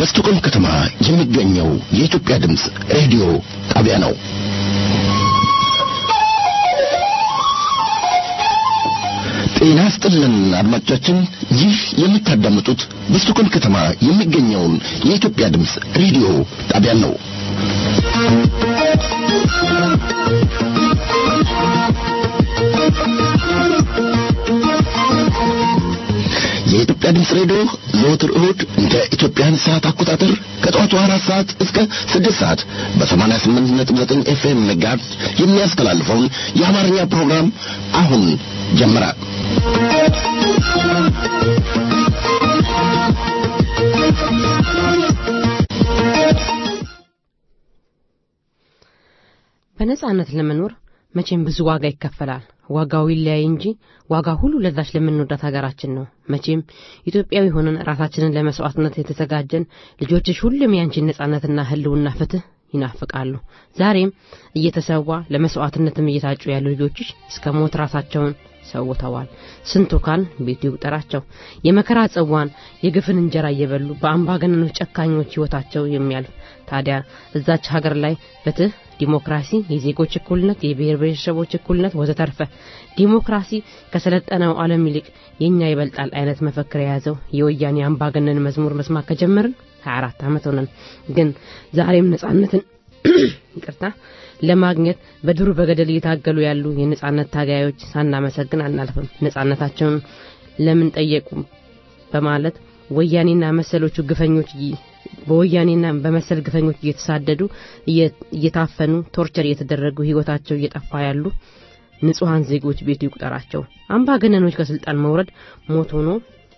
በስቶኮልም ከተማ የሚገኘው የኢትዮጵያ ድምፅ ሬዲዮ ጣቢያ ነው። ጤና ስጥልን አድማጮቻችን፣ ይህ የምታዳምጡት በስቶኮልም ከተማ የሚገኘውን የኢትዮጵያ ድምፅ ሬዲዮ ጣቢያ ነው። የኢትዮጵያ ድምፅ ሬዲዮ ዘወትር እሁድ እንደ ኢትዮጵያን ሰዓት አቆጣጠር ከጠዋቱ አራት ሰዓት እስከ ስድስት ሰዓት በሰማንያ ስምንት ነጥብ ዘጠኝ ኤፍኤም ጋርድ የሚያስተላልፈውን የአማርኛ ፕሮግራም አሁን ጀመረ። በነጻነት ለመኖር መቼም ብዙ ዋጋ ይከፈላል። ዋጋው ይለያይ እንጂ ዋጋ ሁሉ ለዛች ለምንወዳት ሀገራችን ነው። መቼም ኢትዮጵያዊ ሆነን ራሳችንን ለመስዋዕትነት የተዘጋጀን ልጆችሽ ሁሉም ያንቺን ነጻነትና ሕልውና ፍትህ ይናፍቃሉ። ዛሬም እየተሰዋ ለመስዋዕትነትም እየታጩ ያሉ ልጆችሽ እስከ ሞት ራሳቸውን ሰውተዋል። ስንቱ ካን ቤቱ ይቁጠራቸው። የመከራ ጽዋን የግፍን እንጀራ እየበሉ በአምባገነኖች ጨካኞች ሕይወታቸው የሚያልፍ ታዲያ እዛች ሀገር ላይ ፍትህ ዲሞክራሲ፣ የዜጎች እኩልነት፣ የብሔር ብሔረሰቦች እኩልነት ወዘተርፈ ዲሞክራሲ ከሰለጠነው ዓለም ይልቅ የኛ ይበልጣል አይነት መፈክር የያዘው የወያኔ አምባገነን መዝሙር መስማት ከጀመርን 24 ዓመት ሆነን፣ ግን ዛሬም ነጻነትን ይቅርታ ለማግኘት በዱር በገደል እየታገሉ ያሉ የነጻነት ታጋዮች ሳናመሰግን አናልፍም። ነጻነታቸውን ለምን ጠየቁ በማለት ወያኔና መሰሎቹ ግፈኞች በወያኔና በመሰል ግፈኞች እየተሳደዱ እየታፈኑ ቶርቸር እየተደረጉ ህይወታቸው እየጠፋ ያሉ ንጹሐን ዜጎች ቤቱ ይቁጠራቸው። አምባገነኖች ከስልጣን መውረድ ሞት ሆኖ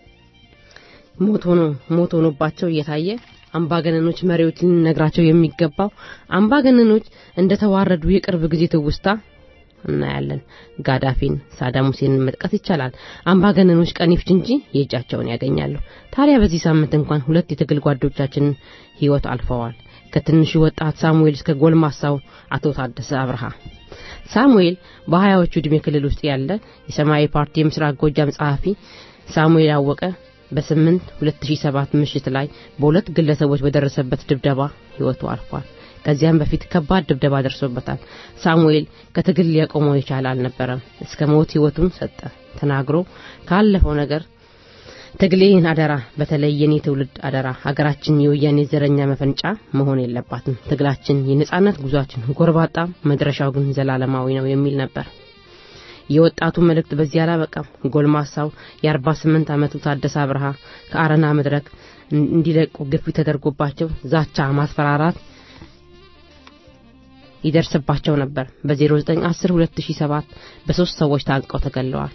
ሞት ሆኖ ሞት ሆኖባቸው እየታየ አምባገነኖች መሪዎች ልንነግራቸው የሚገባው አምባገነኖች እንደተዋረዱ የቅርብ ጊዜ ትውስታ እናያለን። ጋዳፊን፣ ሳዳም ሁሴንን መጥቀስ ይቻላል። አምባገነኖች ቀን ይፍጅ እንጂ የእጃቸውን ያገኛሉ። ታዲያ በዚህ ሳምንት እንኳን ሁለት የትግል ጓዶቻችንን ህይወት አልፈዋል። ከትንሹ ወጣት ሳሙኤል እስከ ጎልማሳው አቶ ታደሰ አብርሃ። ሳሙኤል በሀያዎቹ ዕድሜ ክልል ውስጥ ያለ የሰማያዊ ፓርቲ የምስራቅ ጎጃም ጸሐፊ ሳሙኤል አወቀ በስምንት 2007 ምሽት ላይ በሁለት ግለሰቦች በደረሰበት ድብደባ ህይወቱ አልፏል። ከዚያም በፊት ከባድ ድብደባ ደርሶበታል። ሳሙኤል ከትግል ሊያቆመው የቻለ አልነበረም። እስከ ሞት ህይወቱን ሰጠ። ተናግሮ ካለፈው ነገር ትግሌን አደራ፣ በተለይ የኔ ትውልድ አደራ፣ ሀገራችን የወያኔ ዘረኛ መፈንጫ መሆን የለባትም። ትግላችን የነጻነት ጉዟችን ጎርባጣ፣ መድረሻው ግን ዘላለማዊ ነው የሚል ነበር። የወጣቱ መልእክት በዚህ አላበቃም። ጎልማሳው የ48 ዓመቱ ታደሰ አብርሃ ከአረና መድረክ እንዲለቁ ግፊት ተደርጎባቸው ዛቻ፣ ማስፈራራት ይደርስባቸው ነበር። በ0910 2007 በሶስት ሰዎች ታንቀው ተገለዋል።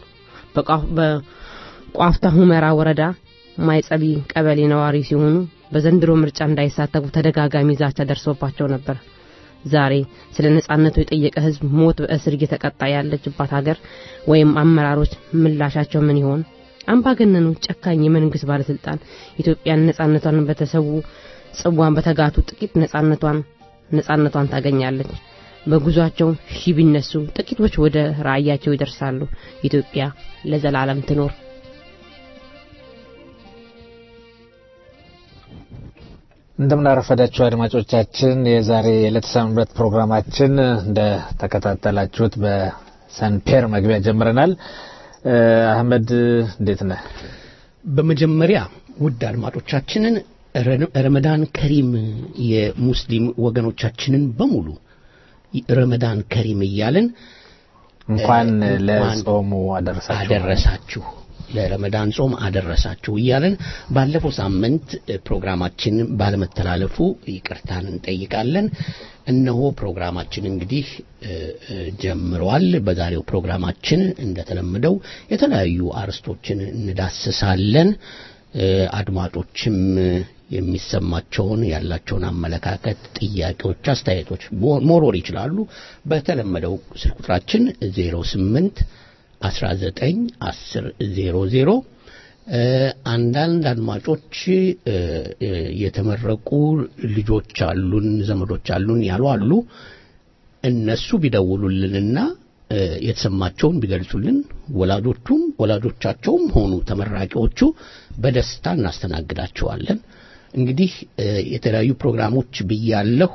በቋፍታ ሁመራ ወረዳ ማይጸቢ ቀበሌ ነዋሪ ሲሆኑ በዘንድሮ ምርጫ እንዳይሳተፉ ተደጋጋሚ ዛቻ ደርሶባቸው ነበር። ዛሬ ስለ ነጻነቱ የጠየቀ ህዝብ ሞት በእስር እየተቀጣ ያለችባት ሀገር ወይም አመራሮች ምላሻቸው ምን ይሆን? አምባገነኑ ጨካኝ የመንግስት ባለስልጣን ኢትዮጵያን ነጻነቷን በተሰዉ ጽዋን በተጋቱ ጥቂት ነጻነቷን ነጻነቷን ታገኛለች። በጉዟቸው ሺ ቢነሱ ጥቂቶች ወደ ራእያቸው ይደርሳሉ። ኢትዮጵያ ለዘላለም ትኖር። እንደምናረፈዳችሁ አድማጮቻችን፣ የዛሬ የዕለተ ሰንበት ፕሮግራማችን እንደ ተከታተላችሁት በሰንፔር መግቢያ ጀምረናል። አህመድ እንዴት ነህ? በመጀመሪያ ውድ አድማጮቻችንን ረመዳን ከሪም የሙስሊም ወገኖቻችንን በሙሉ ረመዳን ከሪም እያልን እንኳን ለጾሙ አደረሳችሁ አደረሳችሁ ለረመዳን ጾም አደረሳችሁ እያለን ባለፈው ሳምንት ፕሮግራማችን ባለመተላለፉ ይቅርታን እንጠይቃለን። እነሆ ፕሮግራማችን እንግዲህ ጀምሯል። በዛሬው ፕሮግራማችን እንደተለመደው የተለያዩ አርዕስቶችን እንዳስሳለን። አድማጮችም የሚሰማቸውን ያላቸውን አመለካከት፣ ጥያቄዎች፣ አስተያየቶች ሞሮር ይችላሉ። በተለመደው ስልክ ቁጥራችን 08 19 10 00 አንዳንድ አድማጮች የተመረቁ ልጆች አሉን ዘመዶች አሉን ያሉ አሉ። እነሱ ቢደውሉልንና የተሰማቸውን ቢገልጹልን ወላጆቹም ወላጆቻቸውም ሆኑ ተመራቂዎቹ በደስታ እናስተናግዳቸዋለን። እንግዲህ የተለያዩ ፕሮግራሞች ብያለሁ።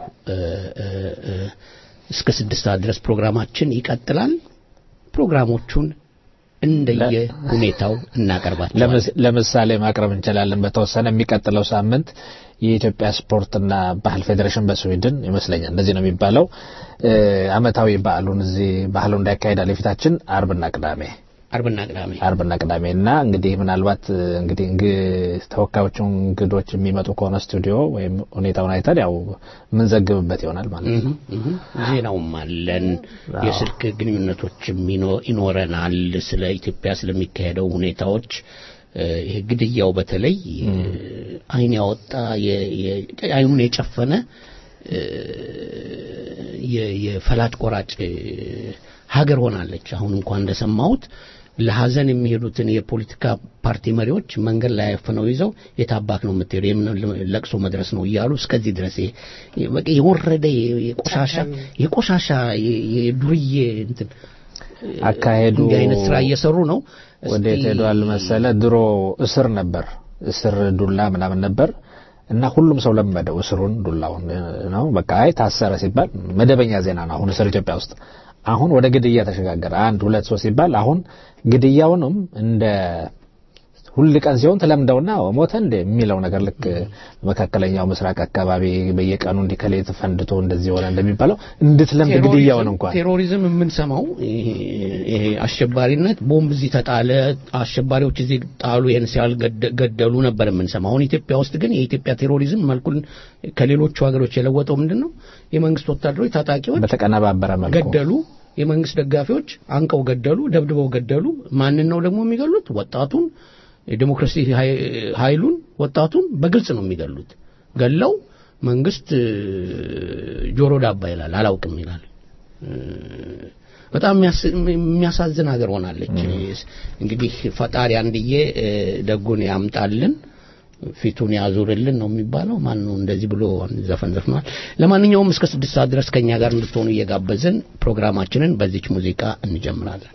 እስከ ስድስት ሰዓት ድረስ ፕሮግራማችን ይቀጥላል። ፕሮግራሞቹን እንደየ ሁኔታው እናቀርባቸዋለን። ለምሳሌ ማቅረብ እንችላለን። በተወሰነ የሚቀጥለው ሳምንት የኢትዮጵያ ስፖርትና ባህል ፌዴሬሽን በስዊድን ይመስለኛል እንደዚህ ነው የሚባለው አመታዊ በዓሉን እዚህ ባህሉ እንዳያካሄዳል የፊታችን አርብና ቅዳሜ አርብና ቅዳሜ አርብና ቅዳሜ እና እንግዲህ ምናልባት እንግዲህ ተወካዮቹ እንግዶች የሚመጡ ከሆነ ስቱዲዮ ወይም ሁኔታውን አይተን ያው የምንዘግብበት ይሆናል ማለት ነው። ዜናውም አለን፣ የስልክ ግንኙነቶችም ይኖረናል። ስለ ኢትዮጵያ ስለሚካሄደው ሁኔታዎች ይሄ ግድያው በተለይ አይን ያወጣ አይኑን የጨፈነ የፈላጭ ቆራጭ ሀገር ሆናለች። አሁን እንኳን እንደሰማሁት ለሀዘን የሚሄዱትን የፖለቲካ ፓርቲ መሪዎች መንገድ ላይ አፍነው ይዘው የታባክ ነው የምትሄዱ የምን ለቅሶ መድረስ ነው እያሉ እስከዚህ ድረስ በቃ የወረደ የቆሻሻ የቆሻሻ የዱርዬ እንትን አካሄዱ እንዲህ አይነት ስራ እየሰሩ ነው። ወዴት ሄዷል መሰለ? ድሮ እስር ነበር፣ እስር ዱላ ምናምን ነበር እና ሁሉም ሰው ለመደው እስሩን ዱላውን ነው። በቃ አይ ታሰረ ሲባል መደበኛ ዜና ነው አሁን እስር ኢትዮጵያ ውስጥ አሁን ወደ ግድያ ተሸጋገረ። አንድ ሁለት ሶስት ሲባል አሁን ግድያውንም እንደ ሁል ቀን ሲሆን ተለምደውና ሞተ እንደ የሚለው ነገር ልክ መካከለኛው ምስራቅ አካባቢ በየቀኑ እንዲህ ከሌት ፈንድቶ እንደዚህ ሆነ እንደሚባለው እንድትለምድ ግድያውን እንኳን ቴሮሪዝም የምንሰማው ይሄ አሸባሪነት ቦምብ እዚህ ተጣለ፣ አሸባሪዎች እዚህ ጣሉ፣ ይህን ሲያል ገደሉ ነበር የምንሰማው። አሁን ኢትዮጵያ ውስጥ ግን የኢትዮጵያ ቴሮሪዝም መልኩን ከሌሎቹ ሀገሮች የለወጠው ምንድን ነው? የመንግስት ወታደሮች ታጣቂዎች በተቀነባበረ መልኩ ገደሉ፣ የመንግስት ደጋፊዎች አንቀው ገደሉ፣ ደብድበው ገደሉ። ማንን ነው ደግሞ የሚገሉት? ወጣቱን የዲሞክራሲ ኃይሉን ወጣቱን በግልጽ ነው የሚገሉት። ገለው መንግስት ጆሮ ዳባ ይላል፣ አላውቅም ይላል። በጣም የሚያሳዝን ሀገር ሆናለች። እንግዲህ ፈጣሪ አንድዬ ደጉን ያምጣልን ፊቱን ያዙርልን ነው የሚባለው። ማን ነው እንደዚህ ብሎ ዘፈን ዘፍኗል። ለማንኛውም እስከ ስድስት ሰዓት ድረስ ከኛ ጋር እንድትሆኑ እየጋበዝን ፕሮግራማችንን በዚች ሙዚቃ እንጀምራለን።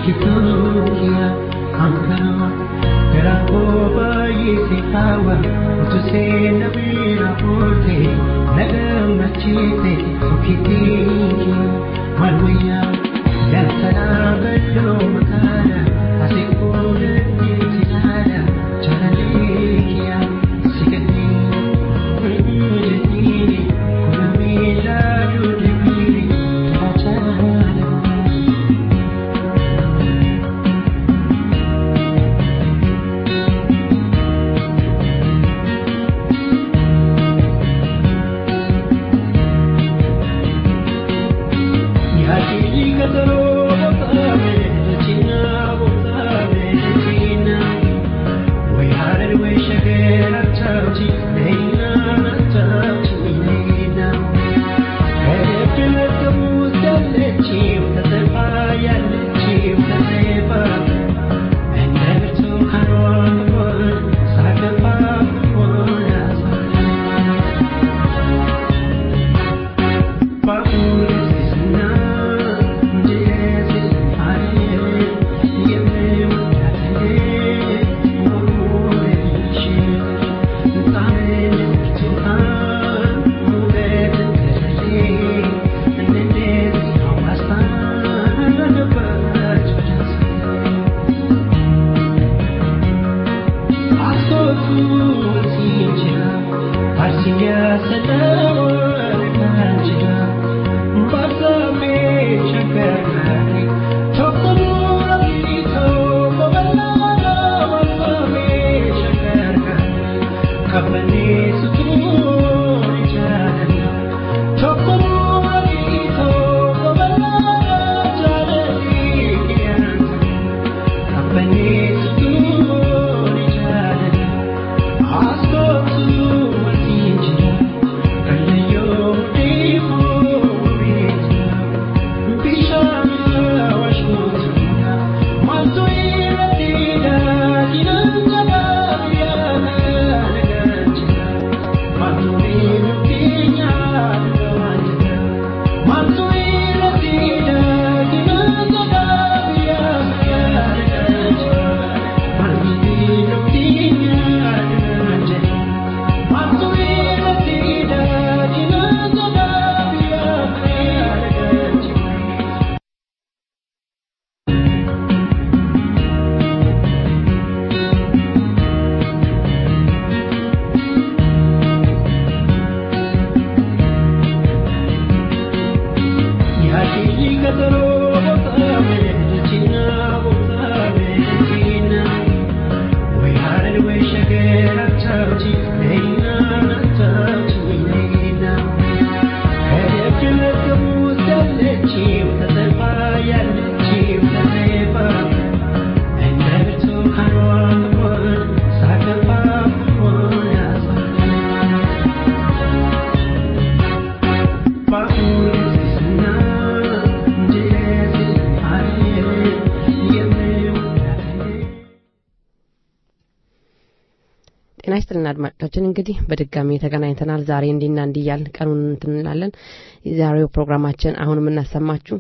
ጤና ይስጥልን አድማጮቻችን እንግዲህ በድጋሚ ተገናኝተናል ዛሬ እንዲና እንዲህ እያልን ቀኑን እንትን እንላለን የዛሬው ፕሮግራማችን አሁን የምናሰማችሁ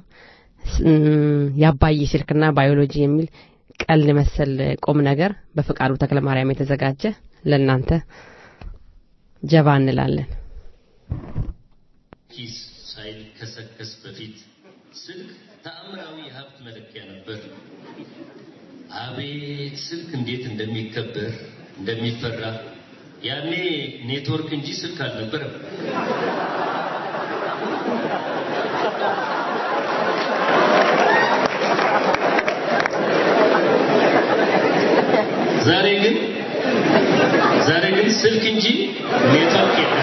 የአባይ ስልክና ባዮሎጂ የሚል ቀልድ መሰል ቁም ነገር በፍቃዱ ተክለ ማርያም የተዘጋጀ ለእናንተ ጀባ እንላለን ኪስ ሳይከሰከስ በፊት ስልክ ተአምራዊ የሀብት መለኪያ ነበር አቤት ስልክ እንዴት እንደሚከበር እንደሚፈራ ያኔ ኔትወርክ እንጂ ስልክ አልነበረም ዛሬ ግን ዛሬ ግን ስልክ እንጂ ኔትወርክ የለም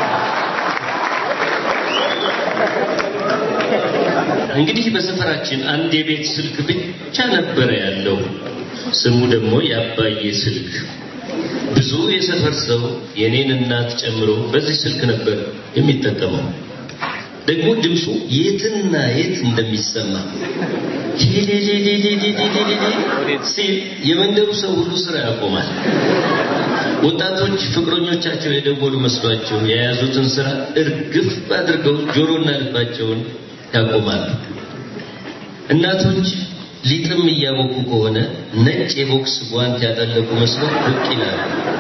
እንግዲህ በሰፈራችን አንድ የቤት ስልክ ብቻ ነበረ ያለው ስሙ ደግሞ የአባዬ ስልክ ብዙ የሰፈር ሰው የኔን እናት ጨምሮ በዚህ ስልክ ነበር የሚጠቀመው ደግሞ ድምፁ የትና የት እንደሚሰማ ሲል የመንደሩ ሰው ሁሉ ስራ ያቆማል ወጣቶች ፍቅረኞቻቸው የደወሉ መስሏቸው የያዙትን ስራ እርግፍ አድርገው ጆሮና ልባቸውን ያቆማሉ እናቶች ሊጥም እያቦኩ ከሆነ ነጭ የቦክስ ጓንት ያጠለቁ መስለው ብቅ ይላሉ።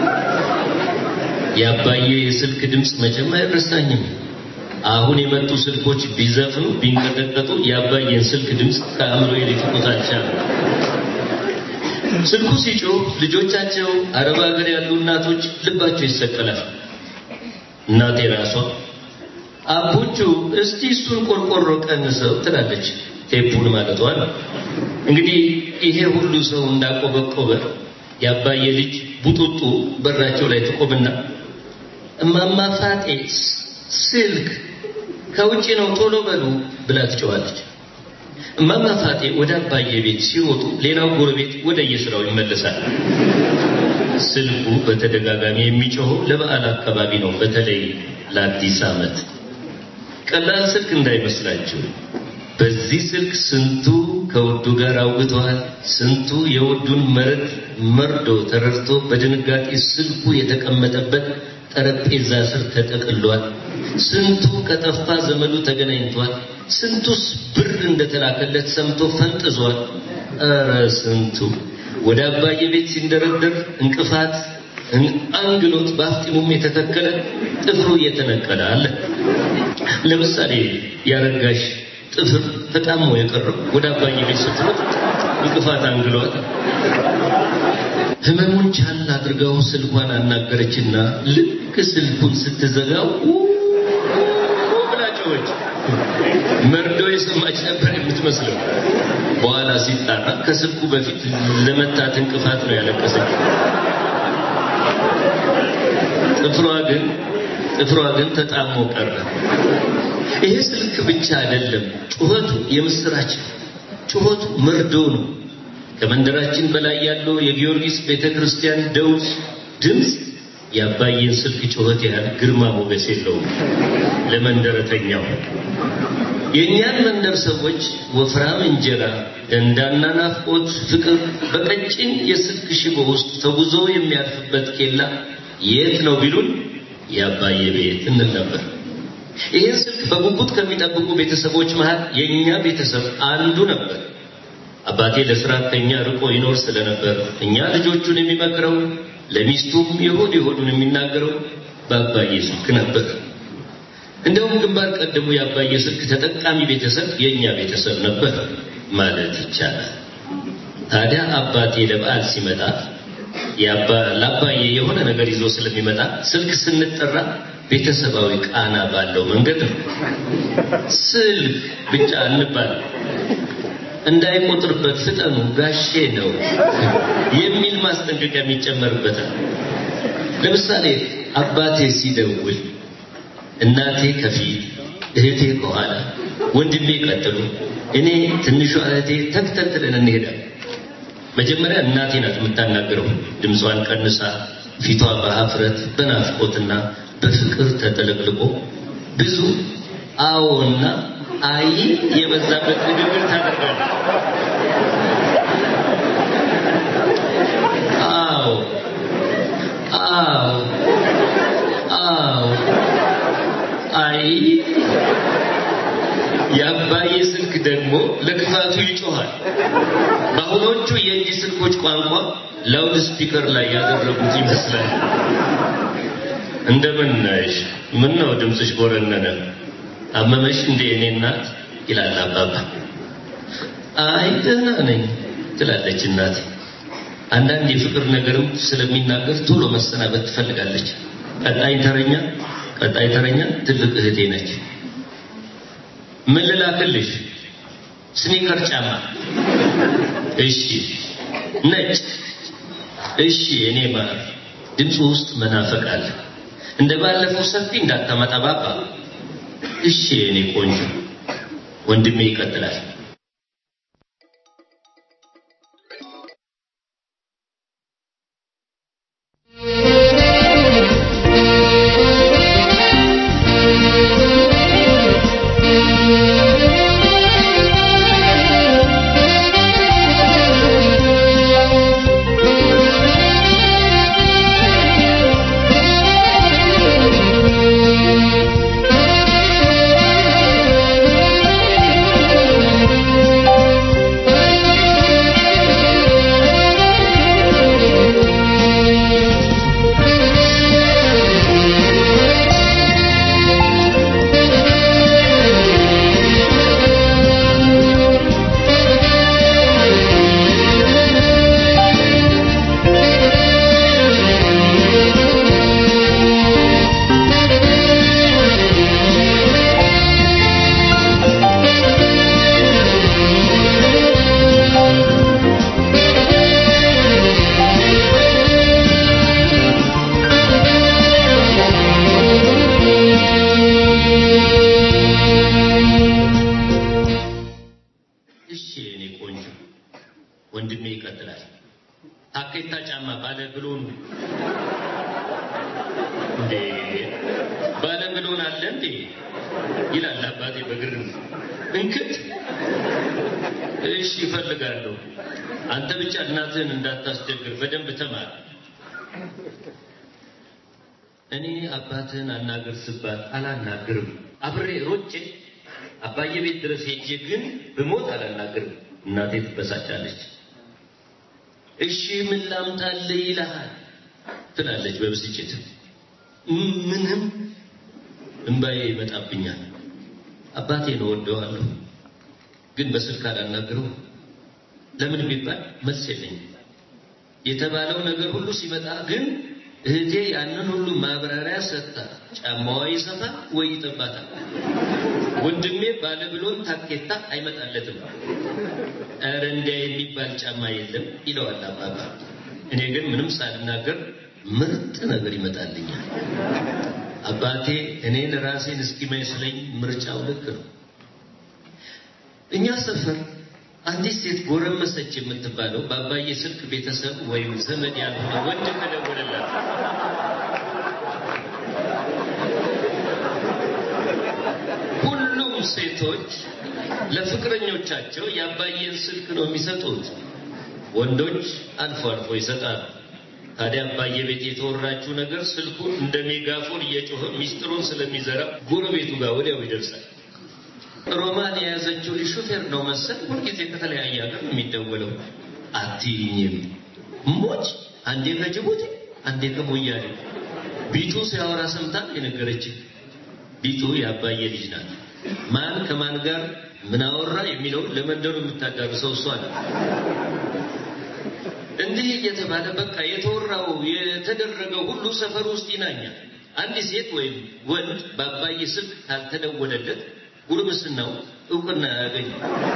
የአባዬ የስልክ ድምፅ መቼም አይረሳኝም። አሁን የመጡ ስልኮች ቢዘፍኑ ቢንቀጠቀጡ የአባዬን ስልክ ድምፅ ከአእምሮ ሊፍቁት አልቻለም። ስልኩ ሲጮህ ልጆቻቸው አረብ ሀገር ያሉ እናቶች ልባቸው ይሰቀላል። እናቴ ራሷ አቡቹ እስቲ እሱን ቆርቆሮ ቀንሰው ትላለች። ቴፑን ማለቷ ነው። እንግዲህ ይሄ ሁሉ ሰው እንዳቆበቆበ የአባዬ ልጅ ቡጡጡ በራቸው ላይ ትቆምና እማማ ፋጤ ስልክ ከውጭ ነው ቶሎ በሉ ብላ ትጨዋለች። እማማ ፋጤ ወደ አባዬ ቤት ሲወጡ ሌላው ጎረቤት ወደ የስራው ይመለሳል። ስልኩ በተደጋጋሚ የሚጮኸው ለበዓል አካባቢ ነው፣ በተለይ ለአዲስ ዓመት። ቀላል ስልክ እንዳይመስላችሁ። በዚህ ስልክ ስንቱ ከውዱ ጋር አውግተዋል። ስንቱ የውዱን መርድ መርዶ ተረድቶ በድንጋጤ ስልኩ የተቀመጠበት ጠረጴዛ ስር ተጠቅሏል። ስንቱ ከጠፋ ዘመዱ ተገናኝቷል። ስንቱስ ብር እንደተላከለት ሰምቶ ፈንጥዟል። ኧረ ስንቱ ወደ አባዬ ቤት ሲንደረደር እንቅፋት አንግሎት በአፍጢሙም የተተከለ ጥፍሩ እየተነቀለ አለ። ለምሳሌ ያረጋሽ ጥፍር ተጣሞ የቀረው ወደ አባዬ ቤት ስትሮጥ እንቅፋት አንግሏት ህመሙን ቻል አድርጋው ስልኳን አናገረችና ልክ ስልኩን ስትዘጋው ብላጮች መርዶ የሰማች ነበር የምትመስለው። በኋላ ሲጣራ ከስልኩ በፊት ለመታት እንቅፋት ነው ያለቀሰች። ጥፍሯ ግን ጥፍሯ ግን ተጣሞ ቀረ። ይሄ ስልክ ብቻ አይደለም፣ ጩኸቱ የምስራች ጩኸቱ መርዶ ነው። ከመንደራችን በላይ ያለው የጊዮርጊስ ቤተክርስቲያን ደውል ድምፅ የአባዬን ስልክ ጩኸት ያህል ግርማ ሞገስ የለውም ለመንደረተኛው። የእኛን መንደር ሰዎች ወፍራም እንጀራ፣ ደንዳና ናፍቆት፣ ፍቅር በቀጭን የስልክ ሽቦ ውስጥ ተጉዞ የሚያልፍበት ኬላ የት ነው ቢሉን የአባዬ ቤት እንል ነበር። ይህን ስልክ በጉጉት ከሚጠብቁ ቤተሰቦች መሃል የእኛ ቤተሰብ አንዱ ነበር። አባቴ ለስራ ከኛ ርቆ ይኖር ስለነበር እኛ ልጆቹን የሚመክረው ለሚስቱም የሆድ የሆዱን የሚናገረው በአባዬ ስልክ ነበር። እንደውም ግንባር ቀደሙ የአባዬ ስልክ ተጠቃሚ ቤተሰብ የእኛ ቤተሰብ ነበር ማለት ይቻላል። ታዲያ አባቴ ለበዓል ሲመጣ ለአባዬ የሆነ ነገር ይዞ ስለሚመጣ ስልክ ስንጠራ ቤተሰባዊ ቃና ባለው መንገድ ነው። ስልክ ብቻ እንባል እንዳይቆጥርበት ፍጠኑ ጋሼ ነው የሚል ማስጠንቀቂያ የሚጨመርበታል። ለምሳሌ አባቴ ሲደውል እናቴ ከፊት እህቴ ከኋላ ወንድሜ ቀጥሎ እኔ ትንሿ እህቴ ተከታትለን እንሄዳለን። መጀመሪያ እናቴ ናት የምታናግረው። ድምጿን ቀንሳ ፊቷ በሀፍረት በናፍቆትና በፍቅር ተጠለቅልቆ ብዙ አዎና አይ የበዛበት ንግግር ታደርጋለች። አዎ አዎ አዎ አይ የአባዬ ስልክ ደግሞ ለክፋቱ ይጮሃል። በአሁኖቹ የእጅ ስልኮች ቋንቋ ላውድ ስፒከር ላይ ያደረጉት ይመስላል። እንደምን ነሽ? ምን ነው ድምፅሽ ጎረነነ? አመመሽ እንዴ እኔ እናት? ይላል አባባ። አይ ደህና ነኝ ትላለች እናት። አንዳንድ የፍቅር ነገርም ስለሚናገር ቶሎ መሰናበት ትፈልጋለች። ቀጣይ ተረኛ ቀጣይ ተረኛ ትልቅ እህቴ ነች። ምን ልላክልሽ? ስኒከር ጫማ። እሺ። ነጭ። እሺ። እኔ ማር ድምፁ ውስጥ መናፈቅ አለ። እንደ ባለፈው ሰፊ እንዳታመጣ ባባ። እሺ እኔ ቆንጆ። ወንድሜ ይቀጥላል። Thank you. እድሜ ይቀጥላል። ታኬታ ጫማ ባለ ብሎን እንዴ ባለ ብሎን አለ እንዴ ይላል አባቴ በግርም እንክት እሺ ይፈልጋለሁ። አንተ ብቻ እናትህን እንዳታስቸግር በደንብ ተማር። እኔ አባትህን አናግር ስባል አላናግርም። አብሬ ሮጬ አባዬ ቤት ድረስ ሄጄ ግን ብሞት አላናግርም። እናቴ ትበሳጫለች። እሺ ምን ላምጣልህ ይልሃል ትላለች በብስጭት። ምንም እንባዬ ይመጣብኛል። አባቴን እወደዋለሁ፣ ግን በስልክ አላናግረው። ለምን ቢባል መልስ የለኝም። የተባለው ነገር ሁሉ ሲመጣ ግን እህቴ ያንን ሁሉ ማብራሪያ ሰጥታ ጫማዋ ይሰፋል ወይ ይጠባታል። ወንድሜ ባለ ብሎን ታኬታ አይመጣለትም። ኧረ እንዲያ የሚባል ጫማ የለም ይለዋል አባባ። እኔ ግን ምንም ሳልናገር ምርጥ ነገር ይመጣልኛል። አባቴ እኔን ራሴን እስኪመስለኝ ምርጫው ልክ ነው። እኛ ሰፈር አንዲት ሴት ጎረመሰች የምትባለው በአባዬ ስልክ ቤተሰብ ወይም ዘመድ ያልሆነ ወንድ ተደወለላት። ሁሉም ሴቶች ለፍቅረኞቻቸው የአባዬን ስልክ ነው የሚሰጡት። ወንዶች አልፎ አልፎ ይሰጣሉ። ታዲያ አባዬ ቤት የተወራችው ነገር ስልኩን እንደ ሜጋፎን እየጮኸ ሚስጥሩን ስለሚዘራ ጎረቤቱ ጋር ወዲያው ይደርሳል። ሮማን የያዘችው ልጅ ሹፌር ነው መሰል ሁልጊዜ ከተለያየ ሀገር ነው የሚደወለው። አትይኝም ሞች አንዴ ከጅቡቲ አንዴ ከሞያሌ ቢቱ ሲያወራ ሰምታ የነገረችኝ። ቢቱ የአባዬ ልጅ ናት። ማን ከማን ጋር ምን አወራ የሚለውን ለመንደሩ የምታዳርሰው እሷ ናት። እንዲህ እየተባለ በቃ የተወራው የተደረገው ሁሉ ሰፈር ውስጥ ይናኛል። አንድ ሴት ወይም ወንድ በአባዬ ስልክ ካልተደወለለት ጉርምስናው እውቅና ያገኝ።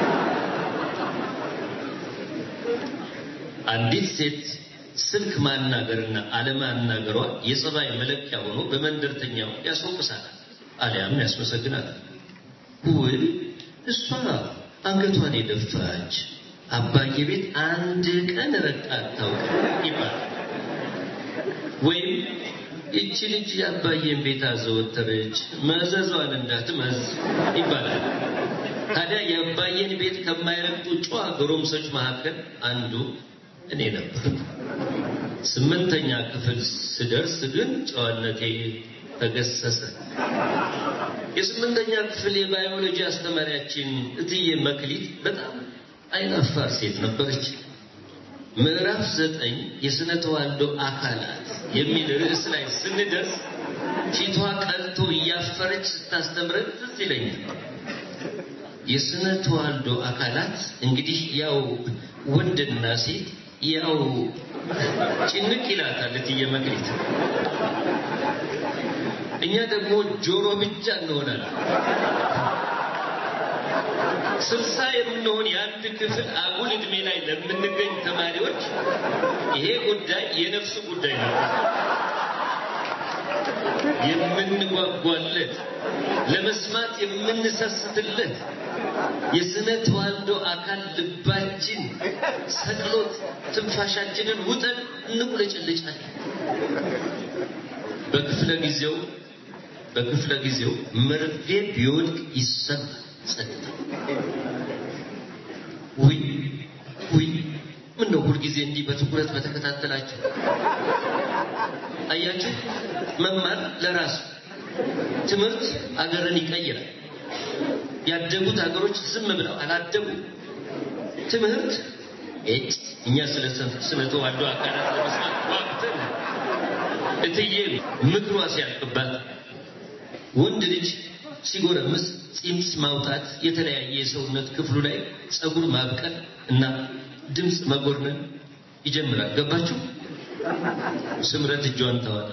አንዲት ሴት ስልክ ማናገርና አለማናገሯ የጸባይ መለኪያ ሆኖ በመንደርተኛው ያስወቅሳታል፣ አሊያም ያስመሰግናታል። ውይ እሷ አንገቷን የደፋች አባዬ ቤት አንድ ቀን ረግጣ አታውቅም ይባላል። ወይም ይቺ ልጅ የአባዬን ቤት አዘወተረች መዘዟን እንዳትመዝ ይባላል። ታዲያ የአባዬን ቤት ከማይረግጡ ጨዋ ጎረምሶች መካከል አንዱ እኔ ነበር። ስምንተኛ ክፍል ስደርስ ግን ጨዋነቴ ተገሰሰ። የስምንተኛ ክፍል የባዮሎጂ አስተማሪያችን እትዬ መክሊት በጣም አይናፋር ሴት ነበረች። ምዕራፍ ዘጠኝ የስነ ተዋልዶ አካላት የሚል ርዕስ ላይ ስንደርስ ፊቷ ቀልቶ እያፈረች ስታስተምረን ትዝ ይለኛል። የስነ ተዋልዶ አካላት እንግዲህ ያው ወንድና ሴት ያው ጭንቅ ይላታል እትዬ መክሊት። እኛ ደግሞ ጆሮ ብቻ እንሆናለን። ስልሳ የምንሆን የአንድ ክፍል አጉል ዕድሜ ላይ ለምንገኝ ተማሪዎች ይሄ ጉዳይ የነፍሱ ጉዳይ ነው። የምንጓጓለት ለመስማት የምንሰስትለት የስነ ተዋልዶ አካል ልባችን ሰቅሎት ትንፋሻችንን ውጠን እንቁለጨልጫለን። በክፍለ ጊዜው በክፍለ ጊዜው መርፌ ቢወድቅ ይሰማል። ጸጥታ። ውይ ውይ፣ ምን ነው ሁልጊዜ እንዲህ በትኩረት በተከታተላችሁ? አያችሁ፣ መማር ለራሱ ትምህርት አገርን ይቀይራል። ያደጉት ሀገሮች ዝም ብለው አላደጉ። ትምህርት እጭ እኛ ስለ ስነ ተዋልዶ አካላት ለመስማት ዋቅተን እትዬ ምክሯ ሲያልቅባት ወንድ ልጅ ሲጎረምስ ፂም ማውጣት፣ የተለያየ የሰውነት ክፍሉ ላይ ጸጉር ማብቀል እና ድምፅ መጎርነን ይጀምራል። ገባችሁ? ስምረት እጇን ታወጣ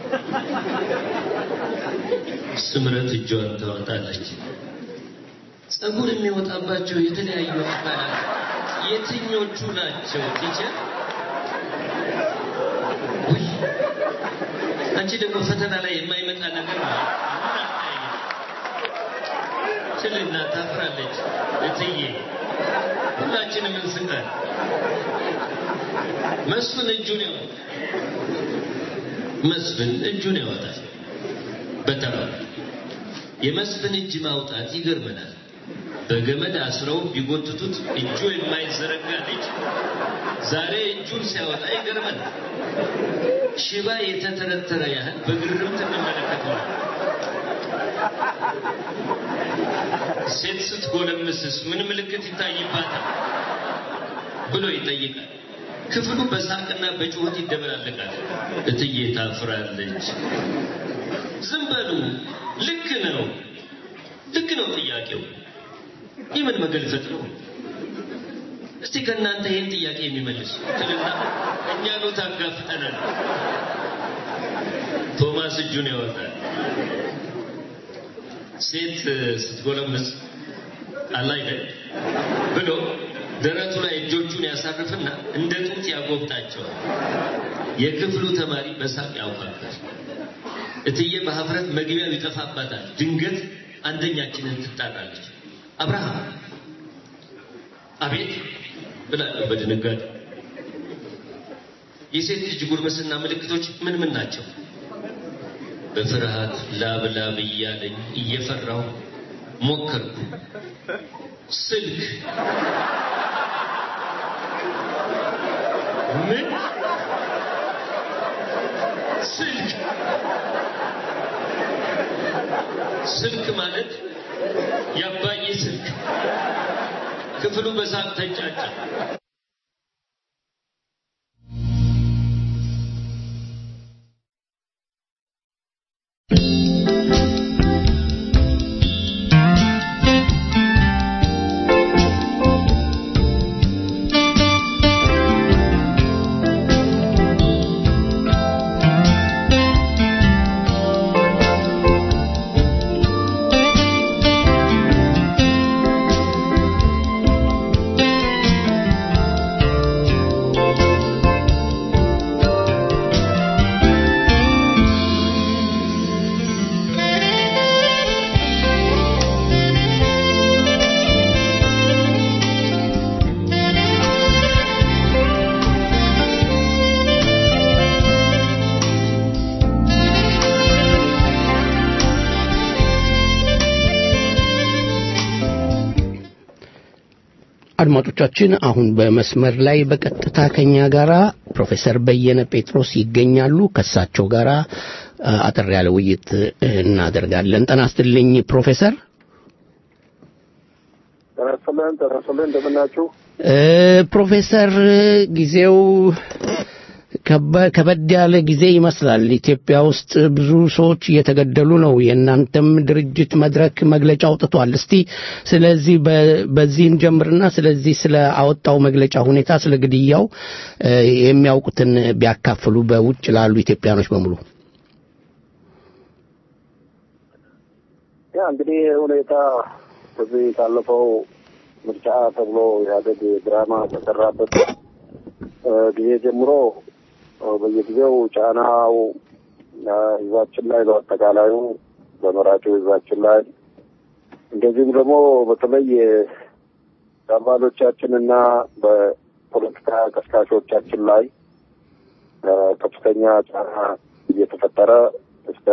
ስምረት እጇን ታወጣለች። ጸጉር የሚወጣባቸው የተለያዩ አካላት የትኞቹ ናቸው ቲቸር? ውይ አንቺ ደግሞ ፈተና ላይ የማይመጣ ነገር ነው። ትልና ታፍራለች። እትዬ ሁላችንም እንስቃለን። መስፍን እጁን ያወጣል። መስፍን እጁን ያወጣል። በተራው የመስፍን እጅ ማውጣት ይገርመናል። በገመድ አስረው ቢጎትቱት እጁ የማይዘረጋ ልጅ ዛሬ እጁን ሲያወጣ ይገርመናል። ሽባ የተተረተረ ያህል በግርምት እንመለከተዋል። ሴት ስትጎለምስስ ምን ምልክት ይታይባታል ብሎ ይጠይቃል። ክፍሉ በሳቅና በጩኸት ይደበላለቃል። እትዬ ታፍራለች። ዝም በሉ። ልክ ነው፣ ልክ ነው ጥያቄው። የምን መገልፈጥ ነው? እስቲ ከእናንተ ይህን ጥያቄ የሚመልስ ትልና እኛኑ ታጋፍጠናል። ቶማስ እጁን ያወጣል። ሴት ስትጎለምስ አላይደል ብሎ ደረቱ ላይ እጆቹን ያሳርፍና እንደ ጡት ያጎብጣቸዋል። የክፍሉ ተማሪ በሳቅ ያውቃል። እትዬ በሀፍረት መግቢያው ይጠፋባታል። ድንገት አንደኛችንን ትጣራለች። አብርሃም አቤት ብላለሁ በድንጋጤ። የሴት ልጅ ጉርምስና ምልክቶች ምን ምን ናቸው? በፍርሃት ላብ ላብ እያለኝ እየፈራሁ ሞከርኩ። ስልክ ምን ስልክ ስልክ ማለት የአባዬ ስልክ። ክፍሉ በሳቅ ተንጫጫ። አድማጮቻችን አሁን በመስመር ላይ በቀጥታ ከኛ ጋራ ፕሮፌሰር በየነ ጴጥሮስ ይገኛሉ። ከሳቸው ጋራ አጠር ያለ ውይይት እናደርጋለን። ጤና ይስጥልኝ ፕሮፌሰር። ጤና ይስጥልን። ጤና ይስጥልን። እንደምናችሁ ፕሮፌሰር ጊዜው ከበድ ያለ ጊዜ ይመስላል። ኢትዮጵያ ውስጥ ብዙ ሰዎች እየተገደሉ ነው። የእናንተም ድርጅት መድረክ መግለጫ አውጥቷል። እስቲ ስለዚህ በዚህን ጀምርና ስለዚህ ስለ አወጣው መግለጫ ሁኔታ፣ ስለ ግድያው የሚያውቁትን ቢያካፍሉ በውጭ ላሉ ኢትዮጵያኖች በሙሉ። ያ እንግዲህ ሁኔታ በዚህ ካለፈው ምርጫ ተብሎ ኢህአዴግ ድራማ ከሰራበት ጊዜ ጀምሮ በየጊዜው ጫናው ህዝባችን ላይ በአጠቃላዩ በመራጩ ህዝባችን ላይ እንደዚሁም ደግሞ በተለይ በአባሎቻችንና በፖለቲካ ቀስቃሾቻችን ላይ ከፍተኛ ጫና እየተፈጠረ እስከ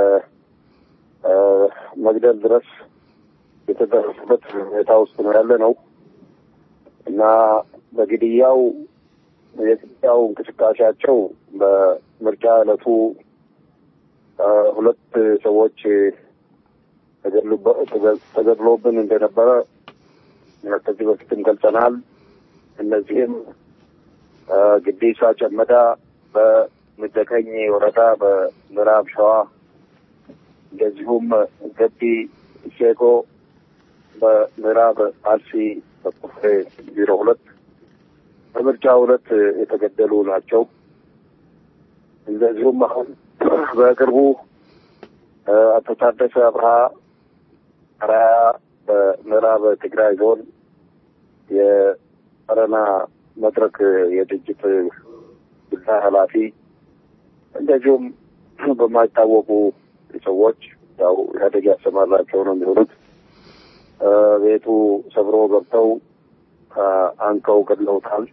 መግደል ድረስ የተደረሰበት ሁኔታ ውስጥ ነው ያለ ነው እና በግድያው የግድያው እንቅስቃሴያቸው በምርጫ ዕለቱ ሁለት ሰዎች ተገድሎብን እንደነበረ ከዚህ በፊትም ገልጸናል። እነዚህም ግዲሳ ጨመዳ በምደቀኝ ወረዳ በምዕራብ ሸዋ እንደዚሁም ገቢ ሼኮ በምዕራብ አርሲ በቁፍሬ ዜሮ ሁለት በምርጫ ሁለት የተገደሉ ናቸው። እንደዚሁም አሁን በቅርቡ አቶ ታደሰ አብርሃ አራያ በምዕራብ ትግራይ ዞን የአረና መድረክ የድርጅት ጉዳይ ኃላፊ እንደዚሁም በማይታወቁ ሰዎች ያው ኢህአዴግ ያሰማራቸው ነው የሚሆኑት ቤቱ ሰብሮ ገብተው አንቀው ገድለውታል።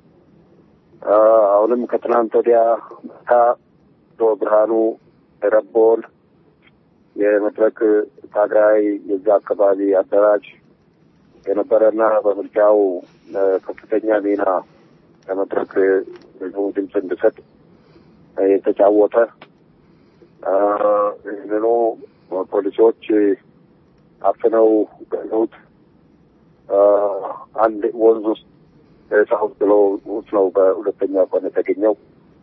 አሁንም ከትናንት ወዲያ ማታ አቶ ብርሃኑ ረቦን የመድረክ ታጋይ የዛ አካባቢ አደራጅ የነበረና በምርጫው ከፍተኛ ሚና ለመድረክ ህዝቡ ድምፅ እንድሰጥ የተጫወተ ይህንኑ ፖሊሶች አፍነው ገለውት አንድ ወንዝ ውስጥ ሳውት ብሎ ውስጥ ነው በሁለተኛ ቀን የተገኘው።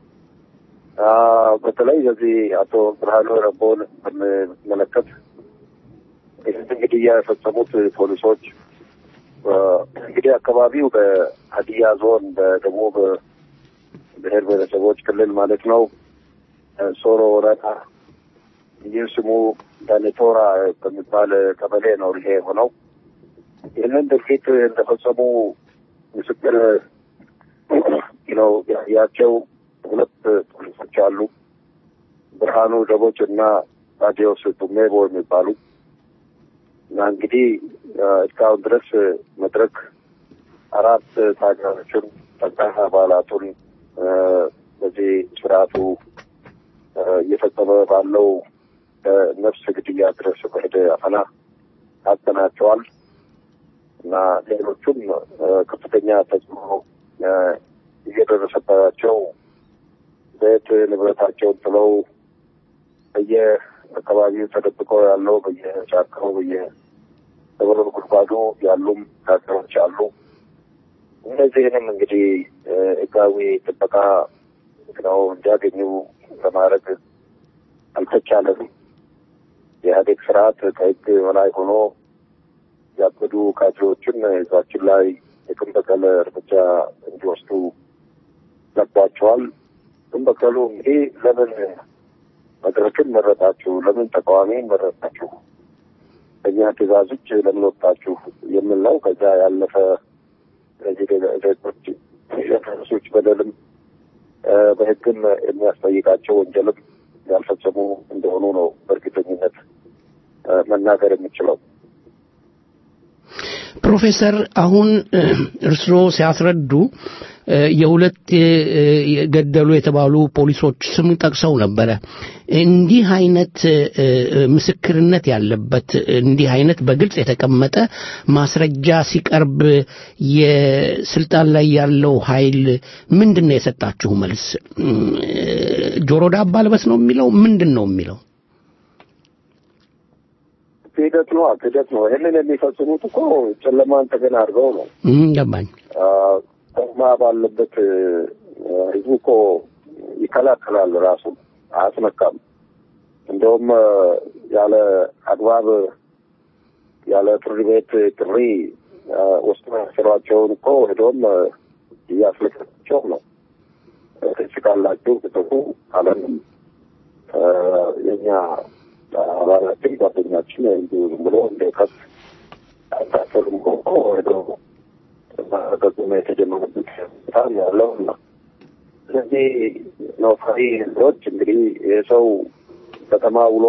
በተለይ በዚህ አቶ ብርሃኑ ረቦን በምመለከት ይህን እንግዲህ የፈጸሙት ፖሊሶች እንግዲህ አካባቢው በሀዲያ ዞን በደቡብ ብሔር ብሔረሰቦች ክልል ማለት ነው ሶሮ ወረዳ ይህ ስሙ ዳኔቶራ በሚባል ቀበሌ ነው ይሄ የሆነው። ይህንን ድርጊት እንደፈጸሙ ምስክር ነው ያቸው ሁለት ፖሊሶች አሉ። ብርሃኑ ደቦች እና ታዲዮስ ቱሜቦ የሚባሉ እና እንግዲህ እስካሁን ድረስ መድረክ አራት ታጋዮችን ጠቅላላ አባላቱን በዚህ ስርዓቱ እየፈጸመ ባለው ነፍስ ግድያ ድረስ በሄደ አፈና አጠናቸዋል እና ሌሎቹም ከፍተኛ ተጽዕኖ እየደረሰባቸው ቤት ንብረታቸውን ጥለው በየአካባቢው ተደብቀው ያለው በየጫካው በየደብረ ጉድጓዱ ያሉም ታጋዮች አሉ። እነዚህንም እንግዲህ ህጋዊ ጥበቃ ነው እንዲያገኙ ለማድረግ አልተቻለም። የኢህአዴግ ስርዓት ከህግ በላይ ሆኖ ያበዱ ካድሬዎችን ህዝባችን ላይ የቅም በቀል እርምጃ እንዲወስዱ ለቋቸዋል። ቅም በቀሉ እንግዲህ ለምን መድረክን መረጣችሁ? ለምን ተቃዋሚን መረጣችሁ? በእኛ ትእዛዝ ውጭ ለምን ወጣችሁ? የሚል ነው። ከዛ ያለፈ እነዚህ ዜጎች የደረሱች በደልም በህግም የሚያስጠይቃቸው ወንጀልም ያልፈጸሙ እንደሆኑ ነው በእርግጠኝነት መናገር የምችለው። ፕሮፌሰር አሁን እርስዎ ሲያስረዱ የሁለት የገደሉ የተባሉ ፖሊሶች ስም ጠቅሰው ነበረ። እንዲህ አይነት ምስክርነት ያለበት እንዲህ አይነት በግልጽ የተቀመጠ ማስረጃ ሲቀርብ የስልጣን ላይ ያለው ኃይል ምንድን ነው የሰጣችሁ መልስ? ጆሮ ዳባ ልበስ ነው የሚለው ምንድን ነው የሚለው? ክህደት ነው ክህደት ነው። ይህንን የሚፈጽሙት እኮ ጨለማን ተገን አድርገው ነው። ገባኝ። ከተማ ባለበት ህዝቡ እኮ ይከላከላል፣ ራሱ አያስነካም። እንደውም ያለ አግባብ ያለ ፍርድ ቤት ጥሪ ወስዶ ያሰሯቸውን እኮ ሄዶም እያስለቀቃቸው ነው። ክስ ካላችሁ ክሰሱ አለንም የኛ አባላችን ጓደኛችን እንዲሁ ዝም ብሎ እንደ ከፍ አታሰሩም እኮ ሄዶ ማረጋገጡ የተጀመረበት በጣም ያለው ነው። ስለዚህ ነዋሪ ህዝቦች እንግዲህ የሰው ከተማ ውሎ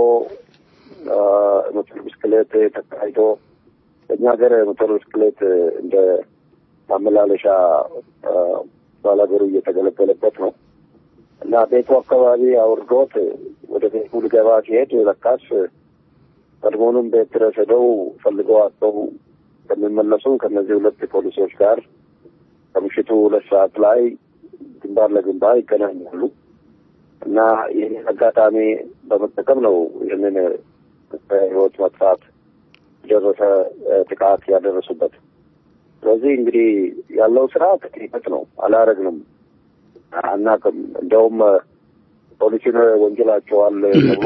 ሞተር ብስክሌት ተካሂዶ በእኛ ሀገር ሞተር ብስክሌት እንደ ማመላለሻ ባላገሩ እየተገለገለበት ነው እና ቤቱ አካባቢ አውርዶት ወደ ቤቱ ሊገባ ሲሄድ ለካስ ቀድሞውንም ቤት ድረስ ሄደው ፈልገው አጥተው ከሚመለሱ ከእነዚህ ሁለት ፖሊሶች ጋር ከምሽቱ ሁለት ሰዓት ላይ ግንባር ለግንባር ይገናኛሉ እና ይህንን አጋጣሚ በመጠቀም ነው ይህንን በህይወት መጥፋት የደረሰ ጥቃት ያደረሱበት። ስለዚህ እንግዲህ ያለው ስራ ትክክል ነው፣ አላረግንም፣ አናቅም። እንደውም ፖሊሲን ወንጀላቸዋል ተብሎ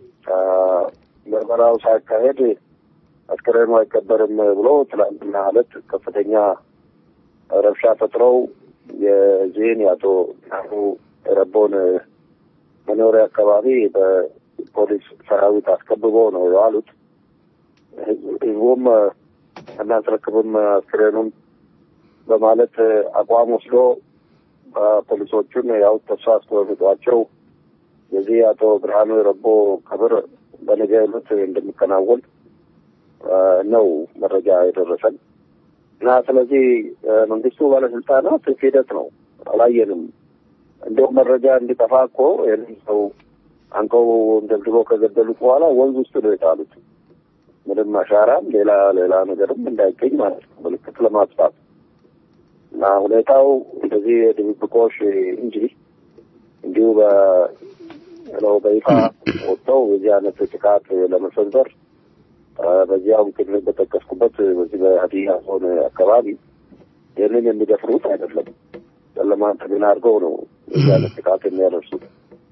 ምርመራው ሳይካሄድ አስከሬኑ አይቀበርም ብሎ ትላንትና ዕለት ከፍተኛ ረብሻ ፈጥረው የዚህን የአቶ ብርሃኑ ረቦን መኖሪያ አካባቢ በፖሊስ ሰራዊት አስከብበው ነው የዋሉት። ህዝቡም እናስረክብም አስክሬኑን በማለት አቋም ወስዶ ፖሊሶቹን ያው ተስፋ አስቆርጧቸው የዚህ አቶ ብርሃኑ ረቦ ቀብር በነገ ዕለት እንደሚከናወን ነው መረጃ የደረሰን እና ስለዚህ መንግስቱ ባለስልጣናት ሂደት ነው አላየንም። እንደውም መረጃ እንዲጠፋ እኮ ይህንን ሰው አንቀው ደብድበው ከገደሉት በኋላ ወንዝ ውስጥ ነው የጣሉት። ምንም አሻራም ሌላ ሌላ ነገርም እንዳይገኝ ማለት ነው፣ ምልክት ለማጥፋት እና ሁኔታው እንደዚህ የድብብቆሽ እንጂ እንዲሁ ነው በይፋ ወጥተው የዚህ አይነት ጥቃት ለመሰንዘር በዚያው ቅድም በጠቀስኩበት በዚህ በሀዲያ ዞን አካባቢ ይህንን የሚደፍሩት አይደለም። ጨለማን ተገን አድርገው ነው የዚህ አይነት ጥቃት የሚያደርሱት።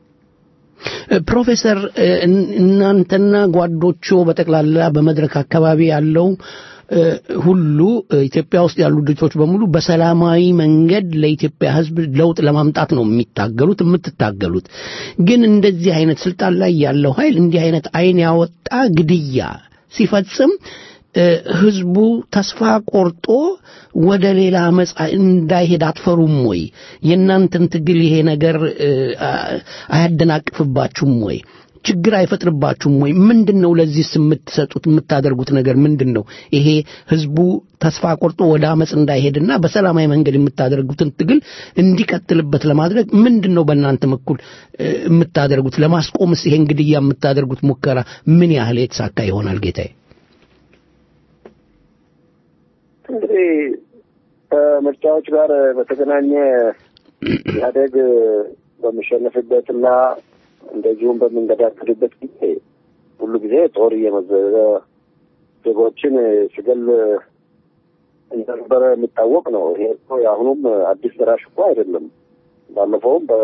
ፕሮፌሰር እናንተና ጓዶቹ በጠቅላላ በመድረክ አካባቢ ያለው ሁሉ ኢትዮጵያ ውስጥ ያሉ ድርጅቶች በሙሉ በሰላማዊ መንገድ ለኢትዮጵያ ሕዝብ ለውጥ ለማምጣት ነው የሚታገሉት የምትታገሉት። ግን እንደዚህ አይነት ስልጣን ላይ ያለው ኃይል እንዲህ አይነት አይን ያወጣ ግድያ ሲፈጽም ህዝቡ ተስፋ ቆርጦ ወደ ሌላ አመፅ እንዳይሄድ አትፈሩም ወይ? የእናንተን ትግል ይሄ ነገር አያደናቅፍባችሁም ወይ? ችግር አይፈጥርባችሁም ወይ? ምንድን ነው ለዚህ የምትሰጡት የምታደርጉት ነገር ምንድን ነው? ይሄ ህዝቡ ተስፋ ቆርጦ ወደ አመፅ እንዳይሄድና በሰላማዊ መንገድ የምታደርጉትን ትግል እንዲቀጥልበት ለማድረግ ምንድን ነው በእናንተ በኩል የምታደርጉት? ለማስቆምስ ይሄን ግድያ የምታደርጉት ሙከራ ምን ያህል የተሳካ ይሆናል ጌታዬ? እንግዲህ ከምርጫዎች ጋር በተገናኘ ኢህአዴግ በሚሸነፍበትና እንደዚሁም በምንገዳገድበት ጊዜ ሁሉ ጊዜ ጦር እየመዘዘ ዜጎችን ሲገል እንደነበረ የሚታወቅ ነው። ይሄ እኮ የአሁኑም አዲስ ደራሽ እኮ አይደለም። ባለፈውም በ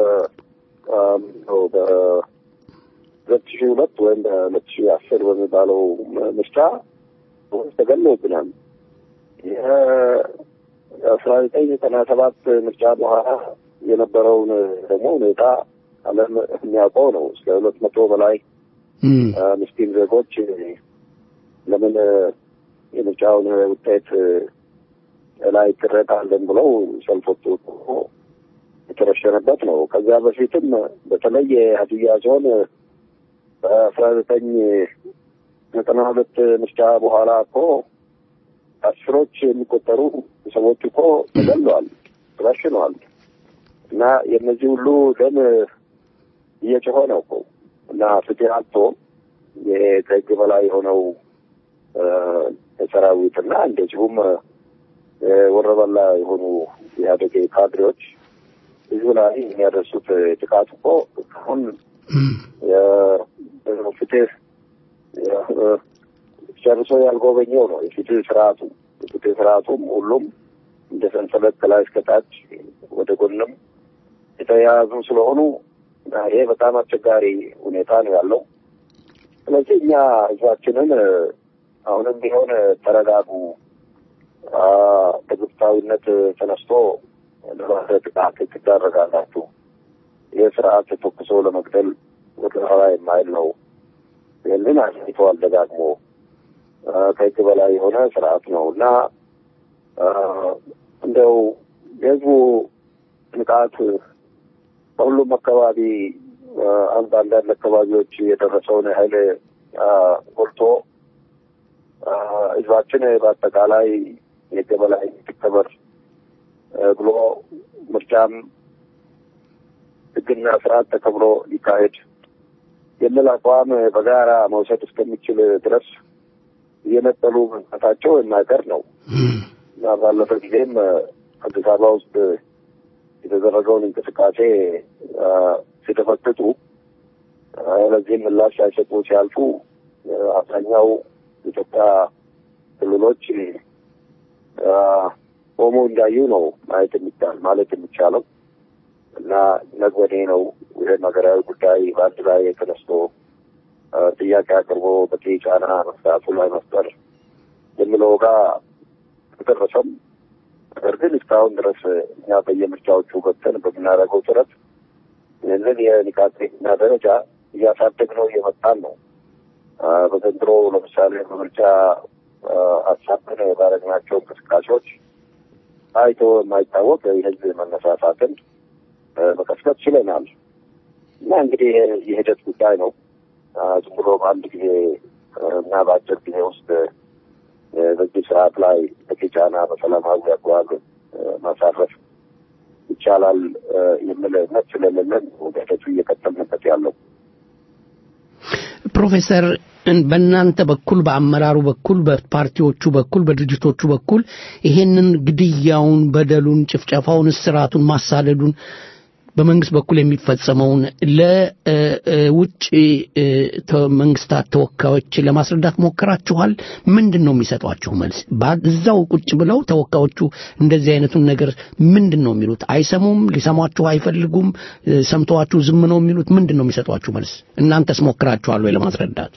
በሁለት ሺህ ሁለት ወይም በሁለት ሺህ አስር በሚባለው ምርጫ ተገሎብናል። የአስራ ዘጠኝ ዘጠና ሰባት ምርጫ በኋላ የነበረውን ደግሞ ሁኔታ ዓለም የሚያውቀው ነው። እስከ ሁለት መቶ በላይ ምስኪን ዜጎች ለምን የምርጫውን ውጤት ላይ ቅሬታ አለን ብለው ሰልፍ ወጡ የተረሸነበት ነው። ከዚያ በፊትም በተለይ የሀዲያ ዞን በአስራ ዘጠኝ ዘጠና ሁለት ምርጫ በኋላ እኮ አስሮች የሚቆጠሩ ሰዎች እኮ ተገለዋል፣ ተረሽነዋል። እና የእነዚህ ሁሉ ደም እየጮኸ ነው እኮ እና ፍትህ አጥቶ ከህግ በላይ የሆነው ሰራዊት እና እንደዚሁም ወረበላ የሆኑ የኢህአዴግ ካድሬዎች ህዝብ ላይ የሚያደርሱት ጥቃት እኮ አሁን ፍትህ ጨርሶ ያልጎበኘው ነው የፍትህ ስርዓቱ። የፍትህ ስርዓቱም ሁሉም እንደ ሰንሰለት ከላይ እስከታች ወደ ጎንም የተያያዙ ስለሆኑ ይሄ በጣም አስቸጋሪ ሁኔታ ነው ያለው። ስለዚህ እኛ ህዝባችንን አሁንም ቢሆን ተረጋጉ፣ በግብታዊነት ተነስቶ ለባሰ ጥቃት ትዳረጋላችሁ። ይህ ስርዓት ተኩሶ ለመግደል ወደ ኋላ የማይል ነው። ይህንን አሳይተዋል ደጋግሞ ከህግ በላይ የሆነ ስርዓት ነው እና እንደው የህዝቡ ንቃት በሁሉም አካባቢ አንድ አንዳንድ አካባቢዎች የደረሰውን ኃይል ጎልቶ ህዝባችን በአጠቃላይ የህግ በላይ ትከበር ብሎ ምርጫም ህግና ስርዓት ተከብሮ ሊካሄድ የሚል አቋም በጋራ መውሰድ እስከሚችል ድረስ እየነጠሉ መምጣታቸው የማይቀር ነው እና ባለፈ ጊዜም አዲስ አበባ ውስጥ የተደረገውን እንቅስቃሴ ሲተፈትጡ ለዚህም ምላሽ ሳይሰጡ ሲያልፉ አብዛኛው የኢትዮጵያ ክልሎች ቆሞ እንዳዩ ነው ማየት የሚቻል ማለት የሚቻለው እና ነግበኔ ነው ይህን ሀገራዊ ጉዳይ በአንድ ላይ ተነስቶ ጥያቄ አቅርቦ በቂ ጫና መፍታቱ ላይ መፍጠር የሚለው ጋር ተደረሰም። ነገር ግን እስካሁን ድረስ እኛ በየምርጫዎቹ ገብተን በምናደርገው ጥረት ይህንን የንቃት ና ደረጃ እያሳደግነው እየመጣን ነው። በዘንድሮ ለምሳሌ በምርጫ አሳብን ባደረግናቸው እንቅስቃሴዎች ታይቶ የማይታወቅ የህዝብ መነሳሳትን መቀስቀስ ችለናል እና እንግዲህ የሂደት ጉዳይ ነው። ዝም ብሎ በአንድ ጊዜ እና በአጭር ጊዜ ውስጥ በዚህ ስርዓት ላይ በቂ ጫና በሰላማዊ አግባብ ማሳረፍ ይቻላል የሚል እምነት ስለሌለን ወደፊቱ እየቀጠልንበት ያለው። ፕሮፌሰር በእናንተ በኩል በአመራሩ በኩል በፓርቲዎቹ በኩል በድርጅቶቹ በኩል ይሄንን ግድያውን፣ በደሉን፣ ጭፍጨፋውን፣ እስራቱን፣ ማሳደዱን በመንግስት በኩል የሚፈጸመውን ለውጭ መንግስታት ተወካዮች ለማስረዳት ሞክራችኋል? ምንድን ነው የሚሰጧችሁ መልስ? እዛው ቁጭ ብለው ተወካዮቹ እንደዚህ አይነቱን ነገር ምንድን ነው የሚሉት? አይሰሙም? ሊሰሟችሁ አይፈልጉም? ሰምተዋችሁ ዝም ነው የሚሉት? ምንድን ነው የሚሰጧችሁ መልስ? እናንተስ ሞክራችኋል ወይ ለማስረዳት?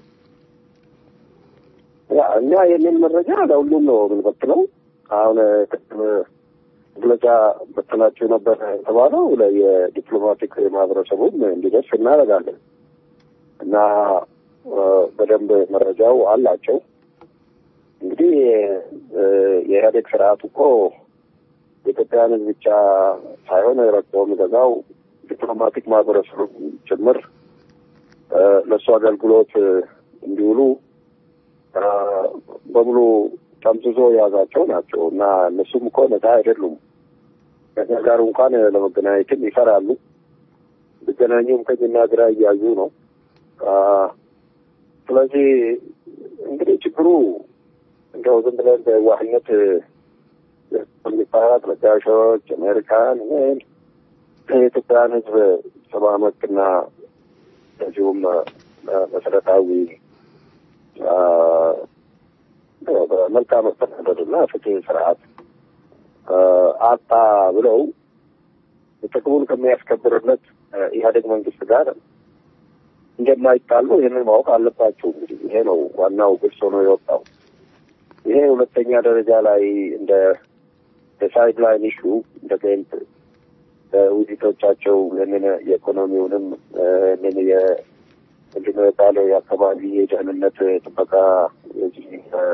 እኛ ይህንን መረጃ ለሁሉም ነው የምንበትነው። አሁን መግለጫ በትናችሁ ነበር የተባለው የዲፕሎማቲክ ማህበረሰቡም እንዲደርስ እናደርጋለን እና በደንብ መረጃው አላቸው። እንግዲህ የኢህአዴግ ስርዓት እኮ የኢትዮጵያን ሕዝብ ብቻ ሳይሆን ረግጦ የሚገዛው ዲፕሎማቲክ ማህበረሰቡ ጭምር ለእሱ አገልግሎት እንዲውሉ በሙሉ ጠምዝዞ የያዛቸው ናቸው እና እነሱም እኮ ነፃ አይደሉም። ከኛ ጋር እንኳን ለመገናኘትም ይፈራሉ። ቢገናኙም ቀኝና ግራ እያዩ ነው። ስለዚህ እንግዲህ ችግሩ እንደው ዝም ብለን በዋህነት የሚባላት ለጋሾች አሜሪካን የኢትዮጵያን ሕዝብ ሰብአዊ መብትና እንደዚሁም መሰረታዊ በመልካም መስተዳደርና ፍትህ ስርዓት አጣ ብለው ጥቅሙን ከሚያስከብርለት ኢህአዴግ መንግስት ጋር እንደማይጣሉ ይህንን ማወቅ አለባቸው። እንግዲህ ይሄ ነው ዋናው ግልጽ ሆኖ የወጣው። ይሄ ሁለተኛ ደረጃ ላይ እንደ ሳይድ ላይን ኢሹ እንደ ጌንት ውይይቶቻቸው ይህንን የኢኮኖሚውንም ይህንን ምንድን ነው የባለው የአካባቢ የደህንነት ጥበቃ የዚህ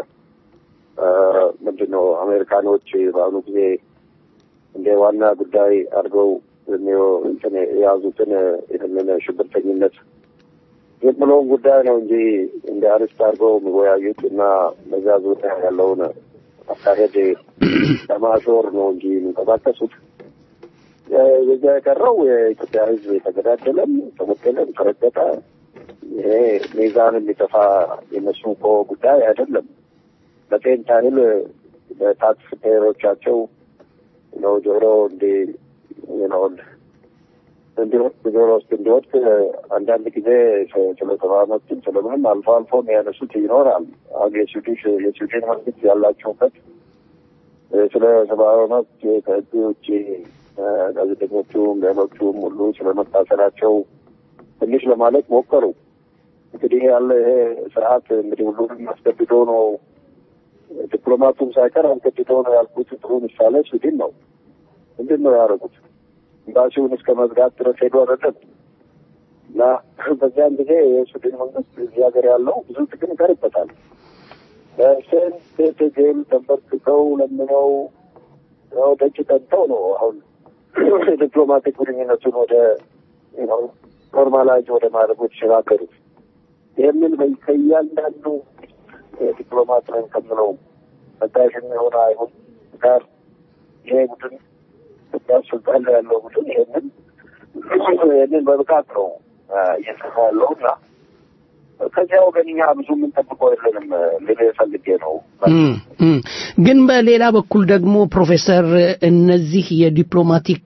ምንድን ነው አሜሪካኖች በአሁኑ ጊዜ እንደ ዋና ጉዳይ አድርገው እንትን የያዙትን ይህንን ሽብርተኝነት የምለውን ጉዳይ ነው እንጂ እንደ አርስት አድርገው የሚወያዩት እና በዛ ዙሪያ ያለውን አካሄድ ለማሾር ነው እንጂ የሚንቀሳቀሱት። የዛ የቀረው የኢትዮጵያ ሕዝብ የተገዳደለም ተመገለም ተረገጠ ይሄ ሚዛን የሚጠፋ የነሱ እኮ ጉዳይ አይደለም። ለጤን ታህል በታክስ ፔሮቻቸው ነው ጆሮ እንዲ ነው እንዲወድቅ ጆሮ ውስጥ እንዲወድቅ አንዳንድ ጊዜ ስለ ሰብአዊ መብትም ስለምንም አልፎ አልፎ የሚያነሱት ይኖራል። አሁን የስዊዲሽ የስዊድን መንግስት ያላቸውበት ስለ ሰብአዊ መብት ከህግ ውጭ ጋዜጠኞቹም ሌሎቹም ሁሉ ስለመታሰራቸው ትንሽ ለማለት ሞከሩ። እንግዲህ ያለ ይሄ ስርዓት እንግዲህ ሁሉንም አስገድዶ ነው ዲፕሎማቱም ሳይቀር አስገድዶ ነው ያልኩት ጥሩ ምሳሌ ስዊድን ነው። ምንድን ነው ያደረጉት? ኤምባሲውን እስከ መዝጋት ድረስ ሄዱ አይደለም እና በዚያን ጊዜ የስዊድን መንግስት እዚህ ሀገር ያለው ብዙ ጥቅም ይቀርበታል። በስንት ትግል ተንበርክከው ለምነው ያው ደጅ ጠንተው ነው አሁን ዲፕሎማቲክ ግንኙነቱን ወደ ኖርማላይዝ ወደ ማድረጉ የተሸጋገሩት። ይህንን ከእያንዳንዱ ዲፕሎማት ነን ከምለው መታሽ የሚሆነ አይሁን ጋር ይሄ ቡድን ኢትዮጵያ ስልጣን ላይ ያለው ቡድን ይህንን ይህንን በብቃት ነው እየሰራ ያለው እና ከዚያ ወገን እኛ ብዙ የምንጠብቀው የለንም ልል ፈልጌ ነው። ግን በሌላ በኩል ደግሞ ፕሮፌሰር እነዚህ የዲፕሎማቲክ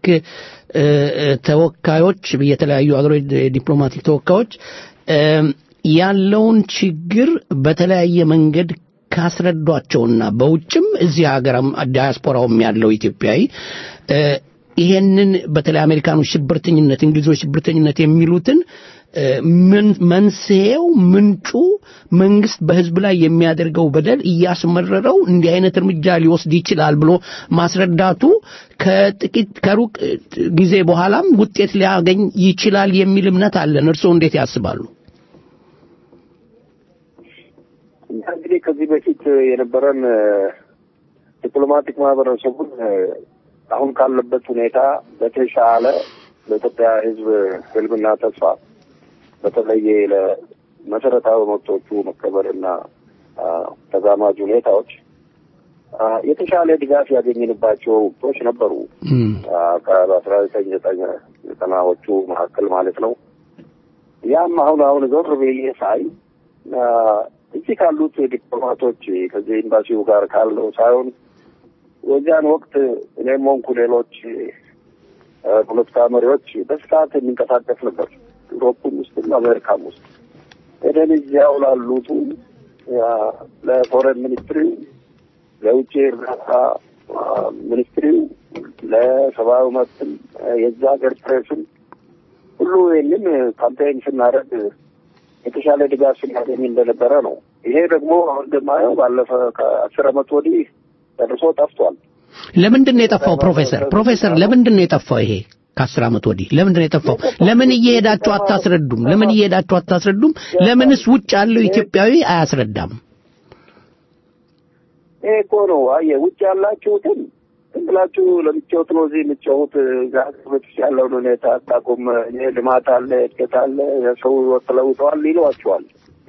ተወካዮች የተለያዩ ሀገሮች የዲፕሎማቲክ ተወካዮች ያለውን ችግር በተለያየ መንገድ ካስረዷቸውና በውጭም እዚህ ሀገርም ዲያስፖራውም ያለው ኢትዮጵያዊ ይሄንን በተለይ አሜሪካኖች ሽብርተኝነት፣ እንግሊዞች ሽብርተኝነት የሚሉትን መንስኤው ምንጩ መንግስት በህዝብ ላይ የሚያደርገው በደል እያስመረረው እንዲህ አይነት እርምጃ ሊወስድ ይችላል ብሎ ማስረዳቱ ከጥቂት ከሩቅ ጊዜ በኋላም ውጤት ሊያገኝ ይችላል የሚል እምነት አለን። እርስዎ እንዴት ያስባሉ? እንግዲህ ከዚህ በፊት የነበረን ዲፕሎማቲክ ማህበረሰቡን አሁን ካለበት ሁኔታ በተሻለ ለኢትዮጵያ ሕዝብ ህልምና ተስፋ በተለየ ለመሰረታዊ መብቶቹ መከበርና ተዛማጅ ሁኔታዎች የተሻለ ድጋፍ ያገኝንባቸው ወቅቶች ነበሩ። በአስራ ዘጠኝ ዘጠኝ ዘጠናዎቹ መካከል ማለት ነው። ያም አሁን አሁን ዞር ብዬ ሳይ እዚህ ካሉት ዲፕሎማቶች ከዚህ ኤምባሲው ጋር ካለው ሳይሆን በዚያን ወቅት እኔም ሆንኩ ሌሎች ፖለቲካ መሪዎች በስፋት የሚንቀሳቀስ ነበር። ዩሮፕም ውስጥም አሜሪካም ውስጥ ሄደን እዚያው ላሉቱ ለፎረን ሚኒስትሪው፣ ለውጭ እርዳታ ሚኒስትሪው፣ ለሰብአዊ መብትም የዛ ሀገር ፕሬስም ሁሉ ይህንን ካምፔን ስናደርግ የተሻለ ድጋፍ ስናገኝ እንደነበረ ነው። ይሄ ደግሞ አሁን እንደማየው ባለፈ ከአስር ዓመት ወዲህ ጨርሶ ጠፍቷል። ለምንድን ነው የጠፋው? ፕሮፌሰር ፕሮፌሰር ለምንድን ነው የጠፋው? ይሄ ከአስር ዓመት ወዲህ ለምንድን ነው የጠፋው? ለምን እየሄዳችሁ አታስረዱም? ለምን እየሄዳችሁ አታስረዱም? ለምንስ ውጭ ያለው ኢትዮጵያዊ አያስረዳም? ይሄ እኮ ነው አየህ፣ ውጭ ያላችሁትን ዝም ብላችሁ ለምትጫወት ነው እዚህ የምትጫወት ሀገር ቤት ውስጥ ያለውን ሁኔታ አታውቁም። ይሄ ልማት አለ፣ እድገት አለ፣ ሰው ተለውጠዋል ይሏቸዋል።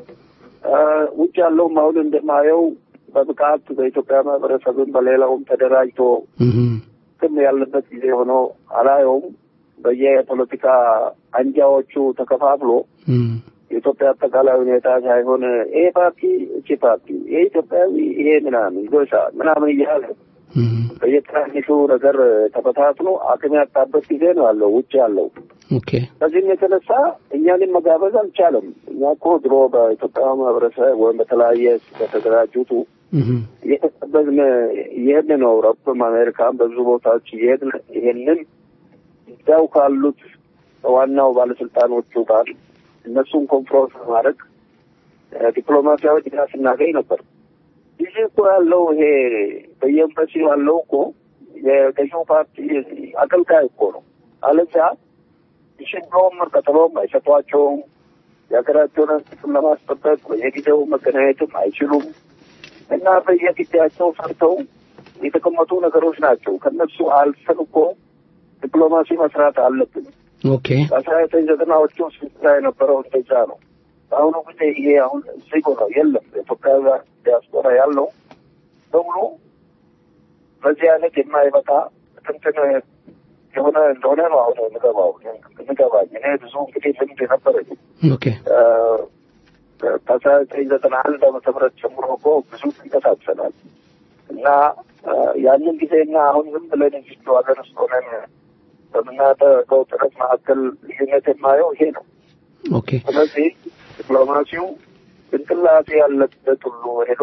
ውጭ ያለውም አሁን እንደማየው በብቃት በኢትዮጵያ ማህበረሰብም በሌላውም ተደራጅቶ ክም ያለበት ጊዜ ሆኖ አላየውም። በየፖለቲካ አንጃዎቹ ተከፋፍሎ የኢትዮጵያ አጠቃላይ ሁኔታ ሳይሆን ይሄ ፓርቲ እቺ ፓርቲ ይሄ ኢትዮጵያዊ ይሄ ምናምን ጎሳ ምናምን እያለ በየትናንሹ ነገር ተበታትኖ አቅም ያጣበት ጊዜ ነው ያለው ውጭ ያለው። ከዚህም የተነሳ እኛንም መጋበዝ አልቻለም። እኛ እኮ ድሮ በኢትዮጵያ ማህበረሰብ ወይም በተለያየ በተደራጁቱ እየተቀበዝን እየሄድን ነው። አውሮፓም አሜሪካም በብዙ ቦታዎች እየሄድን ይሄንን እዚያው ካሉት ዋናው ባለስልጣኖቹ ጋር እነሱን ኮንፍሮንስ ማድረግ ዲፕሎማሲያዊ ድጋፍ እናገኝ ነበር። ይህ እኮ ያለው ይሄ በየኤምባሲው ያለው እኮ የገዢው ፓርቲ አገልጋይ እኮ ነው። አለዚያ ሽብሎም ቀጠሎም አይሰጧቸውም። የሀገራቸውን ጥቅም ለማስጠበቅ በየጊዜው መገናኘትም አይችሉም እና በየጊዜያቸው ሰርተው የተቀመጡ ነገሮች ናቸው። ከነሱ አልፈን እኮ ዲፕሎማሲ መስራት አለብን። ኦኬ በአስራ ዘጠኝ ዘጠናዎቹ ስራ የነበረው እንደዛ ነው። በአሁኑ ጊዜ ይሄ አሁን ዜጎ ነው የለም። የኢትዮጵያ ዲያስፖራ ያለው በሙሉ በዚህ አይነት የማይበቃ ትንትን የሆነ እንደሆነ ነው አሁን ምገባው ምገባኝ እኔ ብዙ እንግዲህ ልምድ የነበረኝ ኦኬ ከአስራ ዘጠኝ ዘጠና አንድ ዓመተ ምህረት ጀምሮ እኮ ብዙ ተንቀሳቅሰናል እና ያንን ጊዜና አሁን ዝም ብለን እዚቹ ሀገር ውስጥ ሆነን በምናደርገው ጥረት መካከል ልዩነት የማየው ይሄ ነው። ኦኬ ስለዚህ ዲፕሎማሲው ጭንቅላቴ ያለበት ሁሉ ሄዶ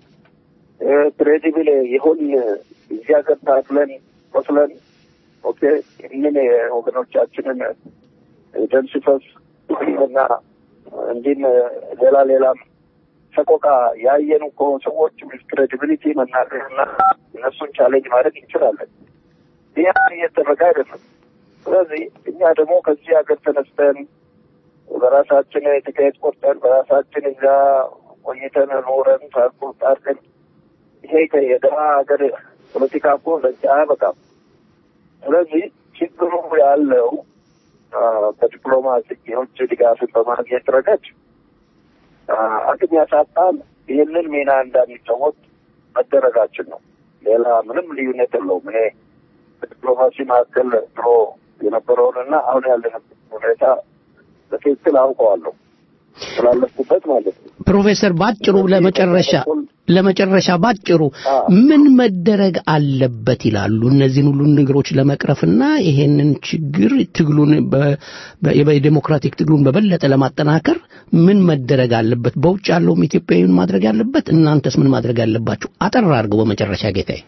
ክሬዲብል ይሁን እዚህ ሀገር ታግለን ቆስለን ኦኬ ይህንን የወገኖቻችንን ደም ሲፈስ እና እንዲህም ሌላ ሌላም ሰቆቃ ያየን እኮ ሰዎች ክሬዲቢሊቲ መናገርና እነሱን ቻሌንጅ ማድረግ እንችላለን። ይህ እየተደረገ አይደለም። ስለዚህ እኛ ደግሞ ከዚህ ሀገር ተነስተን በራሳችን ትኬት ቆርጠን በራሳችን እዛ ቆይተን ኖረን ትራንስፖርት አድርገን ይሄ የደሃ ሀገር ፖለቲካ እኮ ለዚህ አያበቃም። ስለዚህ ችግሩ ያለው በዲፕሎማሲ የውጭ ድጋፍን በማግኘት ረገድ አቅም ያሳጣል። ይህንን ሚና እንዳንጫወት መደረጋችን ነው። ሌላ ምንም ልዩነት የለውም። እኔ በዲፕሎማሲ መካከል ድሮ የነበረውንና አሁን ያለንበት ሁኔታ በትክክል አውቀዋለሁ ስላለፍኩበት ማለት ነው። ፕሮፌሰር ባጭሩ ለመጨረሻ ለመጨረሻ ባጭሩ ምን መደረግ አለበት ይላሉ? እነዚህን ሁሉ ነገሮች ለመቅረፍና ይሄንን ችግር ትግሉን የዴሞክራቲክ ትግሉን በበለጠ ለማጠናከር ምን መደረግ አለበት? በውጭ ያለውም ኢትዮጵያዊን ማድረግ ያለበት፣ እናንተስ ምን ማድረግ ያለባችሁ? አጠር አድርገው በመጨረሻ ጌታዬ።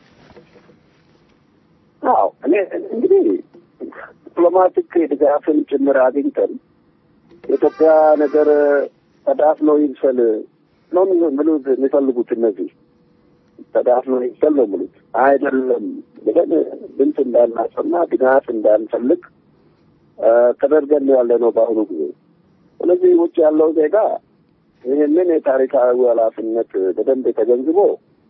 አዎ እኔ እንግዲህ ዲፕሎማቲክ ድጋፍን ጭምር አግኝተን የኢትዮጵያ ነገር ተዳፍኖ ይብሰል ነው ምሉት የሚፈልጉት እነዚህ ተዳፍኖ ይብሰል ነው ምሉት አይደለም ብለን ድምፅ እንዳናሰማ ድጋፍ እንዳንፈልግ ተደርገን ያለ ነው በአሁኑ ጊዜ። ስለዚህ ውጭ ያለው ዜጋ ይህንን የታሪካዊ ኃላፊነት በደንብ ተገንዝቦ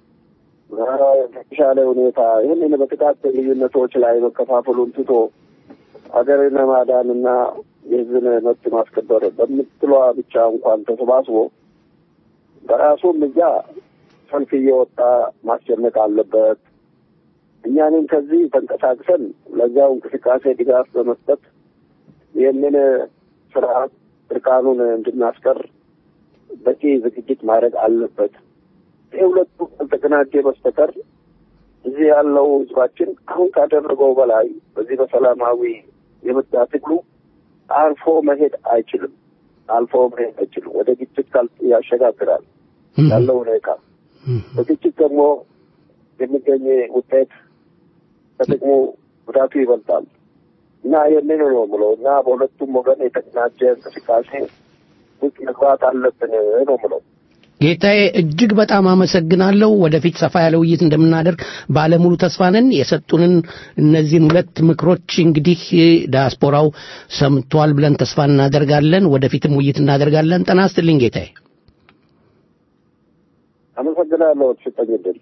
የተሻለ ሁኔታ ይህንን በጥቃት ልዩነቶች ላይ መከፋፈሉን ትቶ ሀገርን ማዳንና የሕዝብን መብት ማስከበር በምትለዋ ብቻ እንኳን ተሰባስቦ በራሱም እዛ ሰልፍ እየወጣ ማስጨነቅ አለበት። እኛንም ከዚህ ተንቀሳቅሰን ለዚያው እንቅስቃሴ ድጋፍ በመስጠት ይህንን ስርዓት እርቃኑን እንድናስቀር በቂ ዝግጅት ማድረግ አለበት። ይህ ሁለቱ ካልተቀናጀ በስተቀር እዚህ ያለው ህዝባችን አሁን ካደረገው በላይ በዚህ በሰላማዊ የምርጫ ትግሉ አልፎ መሄድ አይችልም። አልፎ መሄድ አይችልም። ወደ ግጭት ካል ያሸጋግራል ያለው ሁኔታ። በግጭት ደግሞ የሚገኝ ውጤት ከጥቅሙ ጉዳቱ ይበልጣል እና ይህንን ነው የምለው እና በሁለቱም ወገን የተቀናጀ እንቅስቃሴ ውስጥ መግባት አለብን ነው የምለው። ጌታዬ እጅግ በጣም አመሰግናለሁ። ወደፊት ሰፋ ያለ ውይይት እንደምናደርግ ባለሙሉ ተስፋ ነን። የሰጡንን እነዚህን ሁለት ምክሮች እንግዲህ ዲያስፖራው ሰምቷል ብለን ተስፋ እናደርጋለን። ወደፊትም ውይይት እናደርጋለን። ጤና ይስጥልኝ ጌታዬ። አመሰግናለሁ ተሰጠኝ እድል።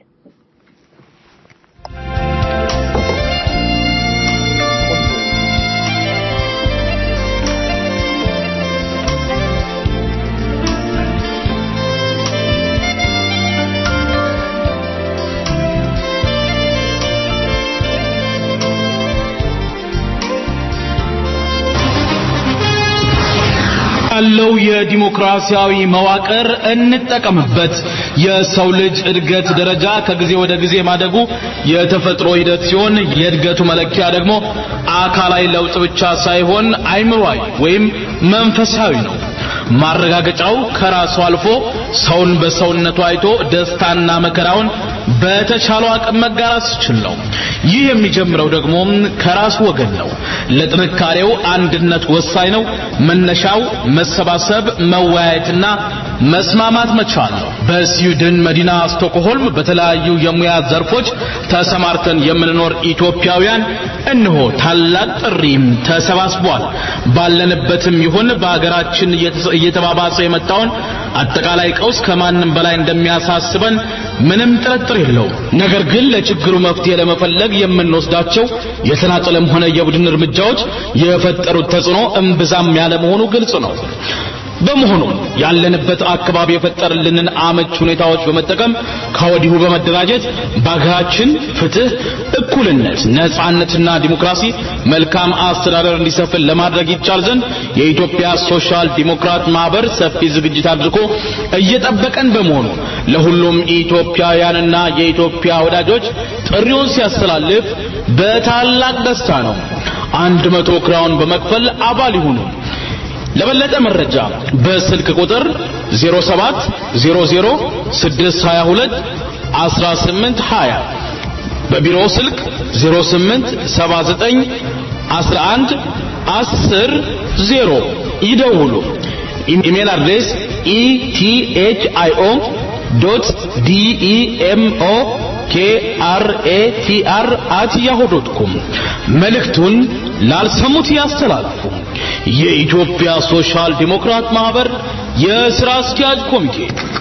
ያለው የዲሞክራሲያዊ መዋቅር እንጠቀምበት። የሰው ልጅ እድገት ደረጃ ከጊዜ ወደ ጊዜ ማደጉ የተፈጥሮ ሂደት ሲሆን የእድገቱ መለኪያ ደግሞ አካላዊ ለውጥ ብቻ ሳይሆን አይምሯዊ ወይም መንፈሳዊ ነው። ማረጋገጫው ከራሱ አልፎ ሰውን በሰውነቱ አይቶ ደስታና መከራውን በተቻለው አቅም መጋራት ሲችል ነው። ይህ የሚጀምረው ደግሞ ከራሱ ወገን ነው። ለጥንካሬው አንድነት ወሳኝ ነው። መነሻው መሰባሰብ፣ መወያየትና መስማማት መቻል ነው። በስዊድን መዲና ስቶክሆልም በተለያዩ የሙያ ዘርፎች ተሰማርተን የምንኖር ኢትዮጵያውያን እነሆ ታላቅ ጥሪም ተሰባስቧል። ባለንበትም ይሁን በሀገራችን እየተባባሰ የመጣውን አጠቃላይ ቀውስ ከማንም በላይ እንደሚያሳስበን ምንም ጥርጥር የለውም። ነገር ግን ለችግሩ መፍትሄ ለመፈለግ የምንወስዳቸው የተናጠለም ሆነ የቡድን እርምጃዎች የፈጠሩት ተጽዕኖ እምብዛም ያለ መሆኑ ግልጽ ነው። በመሆኑ ያለንበት አካባቢ የፈጠርልንን አመች ሁኔታዎች በመጠቀም ከወዲሁ በመደራጀት በሀገራችን ፍትህ፣ እኩልነት፣ ነጻነትና ዲሞክራሲ፣ መልካም አስተዳደር እንዲሰፍን ለማድረግ ይቻል ዘንድ የኢትዮጵያ ሶሻል ዲሞክራት ማህበር ሰፊ ዝግጅት አድርጎ እየጠበቀን በመሆኑ ለሁሉም ኢትዮጵያውያንና የኢትዮጵያ ወዳጆች ጥሪውን ሲያስተላልፍ በታላቅ ደስታ ነው። አንድ መቶ ክራውን በመክፈል አባል ይሁኑ። ለበለጠ መረጃ በስልክ ቁጥር 07 00 622 1820 በቢሮ ስልክ 08 79 11 10 0 ይደውሉ። ኢሜል አድሬስ ኢቲኤችአይኦ ዶት ዲኢኤምኦ ኬአርኤቲአር አት ያሁ ዶት ኮም መልእክቱን ላልሰሙት ያስተላልፉ። የኢትዮጵያ ሶሻል ዲሞክራት ማህበር የሥራ አስኪያጅ ኮሚቴ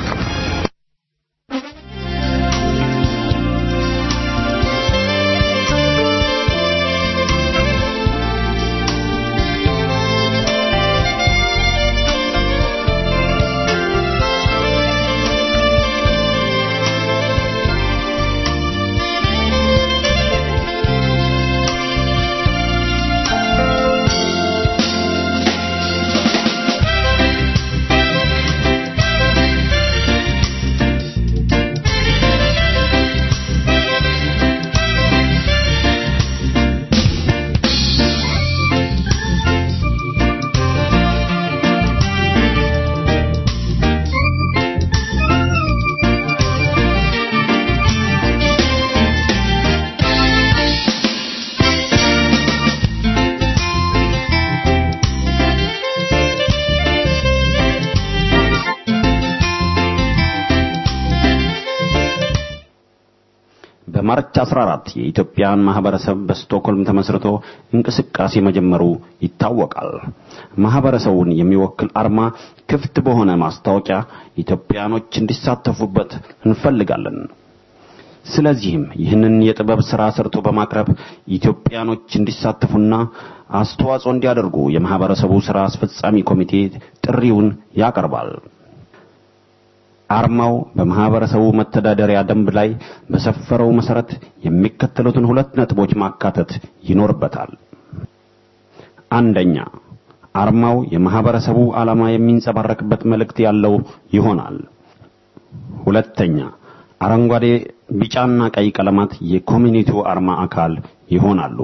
በማርች 14 የኢትዮጵያን ማህበረሰብ በስቶክሆልም ተመስርቶ እንቅስቃሴ መጀመሩ ይታወቃል። ማህበረሰቡን የሚወክል አርማ ክፍት በሆነ ማስታወቂያ ኢትዮጵያኖች እንዲሳተፉበት እንፈልጋለን። ስለዚህም ይህንን የጥበብ ሥራ ሰርቶ በማቅረብ ኢትዮጵያኖች እንዲሳተፉና አስተዋጽኦ እንዲያደርጉ የማህበረሰቡ ሥራ አስፈጻሚ ኮሚቴ ጥሪውን ያቀርባል። አርማው በማህበረሰቡ መተዳደሪያ ደንብ ላይ በሰፈረው መሰረት የሚከተሉትን ሁለት ነጥቦች ማካተት ይኖርበታል። አንደኛ፣ አርማው የማህበረሰቡ ዓላማ የሚንጸባረቅበት መልእክት ያለው ይሆናል። ሁለተኛ፣ አረንጓዴ፣ ቢጫና ቀይ ቀለማት የኮሚኒቲው አርማ አካል ይሆናሉ።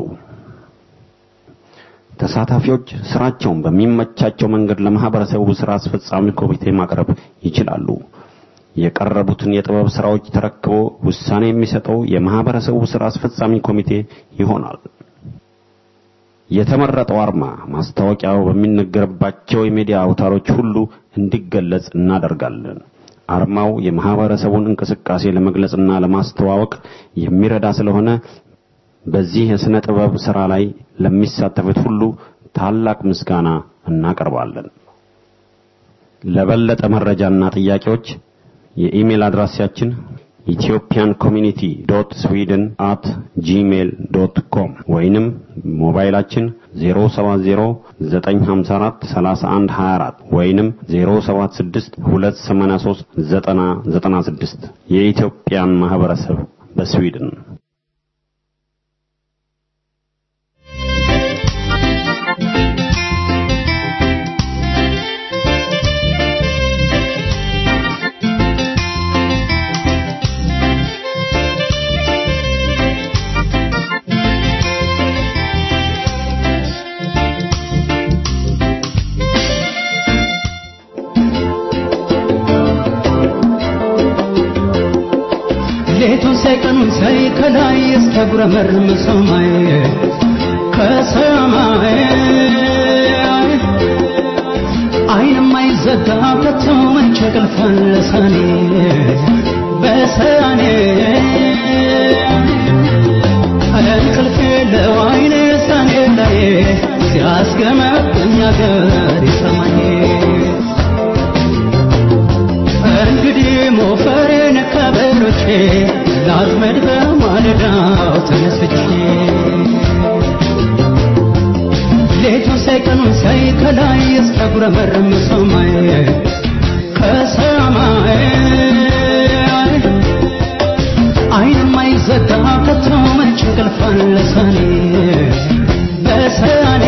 ተሳታፊዎች ስራቸውን በሚመቻቸው መንገድ ለማህበረሰቡ ስራ አስፈጻሚ ኮሚቴ ማቅረብ ይችላሉ። የቀረቡትን የጥበብ ስራዎች ተረክቦ ውሳኔ የሚሰጠው የማህበረሰቡ ስራ አስፈጻሚ ኮሚቴ ይሆናል። የተመረጠው አርማ ማስታወቂያው በሚነገርባቸው የሚዲያ አውታሮች ሁሉ እንዲገለጽ እናደርጋለን። አርማው የማህበረሰቡን እንቅስቃሴ ለመግለጽና ለማስተዋወቅ የሚረዳ ስለሆነ በዚህ የሥነ ጥበብ ሥራ ላይ ለሚሳተፉት ሁሉ ታላቅ ምስጋና እናቀርባለን። ለበለጠ መረጃና ጥያቄዎች የኢሜል አድራሻችን ኢትዮጵያን ኮሚኒቲ ዶት ስዊድን አት ጂሜል ዶት ኮም ወይንም ሞባይላችን 070-954-3124 ወይንም 076-283-9096 የኢትዮጵያን ማህበረሰብ በስዊድን ሌቱን ሳይቀኑን ሳይ ከላይ እስከጉረመርም ሰማይ ከሰማይ አይንም አይዘጋ ከቶ መቼ ቅልፋን ለሳኔ በሰኔ እንቅልፍ የለው አይኔ ሰኔ ላይ ሲያስገመግኝ አገር ይሰማኝ እንግዲህ ሞፈሬን ከበሮቼ ላዝመድ በማለዳው ተነስቼ ሌቱን ሳይቀኑን ሳይ ከላይ እስከጉረመርም ሰማይ ከሰማይ አይንም አይዘጋ ከቶ መች እንቅልፍ አለ ሰኔ በሰኔ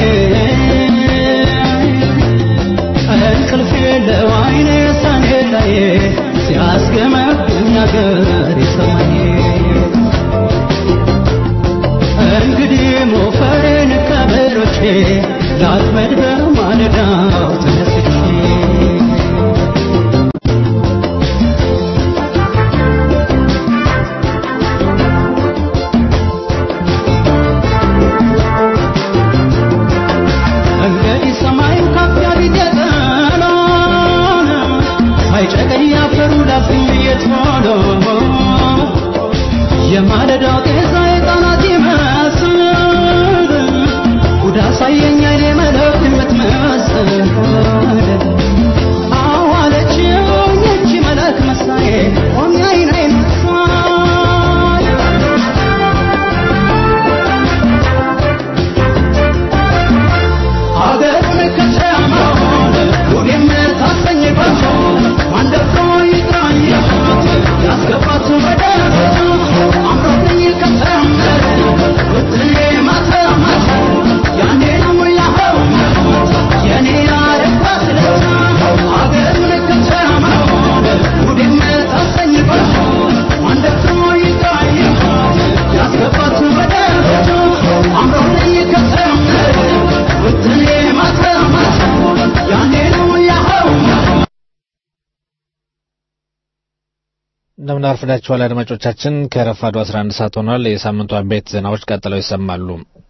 እንቅልፍ የለው አይኔ ሰኔ ላይ ሲያስገመግኝ አገር ይሰማኝ እንግዲህ ሞፈሬን ከበሮቼ ላጥመድ በማለዳው ተነስቼ እንግዲህ ሰማዩ ከፍ ያቢት የጠሎን ሳይጨቀኝ አፈሩ ላፍኝ የቶሎ የማለዳው ጤዛ የጣናት ይመስል ጉድ አሳየኝ አይኔ መለክ የምትመስል አዋለችኝ እቺ መለክ መሳዬ ቆሜ አይን አይን ሳይ አገሩን ከተማውን ውብ የምታሰኝባቸው ማንደፍሮ ይጥራኝ ያስገባት ወደ አምሮብኝ ከተምር ውጥኔ ማተማት ያኔ ነው ያኸው የኔ ያረባት ለታ አገሩን ከተማውን ውብ የምታሰኝባቸው ማንደፍሮ ይጥራኝ ያስገባት ወደ አምሮብኝ ከተምር ውጥኔ ማተማት ያኔ ነው ያኸው እንደምን አርፍዳችኋል አድማጮቻችን። ከረፋዱ 11 ሰዓት ሆኗል። የሳምንቱ አበይት ዜናዎች ቀጥለው ይሰማሉ።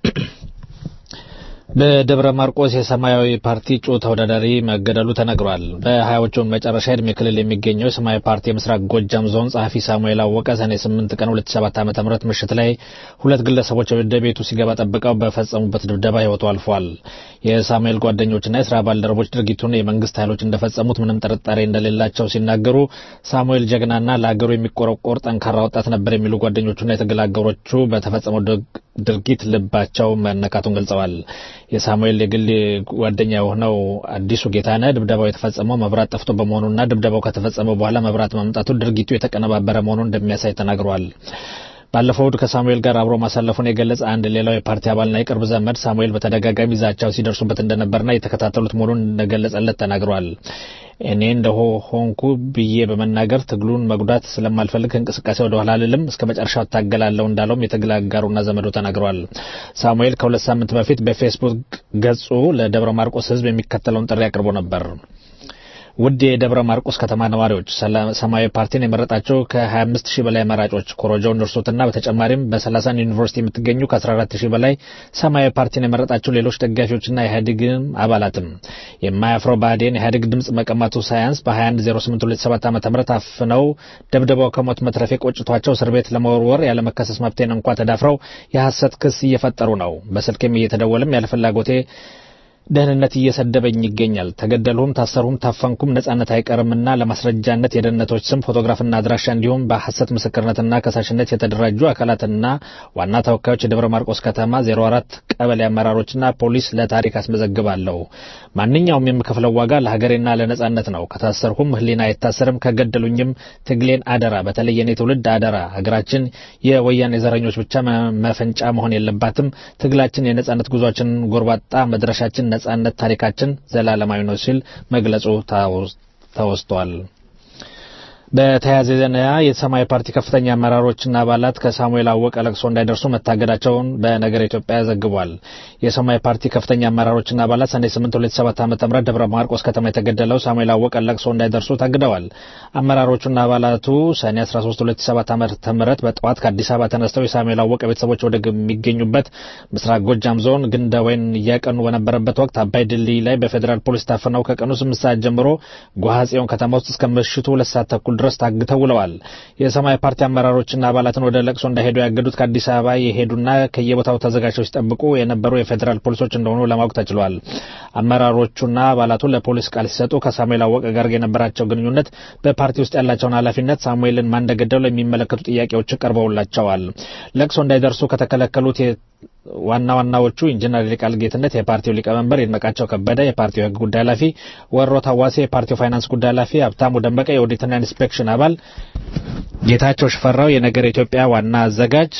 በደብረ ማርቆስ የሰማያዊ ፓርቲ እጩ ተወዳዳሪ መገደሉ ተነግሯል። በሀያዎቹ መጨረሻ ዕድሜ ክልል የሚገኘው የሰማያዊ ፓርቲ የምስራቅ ጎጃም ዞን ጸሐፊ ሳሙኤል አወቀ ሰኔ 8 ቀን 2007 ዓ.ም ምሽት ላይ ሁለት ግለሰቦች ወደ ቤቱ ሲገባ ጠብቀው በፈጸሙበት ድብደባ ሕይወቱ አልፏል። የሳሙኤል ጓደኞችና የስራ ባልደረቦች ድርጊቱን የመንግስት ኃይሎች እንደፈጸሙት ምንም ጥርጣሬ እንደሌላቸው ሲናገሩ ሳሙኤል ጀግናና ለሀገሩ የሚቆረቆር ጠንካራ ወጣት ነበር የሚሉ ጓደኞቹና የትግል አጋሮቹ በተፈጸመው ድርጊት ልባቸው መነካቱን ገልጸዋል። የሳሙኤል የግል ጓደኛ የሆነው አዲሱ ጌታነህ ድብደባው የተፈጸመው መብራት ጠፍቶ በመሆኑና ድብደባው ከተፈጸመ በኋላ መብራት መምጣቱ ድርጊቱ የተቀነባበረ መሆኑን እንደሚያሳይ ተናግረዋል። ባለፈው እሁድ ከሳሙኤል ጋር አብሮ ማሳለፉን የገለጸ አንድ ሌላው የፓርቲ አባልና የቅርብ ዘመድ ሳሙኤል በተደጋጋሚ ዛቻው ሲደርሱበት እንደነበርና የተከታተሉት መሆኑን እንደገለጸለት ተናግሯል። እኔ እንደሆ ሆንኩ ብዬ በመናገር ትግሉን መጉዳት ስለማልፈልግ እንቅስቃሴ ወደ ኋላ አልልም፣ እስከ መጨረሻው እታገላለሁ እንዳለውም የትግል አጋሩና ዘመዱ ተናግረዋል። ሳሙኤል ከሁለት ሳምንት በፊት በፌስቡክ ገጹ ለደብረ ማርቆስ ሕዝብ የሚከተለውን ጥሪ አቅርቦ ነበር። ውድ የደብረ ማርቆስ ከተማ ነዋሪዎች ሰማያዊ ፓርቲን የመረጣቸው ከ25 ሺህ በላይ መራጮች ኮረጆውን እርሱትና በተጨማሪም በ30 ዩኒቨርሲቲ የምትገኙ ከ14 ሺህ በላይ ሰማያዊ ፓርቲን የመረጣቸው ሌሎች ደጋፊዎችና የኢህአዴግም አባላትም የማያፍረው ብአዴን ኢህአዴግ ድምፅ መቀማቱ ሳያንስ በ210827 ዓ ም አፍነው ደብደባው ከሞት መትረፌ ቆጭቷቸው እስር ቤት ለመወርወር ያለመከሰስ መብቴን እንኳ ተዳፍረው የሐሰት ክስ እየፈጠሩ ነው። በስልክም እየተደወለም ያለ ፍላጎቴ ደህንነት እየሰደበኝ ይገኛል። ተገደልሁም፣ ታሰርሁም፣ ታፈንኩም ነጻነት አይቀርምና ለማስረጃነት የደህንነቶች ስም፣ ፎቶግራፍና አድራሻ እንዲሁም በሐሰት ምስክርነትና ከሳሽነት የተደራጁ አካላትና ዋና ተወካዮች የደብረ ማርቆስ ከተማ 04 ቀበሌ አመራሮችና ፖሊስ ለታሪክ አስመዘግባለሁ። ማንኛውም የምከፍለው ዋጋ ለሀገሬና ለነጻነት ነው። ከታሰርሁም ሕሊና አይታሰርም። ከገደሉኝም ትግሌን አደራ፣ በተለይ የኔ ትውልድ አደራ። ሀገራችን የወያኔ ዘረኞች ብቻ መፈንጫ መሆን የለባትም። ትግላችን የነጻነት ጉዟችን ጎርባጣ መድረሻችን ነጻነት ታሪካችን ዘላለማዊ ነው ሲል መግለጹ ተወስቷል። በተያያዘ ዜና የሰማያዊ ፓርቲ ከፍተኛ አመራሮችና አባላት ከሳሙኤል አወቀ ለቅሶ እንዳይደርሱ መታገዳቸውን በነገር ኢትዮጵያ ዘግቧል። የሰማያዊ ፓርቲ ከፍተኛ አመራሮችና አባላት ሰኔ 8 2007 ዓ.ም ደብረ ማርቆስ ከተማ የተገደለው ሳሙኤል አወቀ ለቅሶ እንዳይደርሱ ታግደዋል። አመራሮቹና አባላቱ ሰኔ 13 2007 ዓ.ም በጠዋት ከአዲስ አበባ ተነስተው የሳሙኤል አወቀ ቤተሰቦች ወደሚገኙበት ምስራቅ ጎጃም ዞን ግንደ ወይን እያቀኑ በነበረበት ወቅት አባይ ድልድይ ላይ በፌዴራል ፖሊስ ታፍነው ከቀኑ 8 ሰዓት ጀምሮ ጓሃጽዮን ከተማ ውስጥ እስከ ምሽቱ ሁለት ሰዓት ተኩል ድረስ ታግተው ውለዋል። የሰማያዊ ፓርቲ አመራሮችና አባላትን ወደ ለቅሶ እንዳይሄዱ ያገዱት ከአዲስ አበባ የሄዱና ከየቦታው ተዘጋጅተው ሲጠብቁ የነበሩ የፌዴራል ፖሊሶች እንደሆኑ ለማወቅ ተችሏል። አመራሮቹና አባላቱ ለፖሊስ ቃል ሲሰጡ ከሳሙኤል አወቀ ጋር የነበራቸው ግንኙነት፣ በፓርቲ ውስጥ ያላቸውን ኃላፊነት፣ ሳሙኤልን ማን እንደገደለው የሚመለከቱ ጥያቄዎች ቀርበውላቸዋል። ለቅሶ እንዳይደርሱ ከተከለከሉት ዋና ዋናዎቹ ኢንጂነር ይልቃል ጌትነት የፓርቲው ሊቀመንበር፣ ይድነቃቸው ከበደ የፓርቲው የሕግ ጉዳይ ኃላፊ፣ ወሮ ታዋሴ የፓርቲው ፋይናንስ ጉዳይ ኃላፊ፣ ሀብታሙ ደመቀ የኦዲትና ኢንስፔክሽን አባል፣ ጌታቸው ሽፈራው የነገር ኢትዮጵያ ዋና አዘጋጅ፣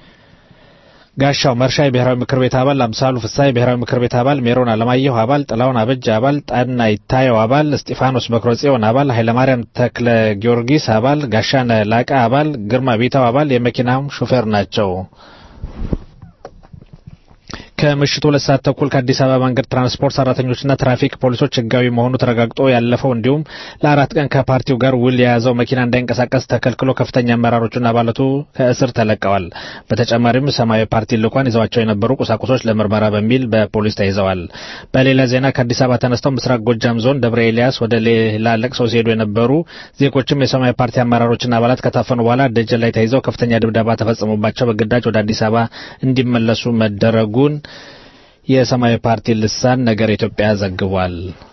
ጋሻው መርሻ የብሔራዊ ምክር ቤት አባል፣ አምሳሉ ፍሳ የብሔራዊ ምክር ቤት አባል፣ ሜሮን አለማየሁ አባል፣ ጥላውን አበጅ አባል፣ ጣና ይታየው አባል፣ እስጢፋኖስ በክረ ጽዮን አባል፣ ኃይለማርያም ተክለ ጊዮርጊስ አባል፣ ጋሻነ ላቀ አባል፣ ግርማ ቢታው አባል የመኪናው ሹፌር ናቸው። ከምሽቱ ሁለት ሰዓት ተኩል ከአዲስ አበባ መንገድ ትራንስፖርት ሰራተኞችና ትራፊክ ፖሊሶች ህጋዊ መሆኑ ተረጋግጦ ያለፈው እንዲሁም ለአራት ቀን ከፓርቲው ጋር ውል የያዘው መኪና እንዳይንቀሳቀስ ተከልክሎ ከፍተኛ አመራሮቹና አባላቱ ከእስር ተለቀዋል። በተጨማሪም ሰማያዊ ፓርቲ ልኳን ይዘዋቸው የነበሩ ቁሳቁሶች ለምርመራ በሚል በፖሊስ ተይዘዋል። በሌላ ዜና ከአዲስ አበባ ተነስተው ምስራቅ ጎጃም ዞን ደብረ ኤልያስ ወደ ሌላ ለቅሰው ሲሄዱ የነበሩ ዜጎችም የሰማያዊ ፓርቲ አመራሮችና አባላት ከታፈኑ በኋላ ደጀን ላይ ተይዘው ከፍተኛ ድብደባ ተፈጽሞባቸው በግዳጅ ወደ አዲስ አበባ እንዲመለሱ መደረጉን የሰማያዊ ፓርቲ ልሳን ነገር ኢትዮጵያ ዘግቧል።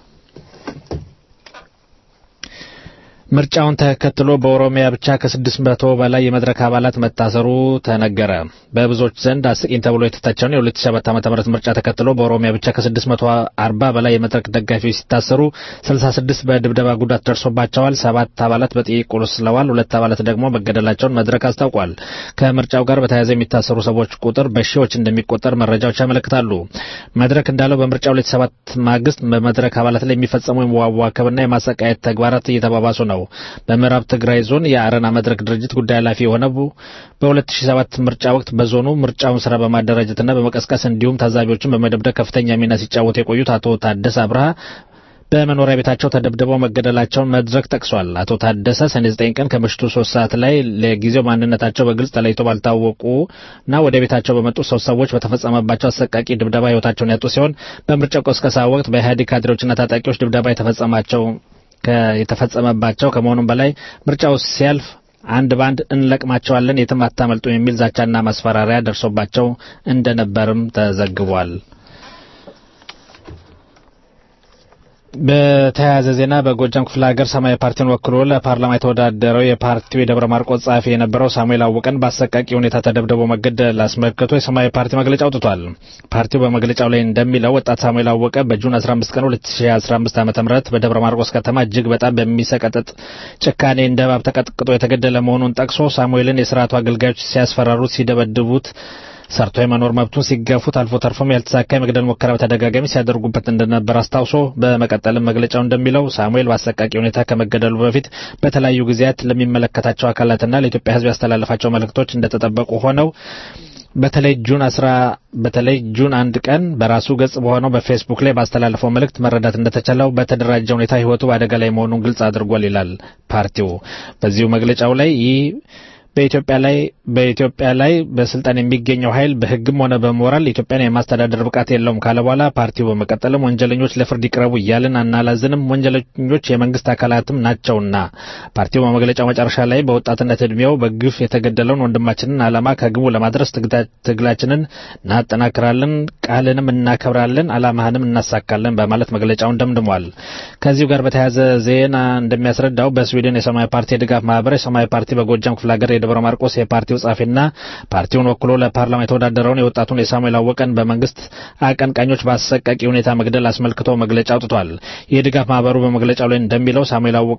ምርጫውን ተከትሎ በኦሮሚያ ብቻ ከስድስት መቶ በላይ የመድረክ አባላት መታሰሩ ተነገረ። በብዙዎች ዘንድ አስቂኝ ተብሎ የተተቸውን የ2007 ዓ.ም ምርጫ ተከትሎ በኦሮሚያ ብቻ ከ640 በላይ የመድረክ ደጋፊዎች ሲታሰሩ 66 በድብደባ ጉዳት ደርሶባቸዋል። ሰባት አባላት በጥይት ቆስለዋል። ሁለት አባላት ደግሞ መገደላቸውን መድረክ አስታውቋል። ከምርጫው ጋር በተያያዘ የሚታሰሩ ሰዎች ቁጥር በሺዎች እንደሚቆጠር መረጃዎች ያመለክታሉ። መድረክ እንዳለው በምርጫ 2007 ማግስት በመድረክ አባላት ላይ የሚፈጸሙ የመዋዋከብና የማሰቃየት ተግባራት እየተባባሱ ነው። በምዕራብ ትግራይ ዞን የአረና መድረክ ድርጅት ጉዳይ ኃላፊ የሆነው በ2007 ምርጫ ወቅት በዞኑ ምርጫውን ስራ በማደራጀትና በመቀስቀስ እንዲሁም ታዛቢዎችን በመደብደብ ከፍተኛ ሚና ሲጫወቱ የቆዩት አቶ ታደሰ አብርሃ በመኖሪያ ቤታቸው ተደብድበው መገደላቸውን መድረክ ጠቅሷል። አቶ ታደሰ ሰኔ 9 ቀን ከምሽቱ ሶስት ሰዓት ላይ ለጊዜው ማንነታቸው በግልጽ ተለይቶ ባልታወቁና ወደ ቤታቸው በመጡ ሶስት ሰዎች በተፈጸመባቸው አሰቃቂ ድብደባ ሕይወታቸውን ያጡ ሲሆን በምርጫው ቅስቀሳ ወቅት በኢህአዴግ ካድሬዎችና ታጣቂዎች ድብደባ የተፈጸማቸው የተፈጸመባቸው ከመሆኑም በላይ ምርጫው ሲያልፍ አንድ ባንድ እንለቅማቸዋለን፣ የትም አታመልጡ የሚል ዛቻና ማስፈራሪያ ደርሶባቸው እንደነበርም ተዘግቧል። በተያያዘ ዜና በጎጃም ክፍለ ሀገር ሰማያዊ ፓርቲን ወክሎ ለፓርላማ የተወዳደረው የፓርቲው የደብረ ማርቆስ ጸሐፊ የነበረው ሳሙኤል አወቀን በአሰቃቂ ሁኔታ ተደብድቦ መገደል አስመልክቶ የሰማያዊ ፓርቲ መግለጫ አውጥቷል። ፓርቲው በመግለጫው ላይ እንደሚለው ወጣት ሳሙኤል አወቀ በጁን 15 ቀን 2015 ዓ.ም በደብረ ማርቆስ ከተማ እጅግ በጣም በሚሰቀጥጥ ጭካኔ እንደ እባብ ተቀጥቅጦ የተገደለ መሆኑን ጠቅሶ ሳሙኤልን የስርዓቱ አገልጋዮች ሲያስፈራሩት፣ ሲደበድቡት ሰርቶ የመኖር መብቱን ሲገፉት አልፎ ተርፎም ያልተሳካ የመግደል ሙከራ በተደጋጋሚ ሲያደርጉበት እንደነበር አስታውሶ በመቀጠልም መግለጫው እንደሚለው ሳሙኤል በአሰቃቂ ሁኔታ ከመገደሉ በፊት በተለያዩ ጊዜያት ለሚመለከታቸው አካላትና ለኢትዮጵያ ሕዝብ ያስተላለፋቸው መልእክቶች እንደተጠበቁ ሆነው በተለይ ጁን አስራ በተለይ ጁን አንድ ቀን በራሱ ገጽ በሆነው በፌስቡክ ላይ ባስተላለፈው መልእክት መረዳት እንደተቻለው በተደራጀ ሁኔታ ሕይወቱ በአደጋ ላይ መሆኑን ግልጽ አድርጓል ይላል ፓርቲው በዚሁ መግለጫው ላይ ይህ በኢትዮጵያ ላይ በኢትዮጵያ ላይ በስልጣን የሚገኘው ኃይል በሕግም ሆነ በሞራል ኢትዮጵያን የማስተዳደር ብቃት የለውም ካለ በኋላ ፓርቲው በመቀጠልም ወንጀለኞች ለፍርድ ይቅረቡ እያልን አናላዝንም፣ ወንጀለኞች የመንግስት አካላትም ናቸውና። ፓርቲው በመግለጫው መጨረሻ ላይ በወጣትነት እድሜው በግፍ የተገደለውን ወንድማችንን ዓላማ ከግቡ ለማድረስ ትግላችንን እናጠናክራለን፣ ቃልንም እናከብራለን፣ ዓላማህንም እናሳካለን በማለት መግለጫውን ደምድሟል። ከዚሁ ጋር በተያያዘ ዜና እንደሚያስረዳው በስዊድን የሰማያዊ ፓርቲ የድጋፍ ማህበር የሰማያዊ ፓርቲ በጎጃም ክፍለ ሀገር የደብረ ማርቆስ የፓርቲው ጻፊና ፓርቲውን ወክሎ ለፓርላማ የተወዳደረውን የወጣቱን የሳሙኤል አወቀን በመንግስት አቀንቃኞች በአሰቃቂ ሁኔታ መግደል አስመልክቶ መግለጫ አውጥቷል። የድጋፍ ማህበሩ በመግለጫው ላይ እንደሚለው ሳሙኤል አወቀ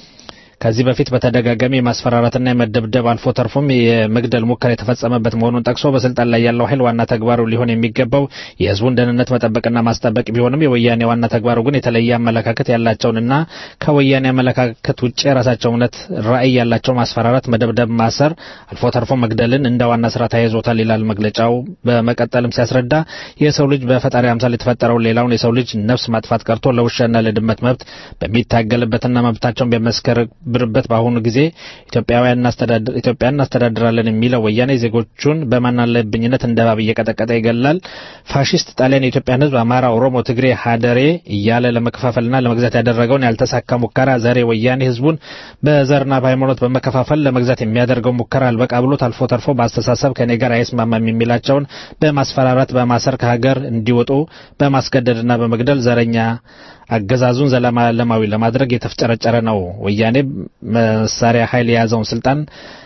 ከዚህ በፊት በተደጋጋሚ የማስፈራራትና የመደብደብ አልፎ ተርፎም የመግደል ሙከራ የተፈጸመበት መሆኑን ጠቅሶ በስልጣን ላይ ያለው ኃይል ዋና ተግባሩ ሊሆን የሚገባው የህዝቡን ደህንነት መጠበቅና ማስጠበቅ ቢሆንም የወያኔ ዋና ተግባሩ ግን የተለየ አመለካከት ያላቸውንና ከወያኔ አመለካከት ውጭ የራሳቸው እውነት ራዕይ ያላቸው ማስፈራራት፣ መደብደብ፣ ማሰር አልፎ ተርፎ መግደልን እንደ ዋና ስራ ተያይዞታል ይላል መግለጫው። በመቀጠልም ሲያስረዳ የሰው ልጅ በፈጣሪ አምሳል የተፈጠረውን ሌላውን የሰው ልጅ ነፍስ ማጥፋት ቀርቶ ለውሻና ለድመት መብት በሚታገልበትና መብታቸውን በመስከር ብርበት በአሁኑ ጊዜ ኢትዮጵያውያን እናስተዳድራለን የሚለው ወያኔ ዜጎቹን በማናለብኝነት እንደ እባብ እየቀጠቀጠ ይገላል። ፋሽስት ጣሊያን የኢትዮጵያን ህዝብ አማራ፣ ኦሮሞ፣ ትግሬ፣ ሀደሬ እያለ ለመከፋፈልና ለመግዛት ያደረገውን ያልተሳካ ሙከራ ዛሬ ወያኔ ህዝቡን በዘርና በሃይማኖት በመከፋፈል ለመግዛት የሚያደርገው ሙከራ አልበቃ ብሎት አልፎ ተርፎ በአስተሳሰብ ከኔ ጋር አይስማማም የሚላቸውን በማስፈራራት በማሰር ከሀገር እንዲወጡ በማስገደድና በመግደል ዘረኛ አገዛዙን ዘላለማዊ ለማድረግ የተፍጨረጨረ ነው። ወያኔ መሳሪያ ኃይል የያዘውን ስልጣን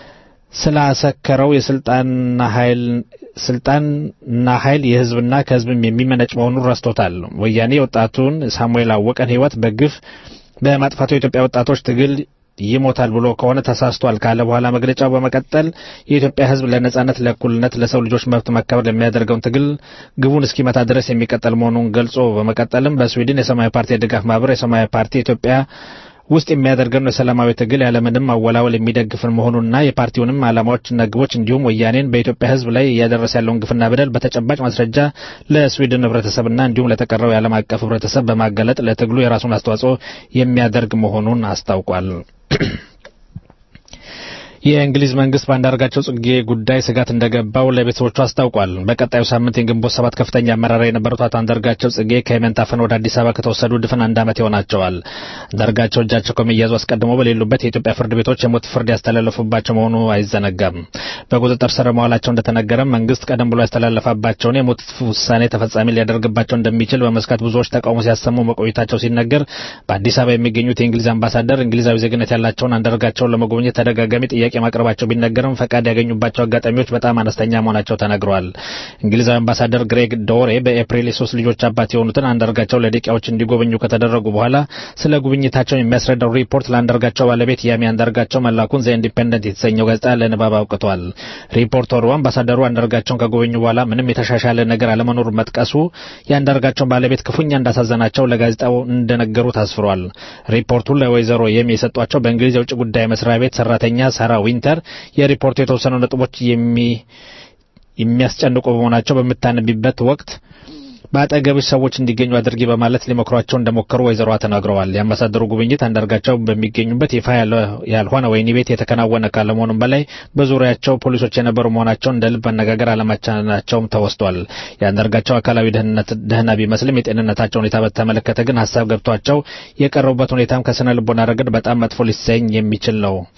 ስላሰከረው የስልጣንና ኃይል ስልጣንና ኃይል የህዝብና ከህዝብም የሚመነጭ መሆኑን ረስቶታል። ወያኔ ወጣቱን ሳሙኤል አወቀን ህይወት በግፍ በማጥፋቱ የኢትዮጵያ ወጣቶች ትግል ይሞታል ብሎ ከሆነ ተሳስቷል ካለ በኋላ መግለጫው በመቀጠል የኢትዮጵያ ህዝብ ለነጻነት፣ ለእኩልነት፣ ለሰው ልጆች መብት መከበር ለሚያደርገውን ትግል ግቡን እስኪመታ ድረስ የሚቀጠል መሆኑን ገልጾ በመቀጠልም በስዊድን የሰማያዊ ፓርቲ የድጋፍ ማህበር የሰማያዊ ፓርቲ ኢትዮጵያ ውስጥ የሚያደርገውን የሰላማዊ ትግል ያለምንም አወላወል የሚደግፍን መሆኑንና የፓርቲውንም ዓላማዎችና ግቦች እንዲሁም ወያኔን በኢትዮጵያ ህዝብ ላይ እያደረሰ ያለውን ግፍና በደል በተጨባጭ ማስረጃ ለስዊድን ህብረተሰብና እንዲሁም ለተቀረው የዓለም አቀፍ ህብረተሰብ በማጋለጥ ለትግሉ የራሱን አስተዋጽኦ የሚያደርግ መሆኑን አስታውቋል። የእንግሊዝ መንግስት በአንዳርጋቸው ጽጌ ጉዳይ ስጋት እንደገባው ለቤተሰቦቹ አስታውቋል። በቀጣዩ ሳምንት የግንቦት ሰባት ከፍተኛ አመራር የነበሩት አቶ አንዳርጋቸው ጽጌ ከየመን ታፍነው ወደ አዲስ አበባ ከተወሰዱ ድፍን አንድ ዓመት ይሆናቸዋል። አንዳርጋቸው እጃቸው ከመያዙ አስቀድሞ በሌሉበት የኢትዮጵያ ፍርድ ቤቶች የሞት ፍርድ ያስተላለፉባቸው መሆኑ አይዘነጋም። በቁጥጥር ስር መዋላቸው እንደተነገረም መንግስት ቀደም ብሎ ያስተላለፈባቸውን የሞት ውሳኔ ተፈጻሚ ሊያደርግባቸው እንደሚችል በመስጋት ብዙዎች ተቃውሞ ሲያሰሙ መቆየታቸው ሲነገር በአዲስ አበባ የሚገኙት የእንግሊዝ አምባሳደር እንግሊዛዊ ዜግነት ያላቸውን አንዳርጋቸውን ለመጎብኘት ተደጋጋሚ ጥያቄ ማቅረባቸው ቢነገርም ፈቃድ ያገኙባቸው አጋጣሚዎች በጣም አነስተኛ መሆናቸው ተነግረዋል። እንግሊዛዊ አምባሳደር ግሬግ ዶሬ በኤፕሪል የሶስት ልጆች አባት የሆኑትን አንዳርጋቸው ለደቂቃዎች እንዲጎበኙ ከተደረጉ በኋላ ስለ ጉብኝታቸውን የሚያስረዳው ሪፖርት ለአንዳርጋቸው ባለቤት ያሚ አንዳርጋቸው መላኩን ዘ ኢንዲፔንደንት የተሰኘው ጋዜጣ ለንባብ አውቅቷል። ሪፖርተሩ አምባሳደሩ አንዳርጋቸውን ከጎበኙ በኋላ ምንም የተሻሻለ ነገር አለመኖሩ መጥቀሱ የአንዳርጋቸውን ባለቤት ክፉኛ እንዳሳዘናቸው ለጋዜጣው እንደነገሩ ታስፍሯል። ሪፖርቱ ለወይዘሮ የሚ የሰጧቸው በእንግሊዝ የውጭ ጉዳይ መስሪያ ቤት ሰራተኛ ሳራ ዊንተር የሪፖርቱ የተወሰኑ ነጥቦች የሚያስጨንቁ በመሆናቸው በምታነቢበት ወቅት በአጠገብሽ ሰዎች እንዲገኙ አድርጊ በማለት ሊመክሯቸው እንደሞከሩ ወይዘሮዋ ተናግረዋል። የአምባሳደሩ ጉብኝት አንዳርጋቸው በሚገኙበት ይፋ ያልሆነ ወህኒ ቤት የተከናወነ ካለመሆኑም በላይ በዙሪያቸው ፖሊሶች የነበሩ መሆናቸውን እንደ ልብ መነጋገር አለመቻላቸውም ተወስቷል። የአንዳርጋቸው አካላዊ ደህና ቢመስልም የጤንነታቸው ሁኔታ በተመለከተ ግን ሀሳብ ገብቷቸው የቀረቡበት ሁኔታም ከስነ ልቦና ረገድ በጣም መጥፎ ሊሰኝ የሚችል ነው።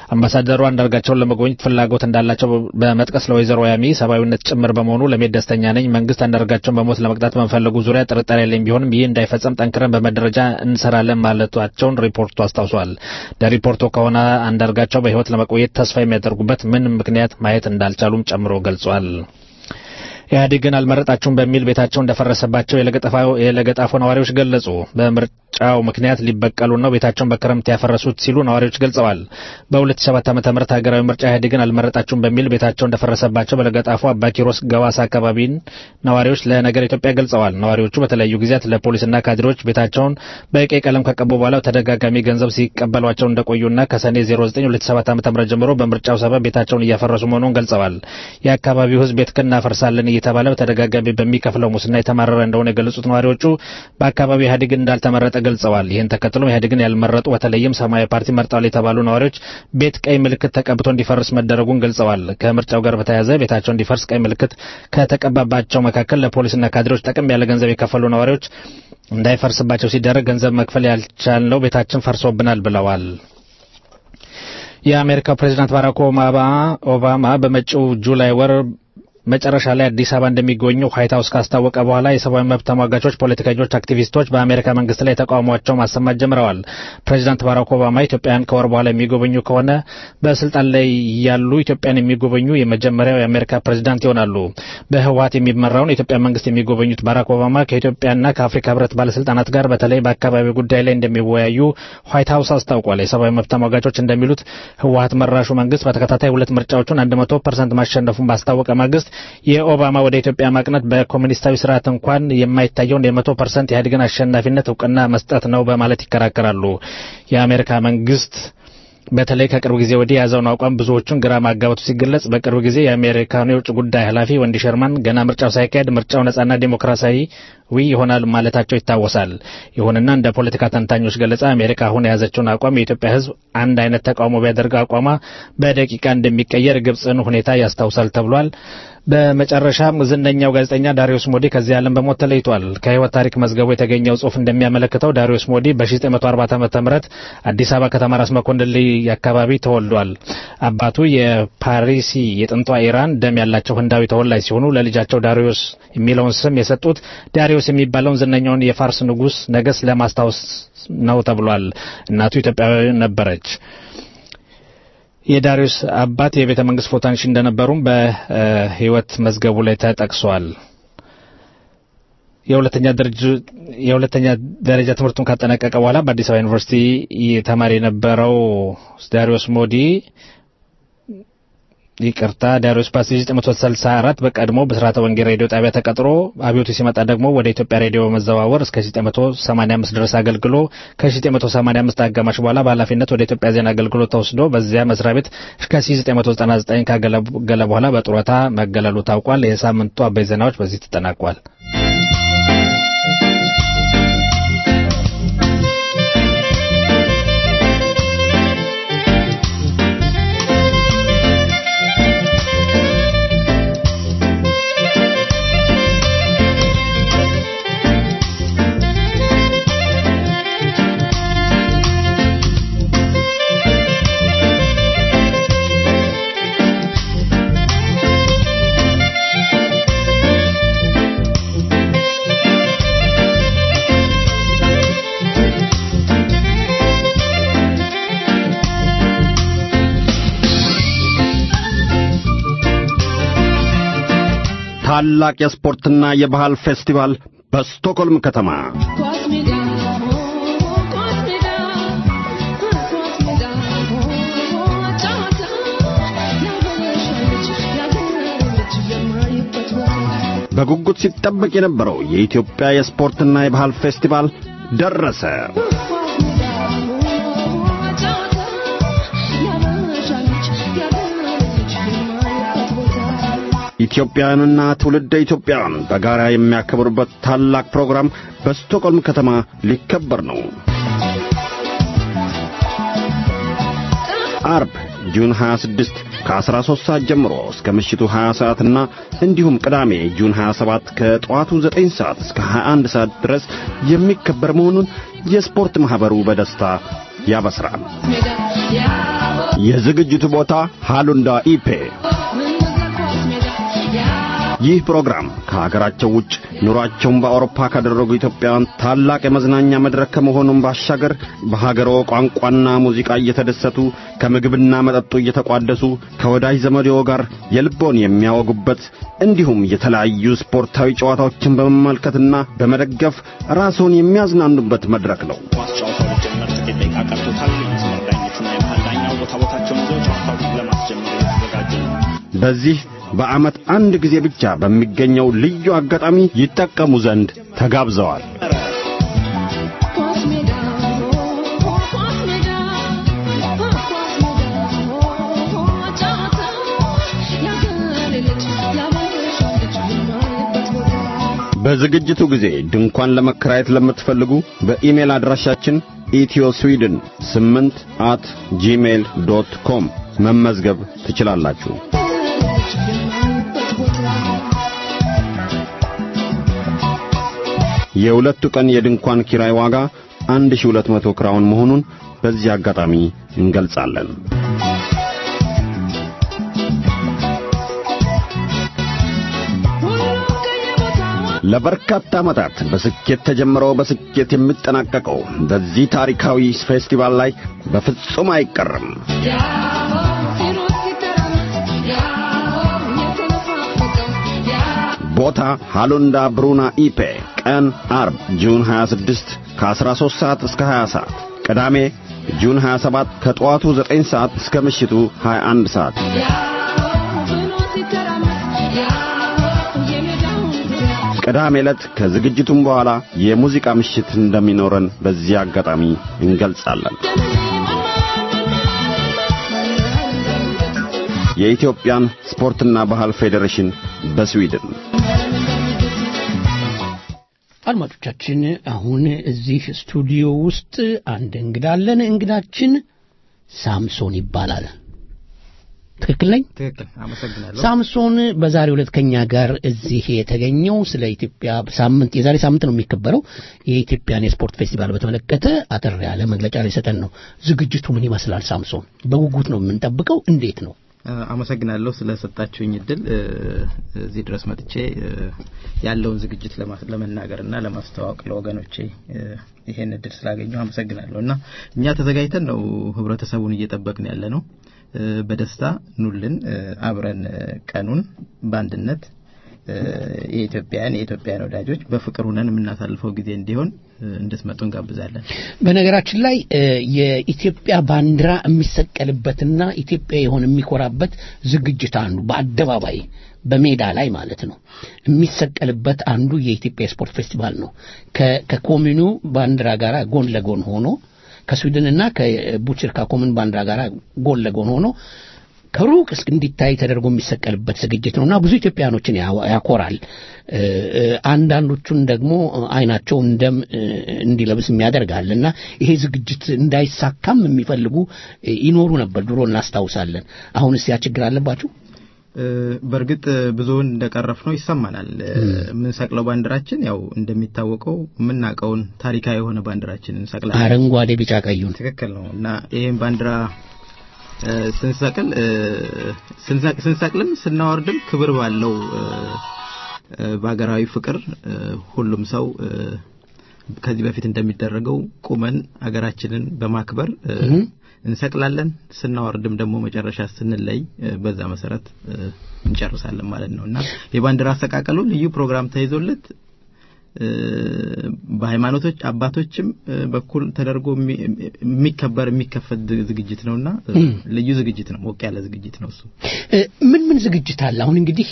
አምባሳደሩ አንዳርጋቸውን ለመጎብኘት ፍላጎት እንዳላቸው በመጥቀስ ለወይዘሮ ያሚ ሰብአዊነት ጭምር በመሆኑ ለመሄድ ደስተኛ ነኝ። መንግስት አንዳርጋቸውን በሞት ለመቅጣት በመፈለጉ ዙሪያ ጥርጣሬ ያለኝ ቢሆንም ይህ እንዳይፈጸም ጠንክረን በመደረጃ እንሰራለን ማለቷቸውን ሪፖርቱ አስታውሷል። ለሪፖርቱ ከሆነ አንዳርጋቸው በህይወት ለመቆየት ተስፋ የሚያደርጉበት ምን ምክንያት ማየት እንዳልቻሉም ጨምሮ ገልጿል። ኢህአዴግን አልመረጣችሁም በሚል ቤታቸው እንደፈረሰባቸው የለገጣፎ ነዋሪዎች ገለጹ። በምርጫው ምክንያት ሊበቀሉ ነው ቤታቸውን በክረምት ያፈረሱት ሲሉ ነዋሪዎች ገልጸዋል። በ2007 ዓ ም ሀገራዊ ምርጫ ኢህአዴግን አልመረጣችሁም በሚል ቤታቸው እንደፈረሰባቸው በለገጣፎ አባኪሮስ ገዋሳ አካባቢን ነዋሪዎች ለነገር ኢትዮጵያ ገልጸዋል። ነዋሪዎቹ በተለያዩ ጊዜያት ለፖሊስና ካድሬዎች ቤታቸውን በቀይ ቀለም ከቀቡ በኋላ ተደጋጋሚ ገንዘብ ሲቀበሏቸው እንደቆዩና ከሰኔ 092007 ዓ ም ጀምሮ በምርጫው ሰበብ ቤታቸውን እያፈረሱ መሆኑን ገልጸዋል። የአካባቢው ህዝብ ቤት እናፈርሳለን እየተባለ በተደጋጋሚ በሚከፍለው ሙስና የተማረረ እንደሆነ የገለጹት ነዋሪዎቹ በአካባቢው ኢህአዴግ እንዳልተመረጠ ገልጸዋል። ይህን ተከትሎም ኢህአዴግን ያልመረጡ በተለይም ሰማያዊ ፓርቲ መርጠዋል የተባሉ ነዋሪዎች ቤት ቀይ ምልክት ተቀብቶ እንዲፈርስ መደረጉን ገልጸዋል። ከምርጫው ጋር በተያያዘ ቤታቸው እንዲፈርስ ቀይ ምልክት ከተቀባባቸው መካከል ለፖሊስና ካድሬዎች ጠቅም ያለ ገንዘብ የከፈሉ ነዋሪዎች እንዳይፈርስባቸው ሲደረግ ገንዘብ መክፈል ያልቻልነው ቤታችን ፈርሶብናል ብለዋል። የአሜሪካው ፕሬዚዳንት ባራክ ኦባማ በመጪው ጁላይ ወር መጨረሻ ላይ አዲስ አበባ እንደሚገኙ ዋይት ሀውስ ካስታወቀ በኋላ የሰብአዊ መብት ተሟጋቾች፣ ፖለቲከኞች፣ አክቲቪስቶች በአሜሪካ መንግስት ላይ ተቃውሟቸው ማሰማት ጀምረዋል። ፕሬዚዳንት ባራክ ኦባማ ኢትዮጵያን ከወር በኋላ የሚጎበኙ ከሆነ በስልጣን ላይ ያሉ ኢትዮጵያን የሚጎበኙ የመጀመሪያው የአሜሪካ ፕሬዚዳንት ይሆናሉ። በህወሀት የሚመራውን የኢትዮጵያ መንግስት የሚጎበኙት ባራክ ኦባማ ከኢትዮጵያና ከአፍሪካ ህብረት ባለስልጣናት ጋር በተለይ በአካባቢ ጉዳይ ላይ እንደሚወያዩ ዋይት ሀውስ አስታውቋል። የሰብአዊ መብት ተሟጋቾች እንደሚሉት ህወሀት መራሹ መንግስት በተከታታይ ሁለት ምርጫዎቹን አንድ መቶ ፐርሰንት ማሸነፉን ባስታወቀ ማግስት የኦባማ ወደ ኢትዮጵያ ማቅነት በኮሚኒስታዊ ስርዓት እንኳን የማይታየውን የመቶ ፐርሰንት ኢህአዴግን አሸናፊነት እውቅና መስጠት ነው በማለት ይከራከራሉ። የአሜሪካ መንግስት በተለይ ከቅርብ ጊዜ ወዲህ የያዘውን አቋም ብዙዎቹን ግራ ማጋባቱ ሲገለጽ በቅርብ ጊዜ የአሜሪካኑ የውጭ ጉዳይ ኃላፊ ወንዲ ሸርማን ገና ምርጫው ሳይካሄድ ምርጫው ነጻና ዴሞክራሲያዊ ይሆናል ማለታቸው ይታወሳል። ይሁንና እንደ ፖለቲካ ተንታኞች ገለጻ አሜሪካ አሁን የያዘችውን አቋም የኢትዮጵያ ሕዝብ አንድ አይነት ተቃውሞ ቢያደርግ አቋሟ በደቂቃ እንደሚቀየር ግብፅን ሁኔታ ያስታውሳል ተብሏል። በመጨረሻም ዝነኛው ጋዜጠኛ ዳሪዮስ ሞዲ ከዚህ ዓለም በሞት ተለይቷል። ከህይወት ታሪክ መዝገቡ የተገኘው ጽሑፍ እንደሚያመለክተው ዳሪዮስ ሞዲ በ1940 ዓ.ም አዲስ አበባ ከተማ ራስ መኮንን ልይ አካባቢ ተወልዷል። አባቱ የፓሪሲ የጥንቷ ኢራን ደም ያላቸው ህንዳዊ ተወላጅ ሲሆኑ ለልጃቸው ዳሪዮስ የሚለውን ስም የሰጡት ዳሪዮስ የሚባለውን ዝነኛውን የፋርስ ንጉሥ ነገሥት ለማስታወስ ነው ተብሏል። እናቱ ኢትዮጵያዊ ነበረች። የዳሪዮስ አባት የቤተ መንግስት ፎቶ አንሺ እንደነበሩም በህይወት መዝገቡ ላይ ተጠቅሷል። የሁለተኛ ደረጃ የሁለተኛ ደረጃ ትምህርቱን ካጠናቀቀ በኋላ በአዲስ አበባ ዩኒቨርሲቲ ተማሪ የነበረው ዳሪዮስ ሞዲ ይቅርታ ዳሪዮስ በ1964 በቀድሞ በስርዓተ ወንጌል ሬዲዮ ጣቢያ ተቀጥሮ አብዮቱ ሲመጣ ደግሞ ወደ ኢትዮጵያ ሬዲዮ በመዘዋወር እስከ 1985 ድረስ አገልግሎ ከ1985 አጋማሽ በኋላ በኃላፊነት ወደ ኢትዮጵያ ዜና አገልግሎት ተወስዶ በዚያ መስሪያ ቤት እስከ 1999 ካገለገለ በኋላ በጡረታ መገለሉ ታውቋል። የሳምንቱ አበይ ዜናዎች በዚህ ተጠናቋል። ታላቅ የስፖርትና የባህል ፌስቲቫል በስቶክሆልም ከተማ በጉጉት ሲጠበቅ የነበረው የኢትዮጵያ የስፖርትና የባህል ፌስቲቫል ደረሰ። ኢትዮጵያውያንና ትውልደ ኢትዮጵያውያን በጋራ የሚያከብሩበት ታላቅ ፕሮግራም በስቶክሆልም ከተማ ሊከበር ነው። አርብ ጁን 26 ከ13 ሰዓት ጀምሮ እስከ ምሽቱ 20 ሰዓትና እንዲሁም ቅዳሜ ጁን 27 ከጠዋቱ 9 ሰዓት እስከ 21 ሰዓት ድረስ የሚከበር መሆኑን የስፖርት ማኅበሩ በደስታ ያበስራል። የዝግጅቱ ቦታ ሃሉንዳ ኢፔ ይህ ፕሮግራም ከሀገራቸው ውጭ ኑሯቸውን በአውሮፓ ካደረጉ ኢትዮጵያውያን ታላቅ የመዝናኛ መድረክ ከመሆኑም ባሻገር በሀገሮ ቋንቋና ሙዚቃ እየተደሰቱ ከምግብና መጠጡ እየተቋደሱ ከወዳጅ ዘመዴዎ ጋር የልቦን የሚያወጉበት እንዲሁም የተለያዩ ስፖርታዊ ጨዋታዎችን በመመልከትና በመደገፍ ራስዎን የሚያዝናኑበት መድረክ ነው። ኳስ ጨዋታው ሊጀመር ጥቂት ደቂቃ ቀርቶታል። የመስመር ዳኞችና የመሃል ዳኛው ቦታ ቦታቸውን ይዘው ጨዋታውን ለማስጀመር እየተዘጋጁ ነው። በዚህ በዓመት አንድ ጊዜ ብቻ በሚገኘው ልዩ አጋጣሚ ይጠቀሙ ዘንድ ተጋብዘዋል። በዝግጅቱ ጊዜ ድንኳን ለመከራየት ለምትፈልጉ በኢሜል አድራሻችን ኢትዮ ስዊድን 8 አት ጂሜል ዶት ኮም መመዝገብ ትችላላችሁ። የሁለቱ ቀን የድንኳን ኪራይ ዋጋ 1200 ክራውን መሆኑን በዚህ አጋጣሚ እንገልጻለን። ለበርካታ ዓመታት በስኬት ተጀምረው በስኬት የሚጠናቀቀው በዚህ ታሪካዊ ፌስቲቫል ላይ በፍጹም አይቀርም። ቦታ ሃሎንዳ ብሩና ኢፔ፣ ቀን አርብ ጁን 26 ከ13 ሰዓት እስከ 20 ሰዓት፣ ቅዳሜ ጁን 27 ከጠዋቱ 9 ሰዓት እስከ ምሽቱ 21 ሰዓት። ቅዳሜ ዕለት ከዝግጅቱም በኋላ የሙዚቃ ምሽት እንደሚኖረን በዚህ አጋጣሚ እንገልጻለን። የኢትዮጵያን ስፖርትና ባህል ፌዴሬሽን በስዊድን አድማጮቻችን አሁን እዚህ ስቱዲዮ ውስጥ አንድ እንግዳ አለን። እንግዳችን ሳምሶን ይባላል። ትክክል ነኝ? ትክክል። አመሰግናለሁ። ሳምሶን በዛሬው ዕለት ከኛ ጋር እዚህ የተገኘው ስለ ኢትዮጵያ ሳምንት የዛሬ ሳምንት ነው የሚከበረው የኢትዮጵያን የስፖርት ፌስቲቫል በተመለከተ አጠር ያለ መግለጫ ሊሰጠን ነው። ዝግጅቱ ምን ይመስላል? ሳምሶን በጉጉት ነው የምንጠብቀው። እንዴት ነው? አመሰግናለሁ ስለሰጣችሁኝ እድል እዚህ ድረስ መጥቼ ያለውን ዝግጅት ለመናገርና ለማስተዋወቅ ለወገኖቼ ይሄን እድል ስላገኘሁ አመሰግናለሁ። እና እኛ ተዘጋጅተን ነው ህብረተሰቡን እየጠበቅን ያለ ነው። በደስታ ኑልን፣ አብረን ቀኑን በአንድነት የኢትዮጵያን የኢትዮጵያን ወዳጆች በፍቅር ሁነን የምናሳልፈው ጊዜ እንዲሆን እንድትመጡ እንጋብዛለን። በነገራችን ላይ የኢትዮጵያ ባንዲራ የሚሰቀልበትና ኢትዮጵያ የሆነ የሚኮራበት ዝግጅት አንዱ በአደባባይ በሜዳ ላይ ማለት ነው የሚሰቀልበት አንዱ የኢትዮጵያ የስፖርት ፌስቲቫል ነው። ከኮሚኑ ባንዲራ ጋር ጎን ለጎን ሆኖ ከስዊድንና ከቡችርካ ኮምን ባንዲራ ጋር ጎን ለጎን ሆኖ ከሩቅ እስክ እንዲታይ ተደርጎ የሚሰቀልበት ዝግጅት ነውና ብዙ ኢትዮጵያኖችን ያኮራል። አንዳንዶቹን ደግሞ አይናቸው እንደም እንዲለብስ የሚያደርጋል እና ይሄ ዝግጅት እንዳይሳካም የሚፈልጉ ይኖሩ ነበር ድሮ እናስታውሳለን። አሁንስ ያ ችግር አለባችሁ? በእርግጥ ብዙውን እንደቀረፍ ነው ይሰማናል። የምንሰቅለው ባንዲራችን ያው እንደሚታወቀው የምናውቀውን ታሪካዊ የሆነ ባንዲራችን እንሰቅላለን። አረንጓዴ፣ ቢጫ ቀዩን ትክክል ነው እና ይህም ባንዲራ ስንሰቅል ስንሰቅልም ስናወርድም ክብር ባለው በሀገራዊ ፍቅር ሁሉም ሰው ከዚህ በፊት እንደሚደረገው ቁመን አገራችንን በማክበር እንሰቅላለን። ስናወርድም ደግሞ መጨረሻ ስንለይ በዛ መሰረት እንጨርሳለን ማለት ነው እና የባንዲራ አሰቃቀሉ ልዩ ፕሮግራም ተይዞለት በሃይማኖቶች አባቶችም በኩል ተደርጎ የሚከበር የሚከፈት ዝግጅት ነውና ልዩ ዝግጅት ነው። ሞቅ ያለ ዝግጅት ነው እሱ። ምን ምን ዝግጅት አለ? አሁን እንግዲህ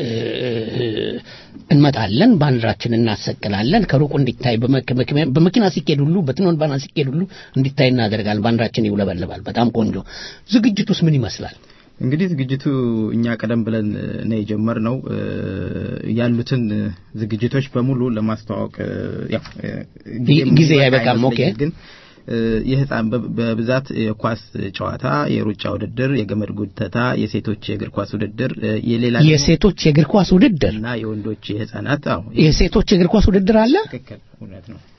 እንመጣለን፣ ባንዲራችን እናሰቅላለን። ከሩቁ እንዲታይ በመኪና ሲኬድ ሁሉ በትኖን ባና ሲኬድ ሁሉ እንዲታይ እናደርጋለን። ባንዲራችን ይውለበለባል። በጣም ቆንጆ። ዝግጅቱስ ምን ይመስላል? እንግዲህ ዝግጅቱ እኛ ቀደም ብለን ነው የጀመርነው። ያሉትን ዝግጅቶች በሙሉ ለማስተዋወቅ ያው ጊዜ አይበቃም። ኦኬ ግን የህፃን በብዛት የኳስ ጨዋታ፣ የሩጫ ውድድር፣ የገመድ ጉተታ፣ የሴቶች የእግር ኳስ ውድድር፣ የሌላ የሴቶች የእግር ኳስ ውድድር እና የወንዶች የህፃናት አዎ የሴቶች የእግር ኳስ ውድድር አለ። ትክክል፣ እውነት ነው።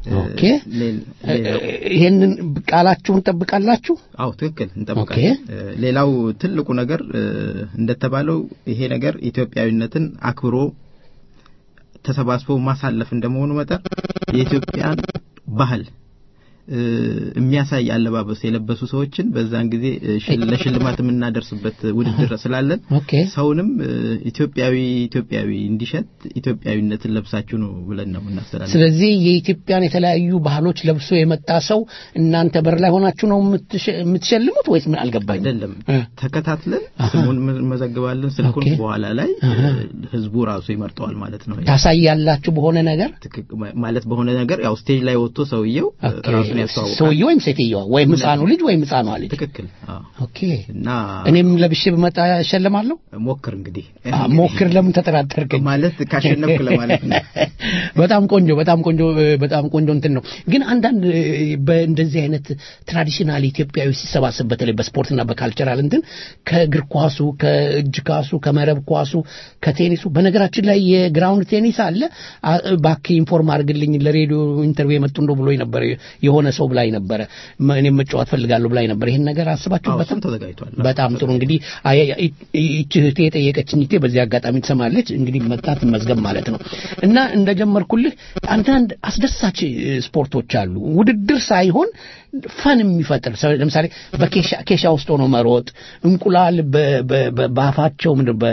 ኦኬ ይሄንን ቃላችሁን ጠብቃላችሁ? አዎ ትክክል እንጠብቃለን። ሌላው ትልቁ ነገር እንደተባለው ይሄ ነገር ኢትዮጵያዊነትን አክብሮ ተሰባስቦ ማሳለፍ እንደመሆኑ መጠን የኢትዮጵያን ባህል የሚያሳይ አለባበስ የለበሱ ሰዎችን በዛን ጊዜ ለሽልማት የምናደርስበት ውድድር ስላለን ሰውንም ኢትዮጵያዊ ኢትዮጵያዊ እንዲሸት ኢትዮጵያዊነትን ለብሳችሁ ነው ብለን ነው የምናስተላልፈው። ስለዚህ የኢትዮጵያን የተለያዩ ባህሎች ለብሶ የመጣ ሰው እናንተ በር ላይ ሆናችሁ ነው የምትሸልሙት ወይስ ምን አልገባኝ። አይደለም፣ ተከታትለን ስሙን መዘግባለን። ስልኩን በኋላ ላይ ህዝቡ ራሱ ይመርጠዋል ማለት ነው። ታሳያላችሁ በሆነ ነገር ማለት በሆነ ነገር ያው ስቴጅ ላይ ወጥቶ ሰውየው ራሱን ያስተዋውቃል። ሰውየው ወይም ሴትየዋ ወይም ህፃኑ ልጅ ወይም ህፃኗ ልጅ። ትክክል። ኦኬ። እና እኔም ለብሼ ብመጣ እሸልማለሁ። ሞክር እንግዲህ ሞክር። ለምን ተጠራጠርከኝ? ማለት ካሸነፍክ ለማለት ነው። በጣም ቆንጆ፣ በጣም ቆንጆ፣ በጣም ቆንጆ እንትን ነው። ግን አንዳንድ በእንደዚህ አይነት ትራዲሽናል ኢትዮጵያዊ ሲሰባሰብ በተለይ በስፖርትና በካልቸራል እንትን ከእግር ኳሱ፣ ከእጅ ኳሱ፣ ከመረብ ኳሱ፣ ከቴኒሱ በነገራችን ላይ የግራውንድ ቴኒስ አለ። እባክህ ኢንፎርም አድርግልኝ ለሬዲዮ ኢንተርቪው የመጡ እንደው ብሎኝ ነበር የሆነ ሰው ብላኝ ነበረ። እኔም መጫወት ፈልጋለሁ ብላኝ ነበር። ይሄን ነገር አስባችሁበታል? ተዘጋጅቷል። በጣም ጥሩ። እንግዲህ ይህች እህቴ የጠየቀችኝ እህቴ በዚህ አጋጣሚ ትሰማለች። እንግዲህ መጣት መዝገብ ማለት ነው እና እንደጀመርኩልህ አንዳንድ አስደሳች ስፖርቶች አሉ ውድድር ሳይሆን ፈን የሚፈጥር ለምሳሌ በኬሻ ውስጥ ሆኖ መሮጥ፣ እንቁላል በአፋቸው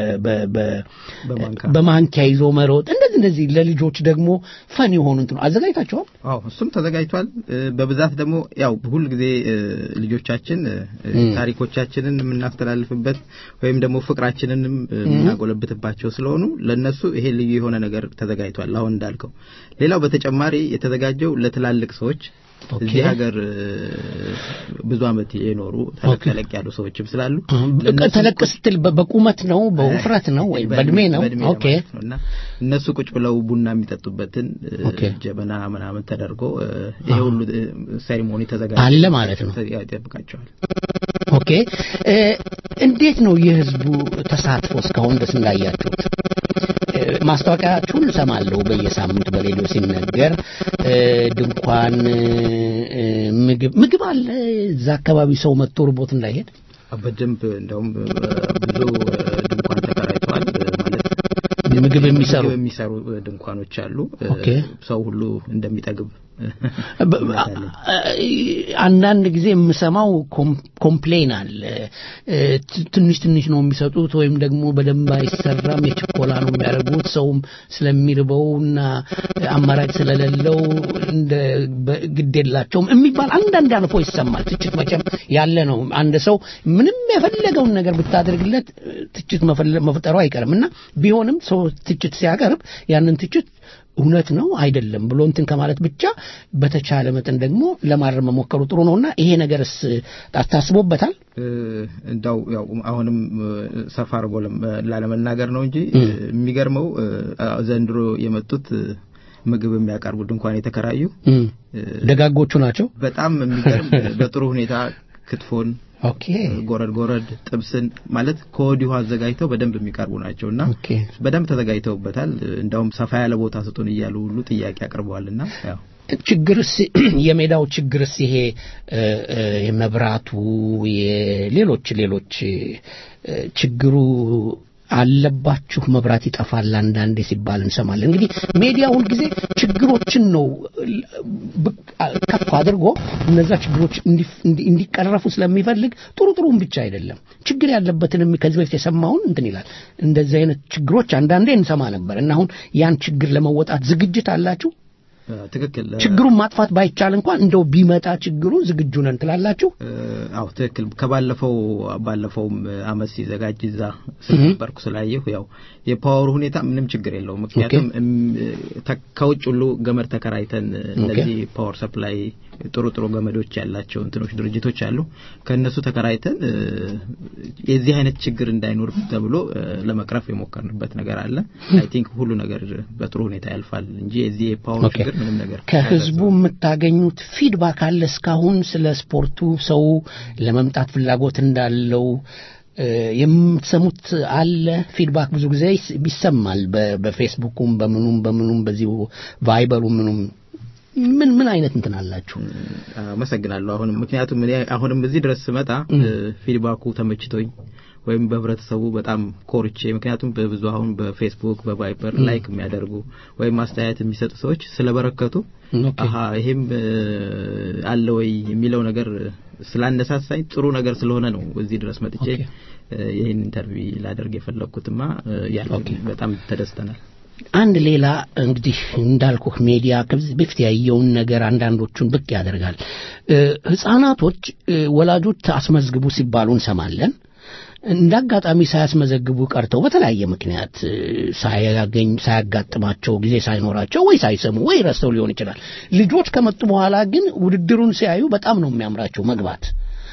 በማንኪያ ይዞ መሮጥ፣ እንደዚህ እንደዚህ ለልጆች ደግሞ ፈን የሆኑ እንትኑ አዘጋጅታችኋል? አዎ እሱም ተዘጋጅቷል። በብዛት ደግሞ ያው ሁል ጊዜ ልጆቻችን ታሪኮቻችንን የምናስተላልፍበት ወይም ደግሞ ፍቅራችንንም የምናጎለብትባቸው ስለሆኑ ለነሱ ይሄ ልዩ የሆነ ነገር ተዘጋጅቷል። አሁን እንዳልከው ሌላው በተጨማሪ የተዘጋጀው ለትላልቅ ሰዎች እዚህ ሀገር ብዙ ዓመት የኖሩ ተለቅ ተለቅ ያሉ ሰዎችም ስላሉ ተለቅ ስትል በቁመት ነው በውፍረት ነው ወይ በእድሜ ነው? ኦኬ እና እነሱ ቁጭ ብለው ቡና የሚጠጡበትን ጀበና ምናምን ተደርጎ ይሄ ሁሉ ሴሪሞኒ ተዘጋጅ አለ ማለት ነው። ይጠብቃቸዋል። ኦኬ እንዴት ነው የህዝቡ ተሳትፎ እስካሁን ድረስ እንዳያችሁት? ማስታወቂያችሁን እሰማለሁ በየሳምንቱ በሬዲዮ ሲነገር ድንኳን ምግብ ምግብ አለ እዛ አካባቢ ሰው መጥቶ ርቦት እንዳይሄድ በደንብ እንደውም ብዙ ድንኳን ተከራይተዋል ማለት ምግብ የሚሰሩ የሚሰሩ ድንኳኖች አሉ ሰው ሁሉ እንደሚጠግብ አንዳንድ ጊዜ የምሰማው ኮምፕሌን አለ ትንሽ ትንሽ ነው የሚሰጡት ወይም ደግሞ በደንብ አይሰራም የችኮላ ነው የሚያደርጉት ሰውም ስለሚርበውና አማራጭ ስለሌለው እንደ ግድ የላቸውም የሚባል አንዳንድ አልፎ ይሰማል ትችት መቼም ያለ ነው አንድ ሰው ምንም የፈለገውን ነገር ብታደርግለት ትችት መፍጠሩ አይቀርም እና ቢሆንም ሰው ትችት ሲያቀርብ ያንን ትችት እውነት ነው አይደለም ብሎ እንትን ከማለት ብቻ በተቻለ መጠን ደግሞ ለማረም መሞከሩ ጥሩ ነውና ይሄ ነገርስ ታስቦበታል? እንዳው ያው አሁንም ሰፋ አድርጎ ላለመናገር ነው እንጂ የሚገርመው ዘንድሮ የመጡት ምግብ የሚያቀርቡ ድንኳን የተከራዩ ደጋጎቹ ናቸው። በጣም የሚገርም በጥሩ ሁኔታ ክትፎን ኦኬ ጎረድ ጎረድ ጥብስን ማለት ከወዲሁ አዘጋጅተው በደንብ የሚቀርቡ ናቸው እና በደንብ ተዘጋጅተውበታል። እንዳውም ሰፋ ያለ ቦታ ስጡን እያሉ ሁሉ ጥያቄ አቅርበዋልና ያው ችግርስ የሜዳው ችግርስ ይሄ የመብራቱ የሌሎች ሌሎች ችግሩ አለባችሁ መብራት ይጠፋል አንዳንዴ ሲባል እንሰማለን። እንግዲህ ሜዲያ ሁልጊዜ ችግሮችን ነው ከፍ አድርጎ እነዛ ችግሮች እንዲቀረፉ ስለሚፈልግ ጥሩ ጥሩም ብቻ አይደለም ችግር ያለበትንም ከዚህ በፊት የሰማውን እንትን ይላል። እንደዚህ አይነት ችግሮች አንዳንዴ እንሰማ ነበር እና አሁን ያን ችግር ለመወጣት ዝግጅት አላችሁ? ትክክል ችግሩን ማጥፋት ባይቻል እንኳን እንደው ቢመጣ ችግሩ ዝግጁ ነን ትላላችሁ? አዎ ትክክል። ከባለፈው ባለፈውም አመት ሲዘጋጅ እዛ ስለነበርኩ ስላየሁ ያው የፓወሩ ሁኔታ ምንም ችግር የለውም። ምክንያቱም ከውጭ ሁሉ ገመድ ተከራይተን እነዚህ ፓወር ሰፕላይ ጥሩ ጥሩ ገመዶች ያላቸው እንትኖች ድርጅቶች አሉ። ከእነሱ ተከራይተን የዚህ አይነት ችግር እንዳይኖር ተብሎ ለመቅረፍ የሞከርንበት ነገር አለ። አይ ቲንክ ሁሉ ነገር በጥሩ ሁኔታ ያልፋል እንጂ የዚህ የፓወር ችግር ምንም ነገር ከህዝቡ የምታገኙት ፊድባክ አለ እስካሁን ስለ ስፖርቱ ሰው ለመምጣት ፍላጎት እንዳለው የምትሰሙት አለ ፊድባክ ብዙ ጊዜ ይሰማል በፌስቡኩም በምኑም በምኑም በዚሁ ቫይበሩ ምኑም ምን ምን አይነት እንትን አላችሁ? አመሰግናለሁ። አሁንም ምክንያቱም እኔ አሁንም እዚህ ድረስ ስመጣ ፊድባኩ ተመችቶኝ ወይም በህብረተሰቡ በጣም ኮርቼ ምክንያቱም በብዙ አሁን በፌስቡክ በቫይበር ላይክ የሚያደርጉ ወይም አስተያየት የሚሰጡ ሰዎች ስለበረከቱ አሀ ይሄም አለ ወይ የሚለው ነገር ስላነሳሳኝ ጥሩ ነገር ስለሆነ ነው እዚህ ድረስ መጥቼ ይህን ኢንተርቪው ላደርግ የፈለግኩትማ ያ በጣም ተደስተናል። አንድ ሌላ እንግዲህ እንዳልኩህ ሜዲያ ከዚህ በፊት ያየውን ነገር አንዳንዶቹን ብቅ ያደርጋል። ህጻናቶች ወላጆች አስመዝግቡ ሲባሉ እንሰማለን። እንደ አጋጣሚ ሳያስመዘግቡ ቀርተው በተለያየ ምክንያት ሳያገኝ ሳያጋጥማቸው ጊዜ ሳይኖራቸው ወይ ሳይሰሙ ወይ ረስተው ሊሆን ይችላል። ልጆች ከመጡ በኋላ ግን ውድድሩን ሲያዩ በጣም ነው የሚያምራቸው መግባት።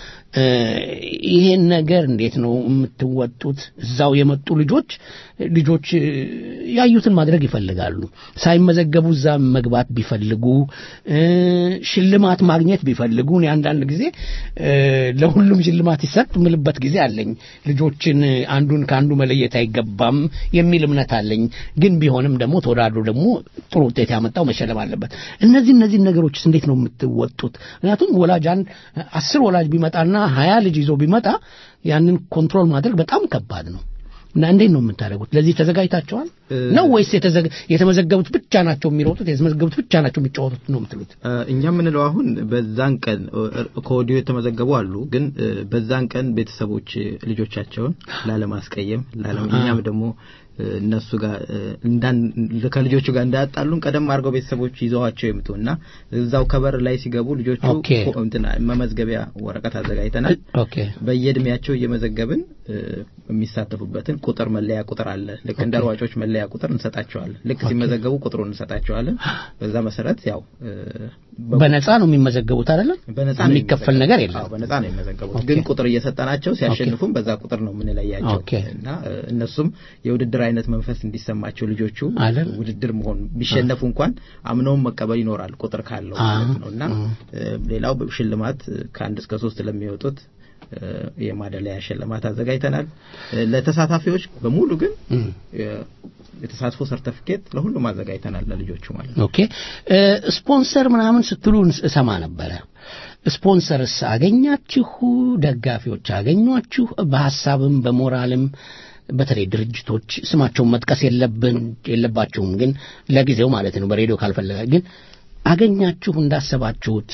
ይሄን ነገር እንዴት ነው የምትወጡት? እዛው የመጡ ልጆች ልጆች ያዩትን ማድረግ ይፈልጋሉ። ሳይመዘገቡ እዛ መግባት ቢፈልጉ ሽልማት ማግኘት ቢፈልጉ እኔ አንዳንድ ጊዜ ለሁሉም ሽልማት ይሰጥ ምልበት ጊዜ አለኝ። ልጆችን አንዱን ከአንዱ መለየት አይገባም የሚል እምነት አለኝ። ግን ቢሆንም ደግሞ ተወዳድሮ ደግሞ ጥሩ ውጤት ያመጣው መሸለም አለበት። እነዚህ እነዚህ ነገሮችስ እንዴት ነው የምትወጡት? ምክንያቱም ወላጅ አንድ አስር ወላጅ ቢመጣና ሀያ ልጅ ይዞ ቢመጣ ያንን ኮንትሮል ማድረግ በጣም ከባድ ነው። እና እንዴት ነው የምታደርጉት? ለዚህ ተዘጋጅታችኋል ነው ወይስ የተመዘገቡት ብቻ ናቸው የሚሮጡት? የተመዘገቡት ብቻ ናቸው የሚጫወቱት ነው የምትሉት? እኛ የምንለው አሁን በዛን ቀን ከወዲሁ የተመዘገቡ አሉ። ግን በዛን ቀን ቤተሰቦች ልጆቻቸውን ላለማስቀየም እኛም ደግሞ እነሱ ጋር እንዳን ከልጆቹ ጋር እንዳያጣሉን ቀደም አድርገው ቤተሰቦች ይዘዋቸው ይምጡ እና እዛው ከበር ላይ ሲገቡ ልጆቹ እንትና መመዝገቢያ ወረቀት አዘጋጅተናል። በየእድሜያቸው እየመዘገብን የሚሳተፉበትን ቁጥር መለያ ቁጥር አለ። ልክ እንደ ሯጮች መለያ ቁጥር እንሰጣቸዋለን። ልክ ሲመዘገቡ ቁጥሩን እንሰጣቸዋለን። በዛ መሰረት ያው በነፃ ነው የሚመዘገቡት አይደለም? በነፃ የሚከፈል ነገር የለም። በነፃ ነው የሚመዘገቡት። ግን ቁጥር እየሰጠናቸው ሲያሸንፉም በዛ ቁጥር ነው የምንለያቸው እና እነሱም የውድድር አይነት መንፈስ እንዲሰማቸው ልጆቹ ውድድር መሆን ቢሸነፉ እንኳን አምነውን መቀበል ይኖራል ቁጥር ካለው ማለት ነው እና ሌላው ሽልማት ከአንድ እስከ ሶስት ለሚወጡት የማደለያ ሽልማት አዘጋጅተናል። ለተሳታፊዎች በሙሉ ግን የተሳትፎ ሰርተፊኬት ለሁሉም አዘጋጅተናል ለልጆቹ ማለት ነው። ኦኬ ስፖንሰር ምናምን ስትሉ እሰማ ነበረ። ስፖንሰርስ አገኛችሁ? ደጋፊዎች አገኟችሁ? በሀሳብም በሞራልም በተለይ ድርጅቶች ስማቸውን መጥቀስ የለብን የለባቸውም፣ ግን ለጊዜው ማለት ነው በሬዲዮ ካልፈለገ ግን አገኛችሁ እንዳሰባችሁት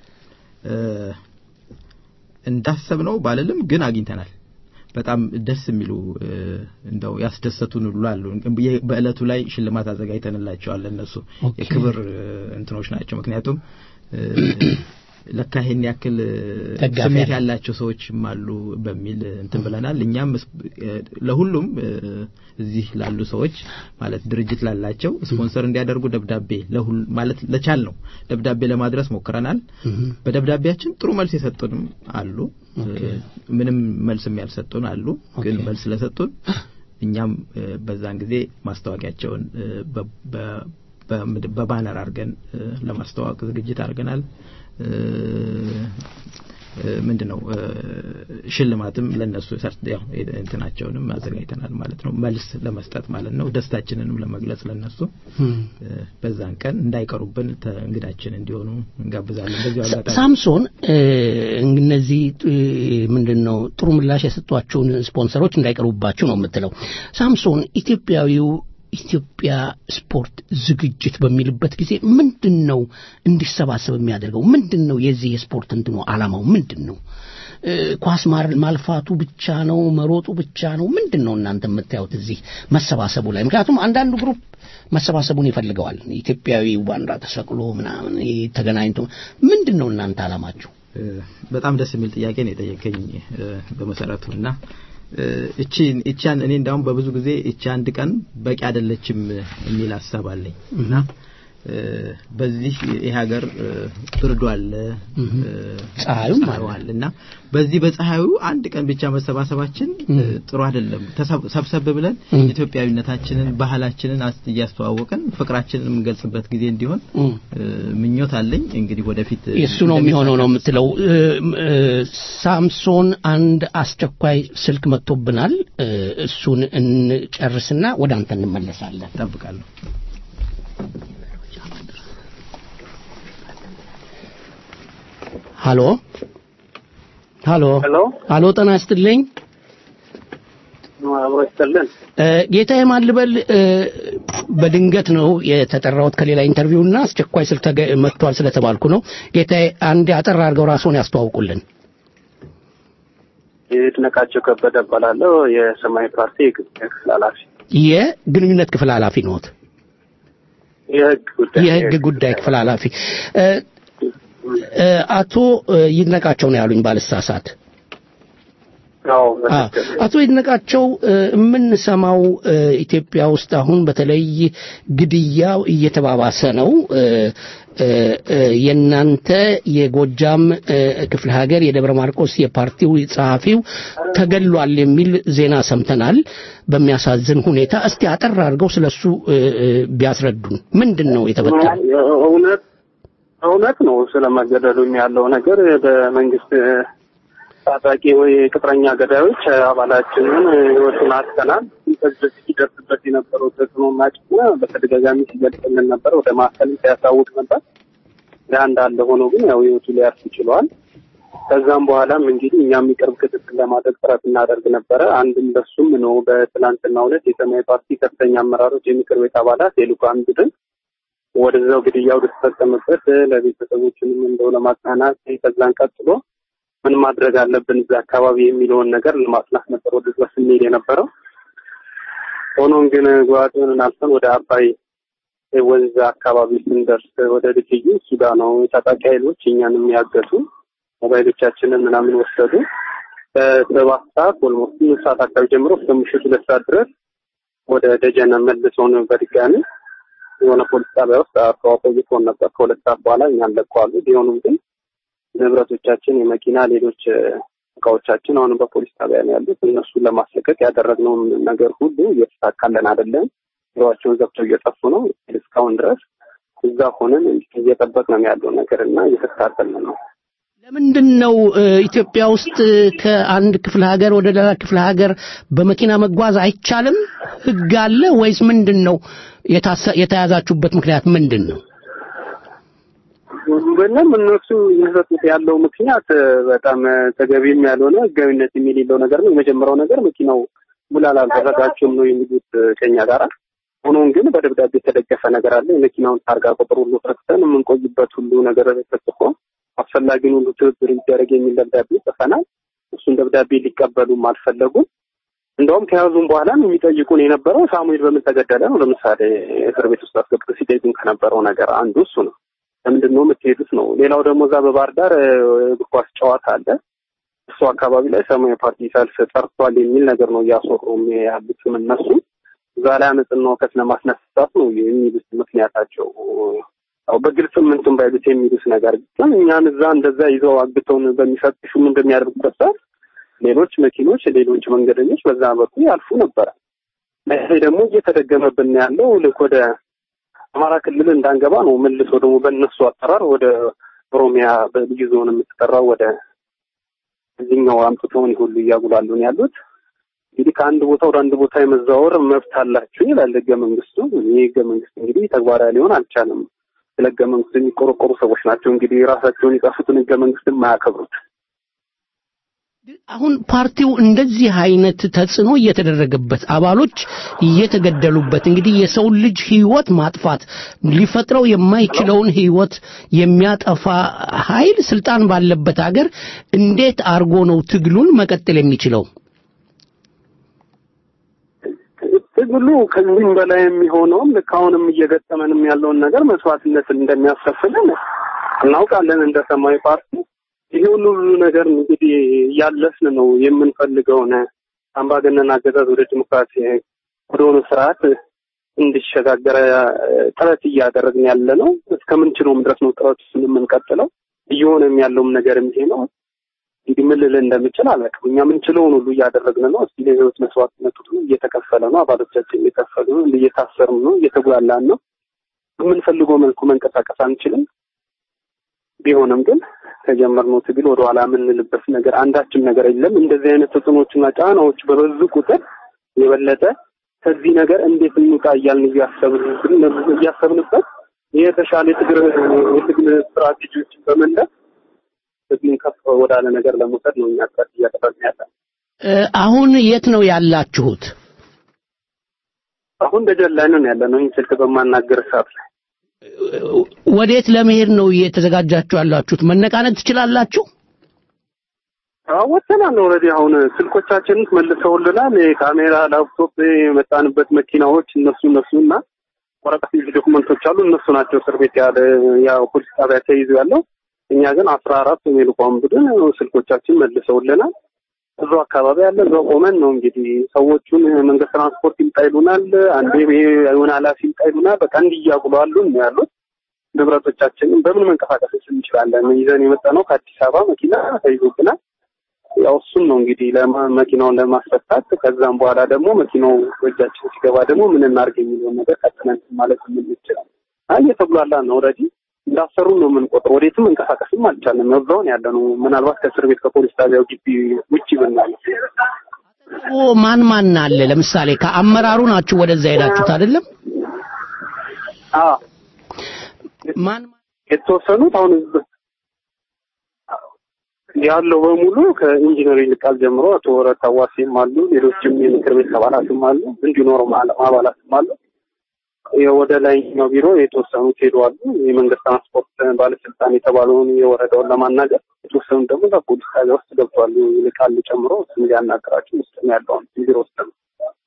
እንዳሰብነው ባልልም ግን አግኝተናል። በጣም ደስ የሚሉ እንደው ያስደሰቱን ሁሉ አሉ። በእለቱ ላይ ሽልማት አዘጋጅተንላቸዋል። እነሱ የክብር እንትኖች ናቸው። ምክንያቱም ለካ ይሄን ያክል ስሜት ያላቸው ሰዎችም አሉ በሚል እንትን ብለናል። እኛም ለሁሉም እዚህ ላሉ ሰዎች ማለት ድርጅት ላላቸው ስፖንሰር እንዲያደርጉ ደብዳቤ ማለት ለቻል ነው ደብዳቤ ለማድረስ ሞክረናል። በደብዳቤያችን ጥሩ መልስ የሰጡንም አሉ፣ ምንም መልስም ያልሰጡን አሉ። ግን መልስ ስለሰጡን እኛም በዛን ጊዜ ማስታወቂያቸውን በባነር አድርገን ለማስተዋወቅ ዝግጅት አድርገናል። ምንድን ነው ሽልማትም ለነሱ ያው እንትናቸውንም አዘጋጅተናል ማለት ነው። መልስ ለመስጠት ማለት ነው። ደስታችንንም ለመግለጽ ለነሱ በዛን ቀን እንዳይቀሩብን እንግዳችን እንዲሆኑ እንጋብዛለን። በዚሁ አጋጣሚ ሳምሶን እነዚህ ምንድን ነው ጥሩ ምላሽ የሰጧቸውን ስፖንሰሮች እንዳይቀሩባችሁ ነው የምትለው። ሳምሶን ኢትዮጵያዊው ኢትዮጵያ ስፖርት ዝግጅት በሚልበት ጊዜ ምንድን ነው እንዲሰባሰብ የሚያደርገው? ምንድን ነው የዚህ የስፖርት እንትኑ ዓላማው ምንድን ነው? ኳስ ማልፋቱ ብቻ ነው? መሮጡ ብቻ ነው? ምንድን ነው እናንተ የምታዩት እዚህ መሰባሰቡ ላይ? ምክንያቱም አንዳንዱ ግሩፕ መሰባሰቡን ይፈልገዋል። ኢትዮጵያዊ ባንዲራ ተሰቅሎ ምናምን ተገናኝቶ ምንድን ነው እናንተ ዓላማችሁ? በጣም ደስ የሚል ጥያቄ ነው የጠየቀኝ በመሰረቱ እና እቺ እቻን እኔ እንዳውም በብዙ ጊዜ እቺ አንድ ቀን በቂ አይደለችም የሚል ሀሳብ አለኝ እና በዚህ ይህ ሀገር ብርዱ አለ፣ ፀሐዩም አለ እና በዚህ በፀሐዩ አንድ ቀን ብቻ መሰባሰባችን ጥሩ አይደለም። ሰብሰብ ብለን ኢትዮጵያዊነታችንን፣ ባህላችንን እያስተዋወቅን ፍቅራችንን የምንገልጽበት ጊዜ እንዲሆን ምኞት አለኝ። እንግዲህ ወደፊት እሱ ነው የሚሆነው ነው የምትለው። ሳምሶን አንድ አስቸኳይ ስልክ መጥቶብናል። እሱን እንጨርስና ወደ አንተ እንመለሳለን። ጠብቃለሁ። ሃሎ ሃሎ ሄሎ ሃሎ ጤና ይስጥልኝ አብሮ ይስጥልን። እ፣ ጌታዬ ማልበል እ፣ በድንገት ነው የተጠራሁት ከሌላ ኢንተርቪው እና አስቸኳይ ስልክ ተገ- መጥቷል ስለተባልኩ ነው። ጌታዬ አንድ አጠር አድርገው ራስዎን ያስተዋውቁልን። ይድነቃቸው ከበደ እባላለሁ። የሰማያዊ ፓርቲ የግብር ክፍል ኃላፊ የግንኙነት ክፍል ኃላፊ ነዎት? የህግ ጉዳይ የህግ ጉዳይ ክፍል ኃላፊ እ፣ እ፣ አቶ እ፣ ይድነቃቸው ነው ያሉኝ ባልሳሳት። አዎ አ፣ አቶ ይድነቃቸው እ፣ የምንሰማው እ፣ ኢትዮጵያ ውስጥ አሁን በተለይ ግድያው እየተባባሰ ነው። እ፣ እ፣ እ፣ የእናንተ የጎጃም እ፣ ክፍለ ሀገር የደብረ ማርቆስ የፓርቲው ጸሐፊው ተገድሏል የሚል ዜና ሰምተናል። በሚያሳዝን ሁኔታ እስቲ አጠር አድርገው ስለሱ እ፣ እ፣ ቢያስረዱን። ምንድን ነው የተፈጠረው? እውነት እውነት ነው። ስለመገደሉም ያለው ነገር በመንግስት ታጣቂ ወይ ቅጥረኛ ገዳዮች አባላችንን ህይወቱን አጥተናል። ከዚህ በፊት ሲደርስበት የነበረው ተጽዕኖ እና ጫና በተደጋጋሚ ሲገልጽልን ነበር። ወደ ማዕከልም ሲያሳውቅ ነበር። ያ እንዳለ ሆኖ ግን ያው ህይወቱ ሊያርፍ ችሏል። ከዛም በኋላም እንግዲህ እኛም የቅርብ ክትትል ለማድረግ ጥረት እናደርግ ነበረ። አንድም በሱም ነው በትላንትናው ዕለት የሰማያዊ ፓርቲ ከፍተኛ አመራሮች፣ የምክር ቤት አባላት፣ የልኡካን ቡድን ወደዛው ግድያው ወደተፈጸመበት ለቤተሰቦችንም እንደው ለማጽናናት ከዛን ቀጥሎ ምን ማድረግ አለብን እዛ አካባቢ የሚለውን ነገር ለማጽናት ነበር ወደዛ ስንሄድ የነበረው። ሆኖም ግን ጓድንን አልፈን ወደ አባይ ወንዝ አካባቢ ስንደርስ ወደ ድልድዩ እሱ ጋር ነው የታጣቂ ኃይሎች እኛንም ያገቱ ሞባይሎቻችንን ምናምን ወሰዱ። ከሰባት ሰዓት ኦልሞስት ስምንት ሰዓት አካባቢ ጀምሮ እስከ ምሽቱ ሁለት ሰዓት ድረስ ወደ ደጀነ መልሰውን በድጋሚ የሆነ ፖሊስ ጣቢያ ውስጥ አስተዋ ቆይቶን ነበር። ከሁለት ሰዓት በኋላ እኛን ለቀዋሉ። ቢሆኑም ግን ንብረቶቻችን፣ የመኪና ሌሎች እ፣ እቃዎቻችን አሁንም በፖሊስ ጣቢያ ነው ያሉት። እነሱን ለማስለቀቅ ያደረግነውን ነገር ሁሉ እየተሳካለን አይደለም። ቢሮዋቸውን ዘግተው እየጠፉ ነው። እስካሁን ድረስ እዛ ሆነን እየጠበቅን ያለው ነገር እና እየተከታተልን ነው። ለምንድን ነው እ፣ ኢትዮጵያ ውስጥ እ፣ ከአንድ ክፍለ ሀገር ወደ ሌላ ክፍለ ሀገር በመኪና መጓዝ አይቻልም? ሕግ አለ ወይስ ምንድን ነው? የታሰ- የተያዛችሁበት ምክንያት ምንድን ነው? ምንም እነሱ እየሰጡት ያለው ምክንያት እ፣ በጣም እ፣ ተገቢም ያልሆነ ህጋዊነት የሌለው ነገር ነው። የመጀመሪያው ነገር መኪናው ሙላ አላደረጋችሁም ነው የሚሉት እ፣ ከኛ ጋራ። ሆኖም ግን በደብዳቤ የተደገፈ ነገር አለ። የመኪናውን ታርጋ ቁጥር ሁሉ ሰጥተን የምንቆይበት ሁሉ ነገር ተጽፎ አስፈላጊውን ሁሉ ትብብር ይደረግ የሚል ደብዳቤ ጽፈናል። እሱን ደብዳቤ ሊቀበሉም አልፈለጉም። እንደውም ከያዙም በኋላ የሚጠይቁን የነበረው ሳሙኤል በምን ተገደለ ነው። ለምሳሌ እስር ቤት ውስጥ አስገብቶ ሲጠይቁን ከነበረው ነገር አንዱ እሱ ነው። ለምንድን ነው የምትሄዱት ነው። ሌላው ደግሞ እዛ በባህር ዳር እ፣ እግር ኳስ ጨዋታ አለ። እሱ አካባቢ ላይ ሰማያዊ ፓርቲ ሰልፍ ጠርቷል የሚል ነገር ነው እያስወሩም ያሉትም እነሱ እዛ ላይ አመፅና ሁከት ለማስነሳት ነው የሚሉት ምክንያታቸው። ያው በግልጽ ምንቱን ባይሉት የሚሉት ነገር ግን እኛን እዛ እንደዛ ይዘው አግተውን በሚፈትሹም እንደሚያደርጉበት ሰዓት ሌሎች መኪኖች፣ ሌሎች መንገደኞች በዛ በኩል ያልፉ ነበረ። ይሄ ደግሞ እየተደገመብን ያለው ልክ ወደ አማራ ክልል እንዳንገባ ነው። መልሶ ደግሞ በእነሱ አጠራር ወደ ኦሮሚያ በልዩ ዞን የምትጠራው ወደ እዚህኛው አምጥተውን ሁሉ እያጉላሉን ያሉት እንግዲህ ከአንድ ቦታ ወደ አንድ ቦታ የመዛወር መብት አላችሁ ይላል ህገ መንግስቱ። ይህ ህገ መንግስት እንግዲህ ተግባራዊ ሊሆን አልቻለም። ስለ ህገ መንግስቱ የሚቆረቆሩ ሰዎች ናቸው እንግዲህ ራሳቸውን የጻፉትን ህገ መንግስት የማያከብሩት። አሁን ፓርቲው እንደዚህ አይነት ተጽዕኖ እየተደረገበት አባሎች እየተገደሉበት እንግዲህ የሰው ልጅ ህይወት ማጥፋት ሊፈጥረው የማይችለውን ህይወት የሚያጠፋ ኃይል ስልጣን ባለበት ሀገር እንዴት አርጎ ነው ትግሉን መቀጠል የሚችለው? ትግሉ ከዚህም በላይ የሚሆነውም ልክ አሁንም እየገጠመንም ያለውን ነገር መስዋዕትነትን እንደሚያስከፍለን እናውቃለን እንደ ሰማያዊ ፓርቲ ይሄውን ሁሉ ነገር እንግዲህ እያለፍን ነው የምንፈልገውን አምባገነን አገዛዝ ወደ ዲሞክራሲ ወደሆነ ስርዓት እንዲሸጋገረ ጥረት እያደረግን ያለ ነው። እስከምንችለውም ድረስ ነው ጥረት የምንቀጥለው። እየሆነም ያለውም ነገር ይሄ ነው። እንግዲህ ምን ልል እንደምችል አላውቅም። እኛ የምንችለውን ሁሉ እያደረግን ነው። እስቲ ለህይወት መስዋዕትነቱ እየተከፈለ ነው። አባሎቻችን እየከፈሉ ነው። እየታሰርም ነው። እየተጉላላን ነው። በምንፈልገው መልኩ መንቀሳቀስ አንችልም። ቢሆንም ግን ከጀመርነው ትግል ወደ ኋላ የምንልበት ነገር አንዳችም ነገር የለም። እንደዚህ አይነት ተጽዕኖችና ጫናዎች በበዙ ቁጥር የበለጠ ከዚህ ነገር እንዴት እንውጣ እያልን እያሰብን እያሰብንበት የተሻለ የትግል የትግል ስትራቴጂዎችን በመንደፍ ህዝቡን ከፍ ወዳለ ነገር ለመውሰድ ነው እኛ ጥረት እያደረግን ያለ። አሁን የት ነው ያላችሁት? አሁን ደጀን ላይ ነን ያለ ነው። ይህን ስልክ በማናገር ሰዓት ላይ ወዴት ለመሄድ ነው እየተዘጋጃችሁ ያላችሁት? መነቃነቅ ትችላላችሁ? ወጥተናል። ኦልሬዲ አሁን ስልኮቻችንን መልሰውልናል። የካሜራ ላፕቶፕ፣ የመጣንበት መኪናዎች እነሱ እነሱ እና ወረቀት ይዤ ዶክመንቶች አሉ። እነሱ ናቸው እስር ቤት ያለ ያው ፖሊስ ጣቢያ ተይዞ ያለው። እኛ ግን አስራ አራት የሚልቋን ቡድን ስልኮቻችን መልሰውልናል። እዛው አካባቢ ያለ እዛው ቆመን ነው እንግዲህ ሰዎቹን መንገድ ትራንስፖርት ይምጣ ይሉናል። አንዴ የሆነ ኃላፊ ይምጣ ይሉናል። በቃ እንዲያጉሉ አሉ ነው ያሉት። ንብረቶቻችንን በምን መንቀሳቀስ እንችላለን? ይዘን የመጣ ነው ከአዲስ አበባ መኪና ተይዞብናል። ያው እሱን ነው እንግዲህ መኪናውን ለማስፈታት ከዛም በኋላ ደግሞ መኪናው እጃችን ሲገባ ደግሞ ምን እናድርግ የሚለውን ነገር ቀጥለን ማለት የምንችላል። አይ እየተጉላላ ነው ኦልሬዲ እንዳሰሩ ነው የምንቆጥረው። ወዴትም መንቀሳቀስም አልቻለም። እዛውን ያለ ነው። ምናልባት ከእስር ቤት ከፖሊስ ጣቢያው ግቢ ውጭ ብናል ማን ማን አለ? ለምሳሌ ከአመራሩ ናችሁ ወደዛ ሄዳችሁት አይደለም? አዎ ማን የተወሰኑት አሁን ያለው በሙሉ ከኢንጂነር ይልቃል ጀምሮ አቶ ወረት አዋሴም አሉ። ሌሎችም የምክር ቤት አባላትም አሉ። እንዲሁ ኖርማል አባላትም አሉ። ወደ ላይኛው ቢሮ የተወሰኑት ሄደዋሉ። የመንገድ ትራንስፖርት ባለስልጣን የተባለውን የወረዳውን ለማናገር የተወሰኑት ደግሞ በፖሊስ ጣቢያ ውስጥ ገብተዋል። ይልቃል ጨምሮ እሱም ሊያናገራቸው ውስጥ ነው ያለውን ቢሮ ውስጥ ነው።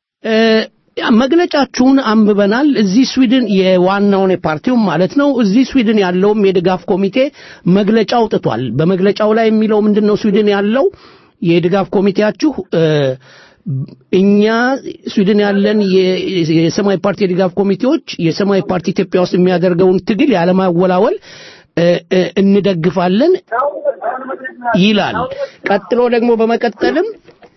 መግለጫችሁን አንብበናል። እዚህ ስዊድን የዋናውን የፓርቲውን ማለት ነው። እዚህ ስዊድን ያለውም የድጋፍ ኮሚቴ መግለጫ አውጥቷል። በመግለጫው ላይ የሚለው ምንድን ነው? ስዊድን ያለው የድጋፍ ኮሚቴያችሁ እኛ ስዊድን ያለን የሰማያዊ ፓርቲ የድጋፍ ኮሚቴዎች የሰማያዊ ፓርቲ ኢትዮጵያ ውስጥ የሚያደርገውን ትግል ያለማወላወል እንደግፋለን ይላል። ቀጥሎ ደግሞ በመቀጠልም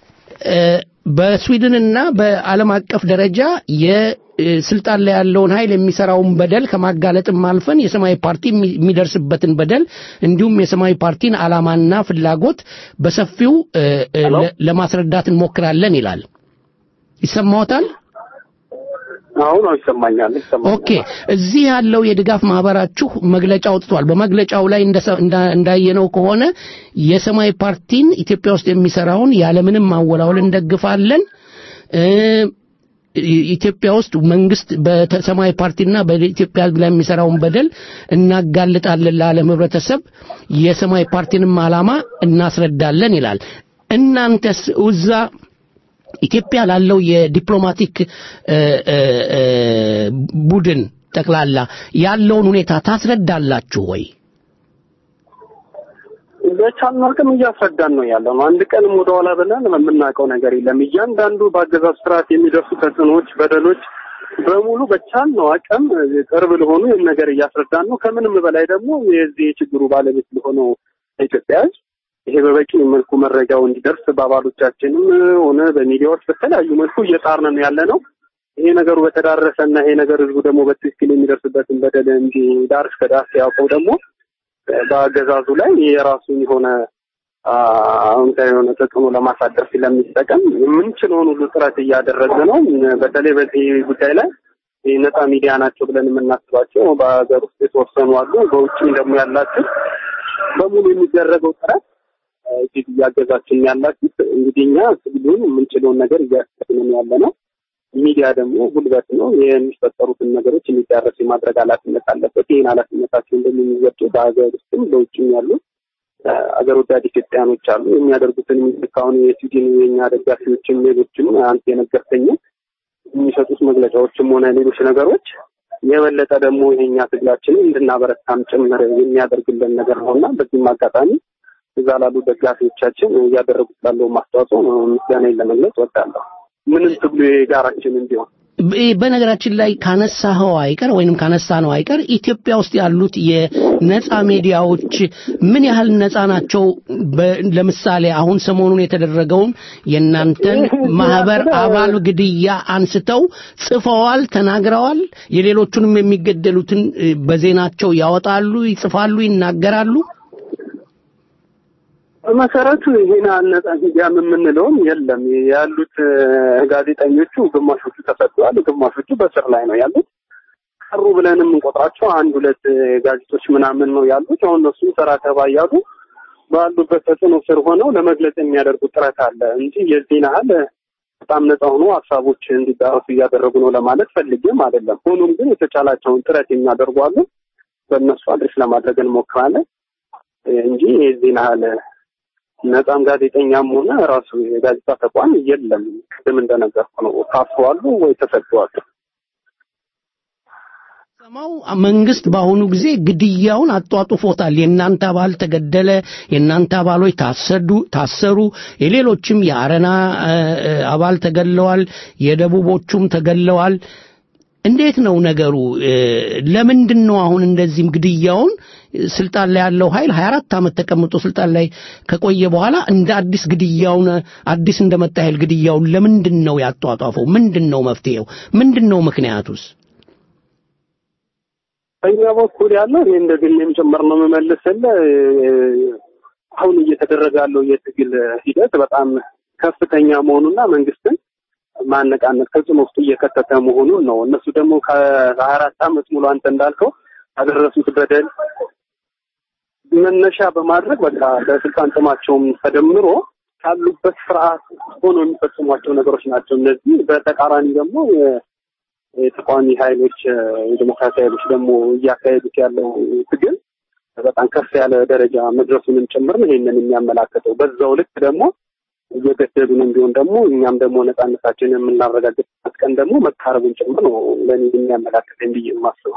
በስዊድንና በዓለም አቀፍ ደረጃ የስልጣን ላይ ያለውን ኃይል የሚሰራውን በደል ከማጋለጥም አልፈን የሰማያዊ ፓርቲ የሚደርስበትን በደል እንዲሁም የሰማያዊ ፓርቲን ዓላማና ፍላጎት በሰፊው ለማስረዳት እንሞክራለን ይላል። ይሰማዎታል? አሁን ይሰማኛል ይሰማኛል። ኦኬ እዚህ ያለው የድጋፍ ማህበራችሁ መግለጫ አውጥቷል። በመግለጫው ላይ እንዳየነው ከሆነ የሰማያዊ ፓርቲን ኢትዮጵያ ውስጥ የሚሰራውን ያለምንም ማወላወል እንደግፋለን። ኢትዮጵያ ውስጥ መንግስት በሰማያዊ ፓርቲና በኢትዮጵያ ሕዝብ ላይ የሚሰራውን በደል እናጋልጣለን ለዓለም ህብረተሰብ፣ የሰማያዊ ፓርቲንም ዓላማ እናስረዳለን ይላል። እናንተስ እዛ ኢትዮጵያ ላለው የዲፕሎማቲክ ቡድን ጠቅላላ ያለውን ሁኔታ ታስረዳላችሁ ወይ? በቻልነው አቅም እያስረዳን ነው ያለው ነው። አንድ ቀንም ወደኋላ ብለን የምናውቀው ነገር የለም። እያንዳንዱ በአገዛዝ ስርዓት የሚደርሱ ተጽዕኖዎች፣ በደሎች በሙሉ በቻልነው አቅም ቅርብ ለሆኑ ይህን ነገር እያስረዳን ነው። ከምንም በላይ ደግሞ የዚህ የችግሩ ባለቤት ለሆነው ኢትዮጵያ ህዝብ ይሄ በበቂ መልኩ መረጃው እንዲደርስ በአባሎቻችንም ሆነ በሚዲያዎች በተለያዩ መልኩ እየጣርን ያለ ነው። ይሄ ነገሩ በተዳረሰ እና ይሄ ነገር ህዝቡ ደግሞ በትክክል የሚደርስበትን በደል እንጂ ዳር እስከ ዳር ሲያውቀው ደግሞ በአገዛዙ ላይ የራሱን የሆነ አዎንታዊ የሆነ ተጽዕኖ ለማሳደር ስለሚጠቀም የምንችለውን ሁሉ ጥረት እያደረገ ነው። በተለይ በዚህ ጉዳይ ላይ ነፃ ሚዲያ ናቸው ብለን የምናስባቸው በሀገር ውስጥ የተወሰኑ አሉ። በውጭም ደግሞ ያላችሁ በሙሉ የሚደረገው ጥረት እጅግ እያገዛችን ያላችሁት እንግዲህ እኛ ትግሉን የምንችለውን ነገር እያስከትልን ያለ ነው። ሚዲያ ደግሞ ጉልበት ነው። የሚፈጠሩትን ነገሮች እንዲዳረስ የማድረግ ኃላፊነት አለበት። ይህን ኃላፊነታቸው እንደሚወጡ በሀገር ውስጥም በውጭም ያሉ አገር ወዳድ ኢትዮጵያኖች አሉ። የሚያደርጉትን አሁን የስዊድን የኛ ደጋፊዎችም ሌሎችም አንተ የነገርከኝም የሚሰጡት መግለጫዎችም ሆነ ሌሎች ነገሮች የበለጠ ደግሞ ይሄኛ ትግላችንን እንድናበረታም ጭምር የሚያደርግልን ነገር ነው እና በዚህም አጋጣሚ እዛ ላሉ ደጋፊዎቻችን እያደረጉት ላለው ማስተዋጽኦ ምስጋናዬን ለመግለጽ እወዳለሁ። ምንም ትግሉ የጋራችን እንዲሆን በነገራችን ላይ ካነሳኸው አይቀር ወይንም ካነሳ ነው አይቀር ኢትዮጵያ ውስጥ ያሉት የነጻ ሚዲያዎች ምን ያህል ነጻ ናቸው? ለምሳሌ አሁን ሰሞኑን የተደረገውን የእናንተን ማህበር አባል ግድያ አንስተው ጽፈዋል፣ ተናግረዋል። የሌሎቹንም የሚገደሉትን በዜናቸው ያወጣሉ፣ ይጽፋሉ፣ ይናገራሉ። መሰረቱ ይሄን ነጻ ሚዲያም የምንለውም የለም። ያሉት ጋዜጠኞቹ ግማሾቹ ተሰጥተዋል፣ ግማሾቹ በስር ላይ ነው ያሉት። ቀሩ ብለን የምንቆጥራቸው አንድ ሁለት ጋዜጦች ምናምን ነው ያሉት። አሁን እነሱ ሰራ ተባ እያሉ ባሉበት ተጽዕኖ ስር ሆነው ለመግለጽ የሚያደርጉት ጥረት አለ እንጂ የዚህን ያህል በጣም ነፃ ሆኖ ሀሳቦች እንዲዳረሱ እያደረጉ ነው ለማለት ፈልጌም አይደለም። ሆኖም ግን የተቻላቸውን ጥረት የሚያደርጉ አሉ። በእነሱ አድሬስ ለማድረግ እንሞክራለን እንጂ የዚህን ያህል ነፃም ጋዜጠኛም ሆነ ራሱ የጋዜጣ ተቋም የለም። ቅድም እንደነገርኩ ነው። ታስረዋሉ ወይ ተሰደዋል። ሰማው መንግስት በአሁኑ ጊዜ ግድያውን አጧጡፎታል። የእናንተ አባል ተገደለ፣ የእናንተ አባሎች ታሰዱ ታሰሩ፣ የሌሎችም የአረና እ፣ እ፣ አባል ተገድለዋል፣ የደቡቦቹም ተገድለዋል። እንዴት ነው ነገሩ? እ፣ ለምንድን ነው አሁን እንደዚህም ግድያውን ስልጣን ላይ ያለው ኃይል 24 ዓመት ተቀምጦ ስልጣን ላይ ከቆየ በኋላ እንደ አዲስ ግድያውን አዲስ እንደመጣ ኃይል ግድያውን ለምንድን ነው ያጧጧፈው? ምንድን ነው መፍትሄው? ምንድን ነው ምክንያቱስ? በእኛ በኩል ያለው እኔ እንደ ግሌም ጭምር ነው የምመልስልህ። አሁን እየተደረገ ያለው የትግል ሂደት በጣም ከፍተኛ መሆኑና መንግስትን ማነቃነቅ ተጽዕኖ ውስጥ እየከተተ መሆኑን ነው። እነሱ ደግሞ ከሀያ አራት ዓመት ሙሉ አንተ እንዳልከው ያደረሱት በደል መነሻ በማድረግ በቃ በስልጣን ጥማቸውም ተደምሮ ካሉበት ስርዓት ሆኖ የሚፈጽሟቸው ነገሮች ናቸው። እነዚህ በተቃራኒ ደግሞ የተቃዋሚ ኃይሎች የዲሞክራሲ ኃይሎች ደግሞ እያካሄዱት ያለው ትግል በጣም ከፍ ያለ ደረጃ መድረሱንም ጭምር ነው ይሄንን የሚያመላክተው። በዛው ልክ ደግሞ እየገደሉንም ቢሆን ደግሞ እኛም ደግሞ ነጻነታችንን የምናረጋግጥበት ቀን ደግሞ መቃረቡን ጭምር ነው ለእኔ የሚያመላክተኝ ብዬ የማስበው።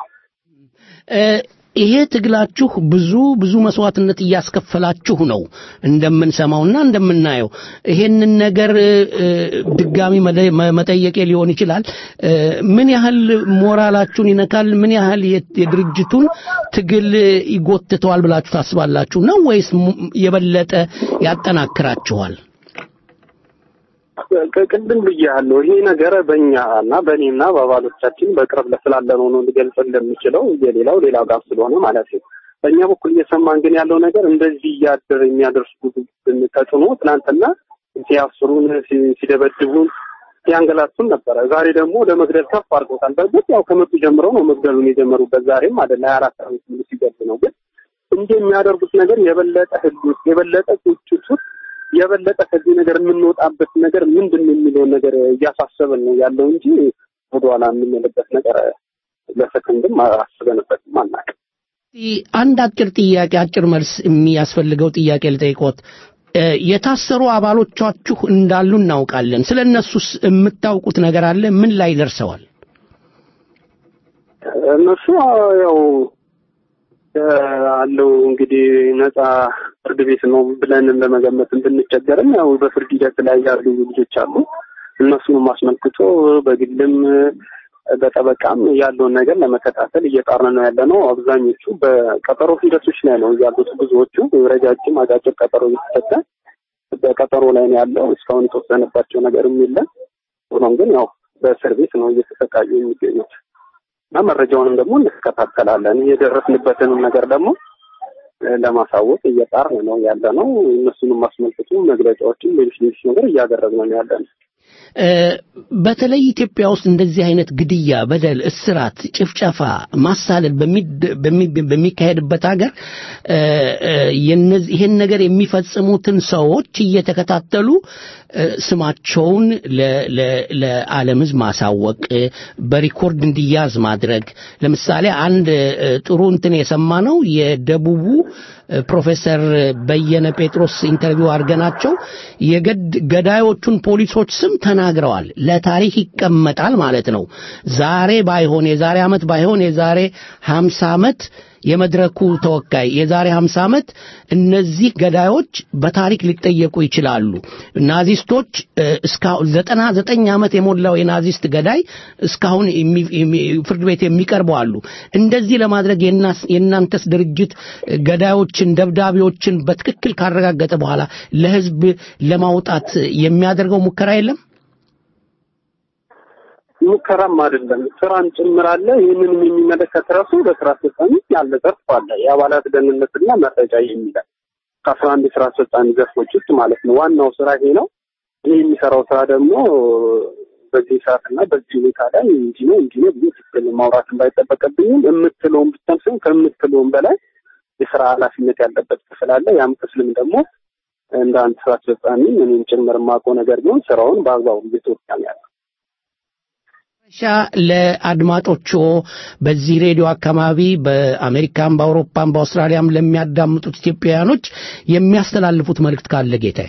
ይሄ ትግላችሁ ብዙ ብዙ መስዋዕትነት እያስከፈላችሁ ነው እንደምንሰማውና እንደምናየው። ይሄንን ነገር እ፣ ድጋሚ መደ- መ- መጠየቄ ሊሆን ይችላል። እ፣ ምን ያህል ሞራላችሁን ይነካል? ምን ያህል የ- የድርጅቱን ትግል ይጎትተዋል ብላችሁ ታስባላችሁ ነው ወይስ ሙ- የበለጠ ያጠናክራችኋል? ቅ- ቅድም ብያለሁ። ይሄ ነገር በእኛ እና በእኔና በአባሎቻችን በቅርብ ስላለነው ነው ሊገልጽ እንደሚችለው የሌላው ሌላ ጋር ስለሆነ ማለት ነው። በእኛ በኩል እየሰማን ግን ያለው ነገር እንደዚህ እያደር የሚያደርሱት ተጽዕኖ ትናንትና ሲያስሩን፣ ሲ- ሲደበድቡን፣ ሲያንገላቱን ነበረ። ዛሬ ደግሞ ለመግደል ከፍ አድርጎታል። በእርግጥ ያው ከመጡ ጀምረው ነው መግደሉን የጀመሩበት። ዛሬም አይደለ ሀያ አራት ዓመት ሙሉ ሲገድ ነው። ግን እንዲህ የሚያደርጉት ነገር የበለጠ ህግ ውስጥ የበለጠ ቁጭት ውስጥ የበለጠ ከዚህ ነገር የምንወጣበት ነገር ምንድን ነው የሚለውን ነገር እያሳሰበን ነው ያለው እንጂ ወደኋላ የምንልበት ነገር ለሰከንድም አስበንበትም አናውቅም። አንድ አጭር ጥያቄ አጭር መልስ የሚያስፈልገው ጥያቄ ልጠይቆት። እ፣ የታሰሩ አባሎቻችሁ እንዳሉ እናውቃለን። ስለ እነሱስ የምታውቁት ነገር አለ? ምን ላይ ደርሰዋል? እነሱ ያው እ፣ አለው እንግዲህ ነፃ ፍርድ ቤት ነው ብለን ለመገመት ብንቸገርም ያው በፍርድ ሂደት ላይ ያሉ ልጆች አሉ። እነሱንም አስመልክቶ በግልም በጠበቃም ያለውን ነገር ለመከታተል እየጣርን ነው ያለ ነው። አብዛኞቹ በቀጠሮ ሂደቶች ላይ ነው ያሉት። ብዙዎቹ ረጃጅም አጫጭር ቀጠሮ እየተሰጠ በቀጠሮ ላይ ነው ያለው። እስካሁን የተወሰነባቸው ነገርም የለም። ሆኖም ግን ያው በእስር ቤት ነው እየተሰቃዩ የሚገኙት እና መረጃውንም ደግሞ እንከታተላለን። የደረስንበትንም ነገር ደግሞ እ፣ ለማሳወቅ እየጣርን ነው ያለ ነው። እነሱንም አስመልክቶ መግለጫዎችን፣ ሌሎች ሌሎች ነገር እያደረግን ነው ያለ ነው። እ፣ በተለይ ኢትዮጵያ ውስጥ እንደዚህ አይነት ግድያ፣ በደል፣ እስራት፣ ጭፍጨፋ፣ ማሳለል በሚድ- በሚ- በሚካሄድበት ሀገር እ፣ እ፣ የነዚህ- ይሄን ነገር የሚፈጽሙትን ሰዎች እየተከታተሉ እ፣ ስማቸውን ለ- ለ- ለዓለም ሕዝብ ማሳወቅ እ፣ በሪኮርድ እንዲያዝ ማድረግ። ለምሳሌ አንድ እ፣ ጥሩ እንትን የሰማ ነው የደቡቡ እ፣ ፕሮፌሰር በየነ ጴጥሮስ ኢንተርቪው አድርገናቸው የገድ ገዳዮቹን ፖሊሶች ስም ተናግረዋል። ለታሪክ ይቀመጣል ማለት ነው። ዛሬ ባይሆን የዛሬ ዓመት ባይሆን የዛሬ 50 ዓመት የመድረኩ ተወካይ የዛሬ 50 ዓመት እነዚህ ገዳዮች በታሪክ ሊጠየቁ ይችላሉ። ናዚስቶች እ፣ እስካሁን 99 ዓመት የሞላው የናዚስት ገዳይ እስካሁን የሚ- የሚ- ፍርድ ቤት የሚቀርቡ አሉ። እንደዚህ ለማድረግ የናስ- የእናንተስ ድርጅት ገዳዮችን፣ ደብዳቤዎችን በትክክል ካረጋገጠ በኋላ ለህዝብ ለማውጣት የሚያደርገው ሙከራ የለም? ሙከራም አይደለም ስራን ጭምር አለ። ይህንንም የሚመለከት ራሱ በስራ አስፈጻሚ ያለ ዘርፍ አለ። የአባላት ደህንነትና መረጃ የሚላል ከአስራ አንድ የስራ አስፈጻሚ ዘርፎች ውስጥ ማለት ነው። ዋናው ስራ ይሄ ነው። ይህ የሚሰራው ስራ ደግሞ በዚህ ሰዓትና በዚህ ሁኔታ ላይ እንዲህ ነው እንዲህ ነው ብዬ ትክክል ማውራት እንዳይጠበቅብኝም የምትለውን ብቻም ሳይሆን ከምትለውን በላይ የስራ ኃላፊነት ያለበት ክፍል አለ። ያም ክፍልም ደግሞ እንደ አንድ ስራ አስፈጻሚ እኔም ጭምር የማውቀው ነገር ቢሆን ስራውን በአግባቡ እየተወጣ ነው ያለው። ሻ ለአድማጮቹ በዚህ ሬዲዮ አካባቢ በአሜሪካም በአውሮፓም በአውስትራሊያም ለሚያዳምጡት ኢትዮጵያውያኖች የሚያስተላልፉት መልእክት ካለ ጌታዬ።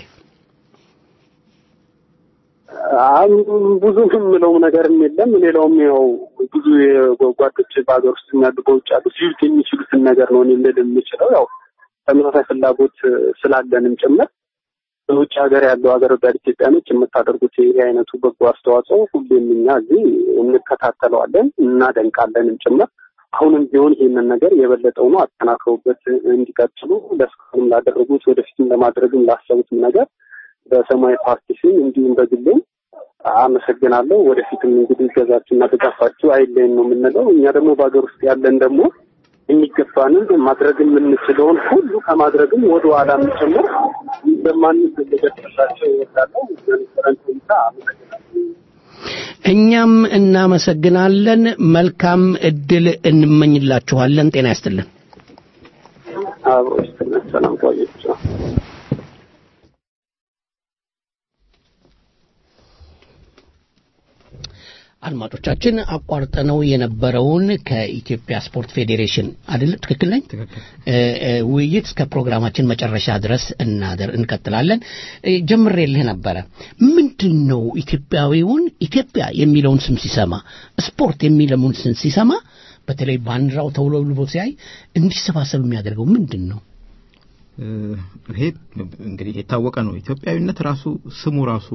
ብዙ የምለውም ነገርም የለም። ሌላውም ያው ብዙ ጓዶች በሀገር ውስጥ ያሉ በውጭ ያሉ ሊሉት የሚችሉትን ነገር ነው እኔ ልል የምችለው ያው ተመሳሳይ ፍላጎት ስላለንም ጭምር በውጭ ሀገር ያለው ሀገር ወዳድ ኢትዮጵያኖች የምታደርጉት ይህ አይነቱ በጎ አስተዋጽኦ ሁሌም እኛ እዚህ እንከታተለዋለን እናደንቃለንም ጭምር። አሁንም ቢሆን ይህንን ነገር የበለጠው ነው አጠናክረውበት እንዲቀጥሉ ለእስካሁንም ላደረጉት ወደፊትም ለማድረግም ላሰቡትም ነገር በሰማያዊ ፓርቲ ስም እንዲሁም በግሌም አመሰግናለሁ። ወደፊትም እንግዲህ ገዛችሁና ድጋፋችሁ አይለይን ነው የምንለው። እኛ ደግሞ በሀገር ውስጥ ያለን ደግሞ የሚገባንን ማድረግ የምንችለውን ሁሉ ከማድረግም ወደ ኋላ ጭምር እንደማንችል ልገልጽላቸው እወዳለሁ። የነበረን ቆይታ አመሰግናለሁ። እኛም እናመሰግናለን። መልካም እድል እንመኝላችኋለን። ጤና ይስጥልን። አብሮ ይስጥልን። ሰላም ቆያችሁ። አድማጮቻችን አቋርጠነው የነበረውን ከኢትዮጵያ ስፖርት ፌዴሬሽን አይደል? ትክክል ነኝ? ውይይት እስከ ፕሮግራማችን መጨረሻ ድረስ እናደር እንቀጥላለን። ጀምሬልህ ነበረ። ምንድን ነው ኢትዮጵያዊውን ኢትዮጵያ የሚለውን ስም ሲሰማ ስፖርት የሚለውን ስም ሲሰማ በተለይ ባንዲራው ተውለብልቦ ሲያይ እንዲሰባሰብ የሚያደርገው ምንድን ነው? ይሄ እንግዲህ የታወቀ ነው። ኢትዮጵያዊነት ራሱ ስሙ ራሱ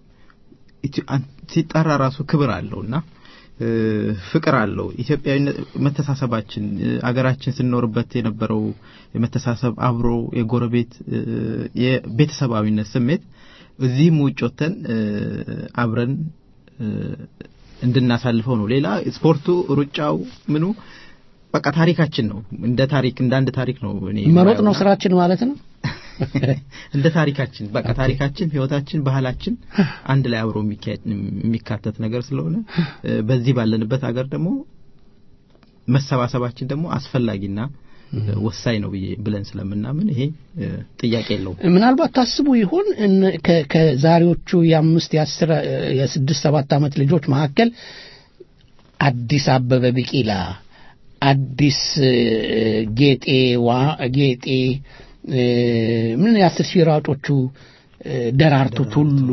ሲጠራ ራሱ ክብር አለው እና ፍቅር አለው። ኢትዮጵያዊነት መተሳሰባችን አገራችን ስንኖርበት የነበረው የመተሳሰብ አብሮ የጎረቤት የቤተሰባዊነት ስሜት እዚህም ውጭ ወጥተን አብረን እንድናሳልፈው ነው። ሌላ ስፖርቱ፣ ሩጫው፣ ምኑ በቃ ታሪካችን ነው። እንደ ታሪክ እንደ አንድ ታሪክ ነው። እኔ መሮጥ ነው ስራችን ማለት ነው። እንደ ታሪካችን በቃ ታሪካችን፣ ህይወታችን፣ ባህላችን አንድ ላይ አብሮ የሚካተት ነገር ስለሆነ በዚህ ባለንበት ሀገር ደግሞ መሰባሰባችን ደግሞ አስፈላጊና ወሳኝ ነው ብዬ ብለን ስለምናምን ይሄ ጥያቄ የለውም። ምናልባት ታስቡ ይሆን ከዛሬዎቹ የአምስት የአስር የስድስት ሰባት ዓመት ልጆች መካከል አዲስ አበበ ቢቂላ፣ አዲስ ጌጤ ዋ ጌጤ ምን የአስር ሺህ ሯጮቹ ደራርቱ ቱሉ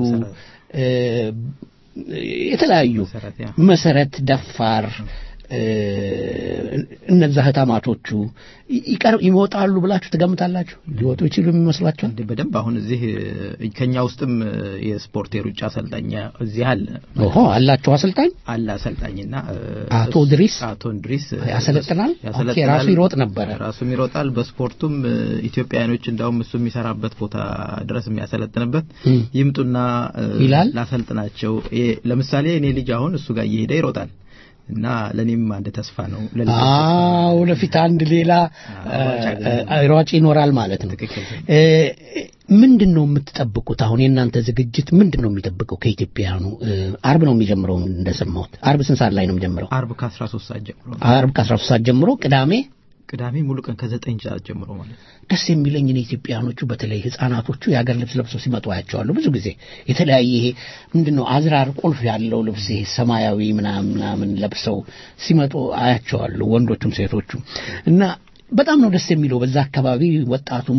የተለያዩ መሰረት ደፋር እነዛ ህታማቶቹ ይቀር ይወጣሉ ብላችሁ ትገምታላችሁ? ሊወጡ ይችሉ የሚመስሏቸው በደንብ አሁን እዚህ ከኛ ውስጥም የስፖርት የሩጫ አሰልጣኝ እዚህ አለ። ኦሆ አላቸው አሰልጣኝ አለ አሰልጣኝና አቶ ድሪስ አቶ ድሪስ ያሰለጥናል። ኦኬ ራሱ ይሮጥ ነበረ። ራሱም ይሮጣል። በስፖርቱም ኢትዮጵያኖች እንዳውም እሱ የሚሰራበት ቦታ ድረስ የሚያሰለጥንበት ይምጡና ይላል ላሰልጥናቸው። ለምሳሌ እኔ ልጅ አሁን እሱ ጋር እየሄደ ይሮጣል። እና ለኔም አንድ ተስፋ ነው። አዎ ወደፊት አንድ ሌላ ሯጭ ይኖራል ማለት ነው። ምንድን ነው የምትጠብቁት? አሁን የእናንተ ዝግጅት ምንድን ነው የሚጠብቀው ከኢትዮጵያውያኑ? አርብ ነው የሚጀምረው እንደሰማሁት። አርብ ስንት ሰዓት ላይ ነው የሚጀምረው? አርብ ከ13 ሰዓት ጀምሮ አርብ ከ13 ሰዓት ጀምሮ ቅዳሜ ቅዳሜ ሙሉ ቀን ከዘጠኝ ሰዓት ጀምሮ ማለት ደስ የሚለኝ እኔ ኢትዮጵያኖቹ በተለይ ህጻናቶቹ የሀገር ልብስ ለብሰው ሲመጡ አያቸዋለሁ። ብዙ ጊዜ የተለያየ ይሄ ምንድን ነው አዝራር ቁልፍ ያለው ልብስ ይሄ ሰማያዊ ምናምን ምናምን ለብሰው ሲመጡ አያቸዋለሁ፣ ወንዶቹም ሴቶቹም እና በጣም ነው ደስ የሚለው። በዛ አካባቢ ወጣቱም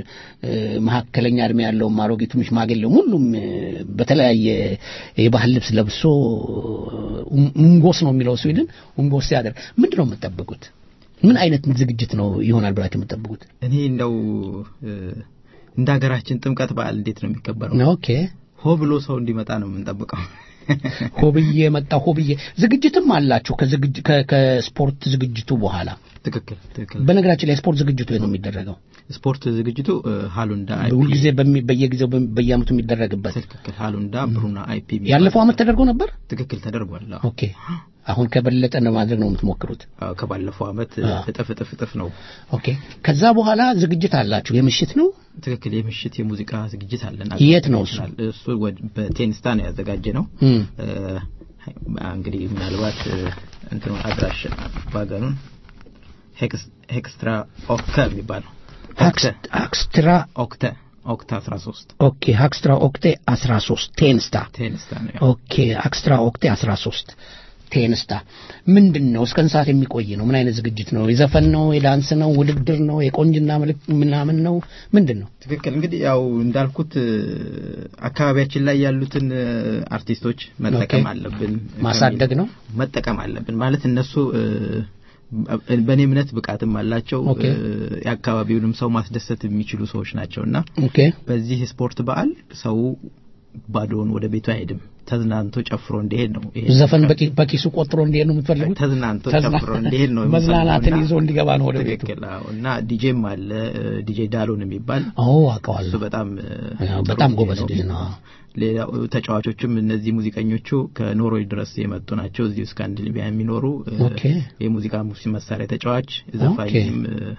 መካከለኛ እድሜ ያለውም አሮጊቱም ሽማግሌውም ሁሉም በተለያየ የባህል ልብስ ለብሶ ኡንጎስ ነው የሚለው ስዊድን ኡንጎስ ሲያደርግ ምንድን ነው የምትጠብቁት? ምን አይነት ዝግጅት ነው ይሆናል ብላችሁ የምትጠብቁት? እኔ እንደው እንደ ሀገራችን ጥምቀት በዓል እንዴት ነው የሚከበረው? ኦኬ ሆ ብሎ ሰው እንዲመጣ ነው የምንጠብቀው። ሆብዬ መጣ ሆብዬ ዝግጅትም አላቸው ከስፖርት ዝግጅቱ በኋላ ትክክል ትክክል በነገራችን ላይ ስፖርት ዝግጅቱ ነው የሚደረገው ስፖርት ዝግጅቱ ሃሉንዳ ሁልጊዜ በየጊዜው በየአመቱ የሚደረግበት ትክክል ሃሉንዳ ብሩና አይፒ ያለፈው አመት ተደርጎ ነበር ትክክል ተደርጓል ኦኬ አሁን ከበለጠ ለማድረግ ነው የምትሞክሩት ከባለፈው አመት እጥፍ እጥፍ እጥፍ ነው ኦኬ ከዛ በኋላ ዝግጅት አላችሁ የምሽት ነው ትክክል የምሽት የሙዚቃ ዝግጅት አለን የት ነው እሱ እሱ በቴንስታ ነው ያዘጋጀ ነው እንግዲህ ምናልባት እንትኑ አድራሽ ባገኑን ሄክስትራ ኦክተ የሚባለው ሀክስትራ ኦክተ ኦክተ 13 ኦኬ ሀክስትራ ኦክቴ 13 ቴንስታ ቴንስታ ነው ኦኬ ሀክስትራ ኦክቴ 13 ቴንስታ ምንድን ነው? እስከ ሰዓት የሚቆይ ነው? ምን አይነት ዝግጅት ነው? የዘፈን ነው? የዳንስ ነው? ውድድር ነው? የቆንጅና ምልክ ምናምን ነው? ምንድን ነው? ትክክል። እንግዲህ ያው እንዳልኩት አካባቢያችን ላይ ያሉትን አርቲስቶች መጠቀም አለብን፣ ማሳደግ ነው መጠቀም አለብን ማለት እነሱ በእኔ እምነት ብቃትም አላቸው የአካባቢውንም ሰው ማስደሰት የሚችሉ ሰዎች ናቸውና በዚህ ስፖርት በዓል ሰው ባዶውን ወደ ቤቱ አይሄድም። ተዝናንቶ ጨፍሮ እንዲሄድ ነው። ዘፈን በኪሱ ቆጥሮ እንዲሄድ ነው የምትፈልጉት? ተዝናንቶ ጨፍሮ እንዲሄድ ነው። መዝናናትን ይዞ እንዲገባ ነው ወደ ቤቱ። እና ዲጄም አለ ዲጄ ዳሎን የሚባል ኦ አውቀዋለሁ። እሱ በጣም በጣም ጎበዝ ልጅ ነው። ሌላው ተጫዋቾችም እነዚህ ሙዚቀኞቹ ከኖርዌይ ድረስ የመጡ ናቸው። እዚሁ ስካንዲኔቪያ የሚኖሩ የሙዚቃ መሳሪያ ተጫዋች ዘፋኝም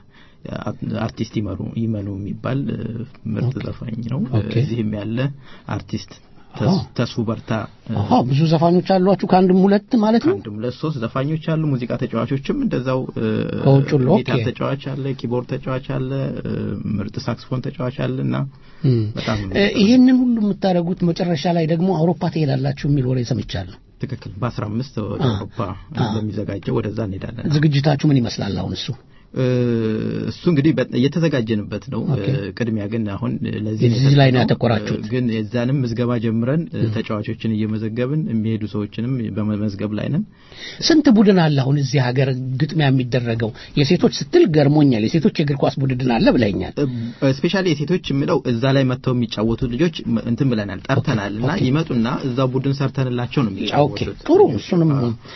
አርቲስት ይመሩ ይመኑ የሚባል ምርጥ ዘፋኝ ነው። እዚህም ያለ አርቲስት ተስፉ በርታ ብዙ ዘፋኞች አሏችሁ ከአንድም ሁለት ማለት ነው ከአንድም ሁለት ሶስት ዘፋኞች አሉ ሙዚቃ ተጫዋቾችም እንደዛው ከውጭ ጊታር ተጫዋች አለ ኪቦርድ ተጫዋች አለ ምርጥ ሳክስፎን ተጫዋች አለ እና በጣም ይህንን ሁሉ የምታደርጉት መጨረሻ ላይ ደግሞ አውሮፓ ትሄዳላችሁ የሚል ወሬ ሰምቻለሁ ትክክል በአስራ አምስት ወደ አውሮፓ በሚዘጋጀው ወደዛ እንሄዳለን ዝግጅታችሁ ምን ይመስላል አሁን እሱ እሱ እንግዲህ እየተዘጋጀንበት ነው። ቅድሚያ ግን አሁን ለዚህ እዚህ ላይ ነው ያተኮራችሁት። ግን የዛንም ምዝገባ ጀምረን ተጫዋቾችን እየመዘገብን የሚሄዱ ሰዎችንም በመመዝገብ ላይ ነን። ስንት ቡድን አለ አሁን እዚህ ሀገር ግጥሚያ የሚደረገው? የሴቶች ስትል ገርሞኛል። የሴቶች የእግር ኳስ ቡድን አለ ብለኛል። ስፔሻሊ የሴቶች የምለው እዛ ላይ መጥተው የሚጫወቱ ልጆች እንትን ብለናል፣ ጠርተናል እና ይመጡና እዛ ቡድን ሰርተንላቸው ነው የሚጫወቱት። ጥሩ እሱንም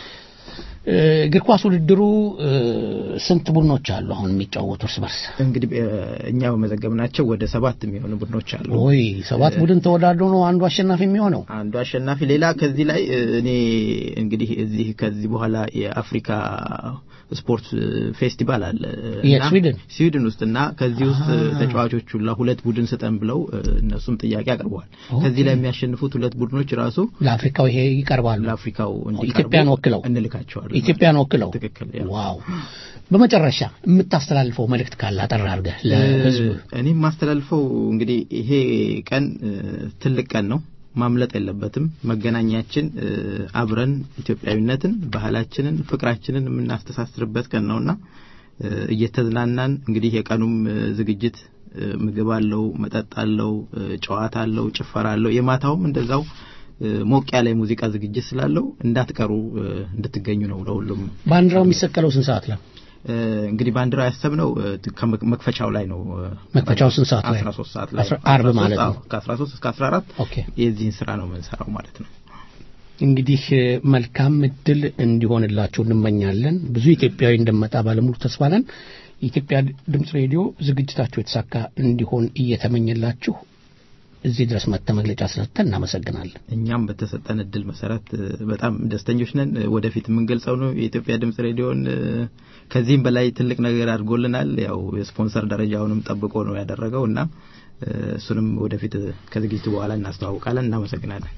እግር ኳስ ውድድሩ ስንት ቡድኖች አሉ አሁን የሚጫወቱ እርስ በርስ? እንግዲህ እኛ በመዘገብናቸው ወደ ሰባት የሚሆኑ ቡድኖች አሉ። ወይ ሰባት ቡድን ተወዳድሮ ነው አንዱ አሸናፊ የሚሆነው? አንዱ አሸናፊ። ሌላ ከዚህ ላይ እኔ እንግዲህ እዚህ ከዚህ በኋላ የአፍሪካ ስፖርት ፌስቲቫል አለ ስዊድን ስዊድን ውስጥ እና ከዚህ ውስጥ ተጫዋቾቹ ሁለት ቡድን ስጠን ብለው እነሱም ጥያቄ አቅርበዋል። ከዚህ ላይ የሚያሸንፉት ሁለት ቡድኖች ራሱ ለአፍሪካው ይሄ ይቀርባሉ። ለአፍሪካው ኢትዮጵያን ወክለው እንልካቸዋለን። ኢትዮጵያን ወክለው ትክክል። ዋው! በመጨረሻ የምታስተላልፈው መልእክት ካለ አጠር አድርገህ ለህዝብ። እኔ የማስተላልፈው እንግዲህ ይሄ ቀን ትልቅ ቀን ነው። ማምለጥ የለበትም። መገናኛችን አብረን ኢትዮጵያዊነትን፣ ባህላችንን፣ ፍቅራችንን የምናስተሳስርበት ቀን ነውና እየተዝናናን እንግዲህ የቀኑም ዝግጅት ምግብ አለው፣ መጠጥ አለው፣ ጨዋታ አለው፣ ጭፈራ አለው። የማታውም እንደዛው ሞቅ ያለ የሙዚቃ ዝግጅት ስላለው እንዳትቀሩ እንድትገኙ ነው ለሁሉም። ባንዲራው የሚሰቀለው ስንት ሰዓት ላይ? እንግዲህ ባንዲራ ያሰብነው መክፈቻው ላይ ነው። መክፈቻው ስንት ሰዓት ላይ? 13 ሰዓት ላይ አርብ ማለት ነው። ከ13 እስከ 14 ኦኬ። የዚህን ስራ ነው የምንሰራው ማለት ነው። እንግዲህ መልካም እድል እንዲሆንላችሁ እንመኛለን። ብዙ ኢትዮጵያዊ እንደመጣ ባለሙሉ ተስፋ ነን። የኢትዮጵያ ድምፅ ሬዲዮ ዝግጅታችሁ የተሳካ እንዲሆን እየተመኘላችሁ እዚህ ድረስ መጥተ መግለጫ ስለተን እናመሰግናለን። እኛም በተሰጠን እድል መሰረት በጣም ደስተኞች ነን። ወደፊት የምንገልጸው ነው የኢትዮጵያ ድምጽ ሬዲዮን ከዚህም በላይ ትልቅ ነገር አድርጎልናል። ያው የስፖንሰር ደረጃውንም ጠብቆ ነው ያደረገው እና እሱንም ወደፊት ከዝግጅቱ በኋላ እናስተዋውቃለን። እናመሰግናለን።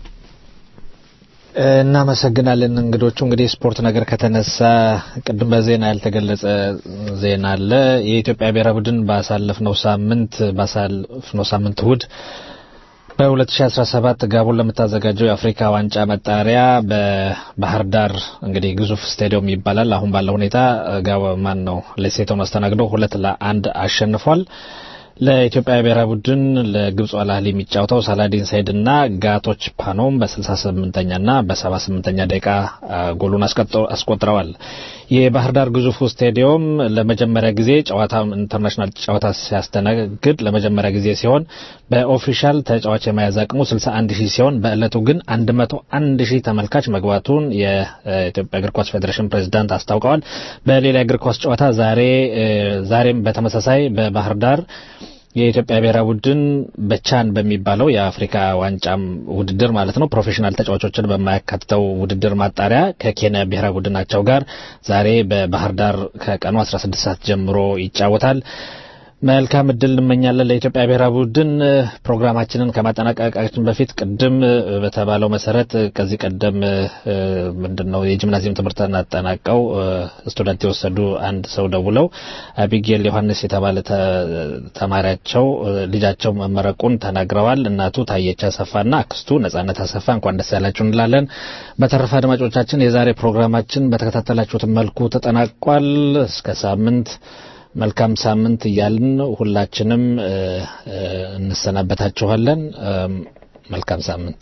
እናመሰግናለን። እንግዶቹ እንግዲህ ስፖርት ነገር ከተነሳ ቅድም በዜና ያልተገለጸ ዜና አለ። የኢትዮጵያ ብሔራዊ ቡድን ባሳለፍነው ሳምንት ባሳለፍነው ሳምንት እሁድ በ2017 ጋቦን ለምታዘጋጀው የአፍሪካ ዋንጫ መጣሪያ በባህር ዳር እንግዲህ ግዙፍ ስታዲየም ይባላል። አሁን ባለው ሁኔታ ጋቦ ማን ነው ሌሴቶን አስተናግዶ ሁለት ለአንድ አሸንፏል። ለኢትዮጵያ ብሔራዊ ቡድን ለግብጽ አልአህሊ የሚጫወተው ሳላዲን ሰይድ እና ጋቶች ፓኖም በ68ኛ እና በ78ኛ ደቂቃ ጎሉን አስቆጥረዋል። የባህር ዳር ግዙፉ ስታዲየም ለመጀመሪያ ጊዜ ጨዋታ ኢንተርናሽናል ጨዋታ ሲያስተናግድ ለመጀመሪያ ጊዜ ሲሆን በኦፊሻል ተጫዋች የመያዝ አቅሙ 61 ሺህ ሲሆን በዕለቱ ግን 101 ሺህ ተመልካች መግባቱን የኢትዮጵያ እግር ኳስ ፌዴሬሽን ፕሬዚዳንት አስታውቀዋል። በሌላ የእግር ኳስ ጨዋታ ዛሬ ዛሬም በተመሳሳይ በባህር ዳር የኢትዮጵያ ብሔራዊ ቡድን በቻን በሚባለው የአፍሪካ ዋንጫም ውድድር ማለት ነው ፕሮፌሽናል ተጫዋቾችን በማያካትተው ውድድር ማጣሪያ ከኬንያ ብሔራዊ ቡድናቸው ጋር ዛሬ በባህር ዳር ከቀኑ 16 ሰዓት ጀምሮ ይጫወታል። መልካም እድል እንመኛለን ለኢትዮጵያ ብሔራዊ ቡድን። ፕሮግራማችንን ከማጠናቀቃችን በፊት ቅድም በተባለው መሰረት ከዚህ ቀደም ምንድን ነው የጂምናዚየም ትምህርትን አጠናቀው ስቱደንት የወሰዱ አንድ ሰው ደውለው አቢጌል ዮሐንስ የተባለ ተማሪያቸው ልጃቸው መመረቁን ተናግረዋል። እናቱ ታየች አሰፋና አክስቱ ነጻነት አሰፋ እንኳን ደስ ያላችሁ እንላለን። በተረፈ አድማጮቻችን የዛሬ ፕሮግራማችን በተከታተላችሁት መልኩ ተጠናቋል። እስከ ሳምንት መልካም ሳምንት እያልን ሁላችንም እንሰናበታችኋለን። መልካም ሳምንት።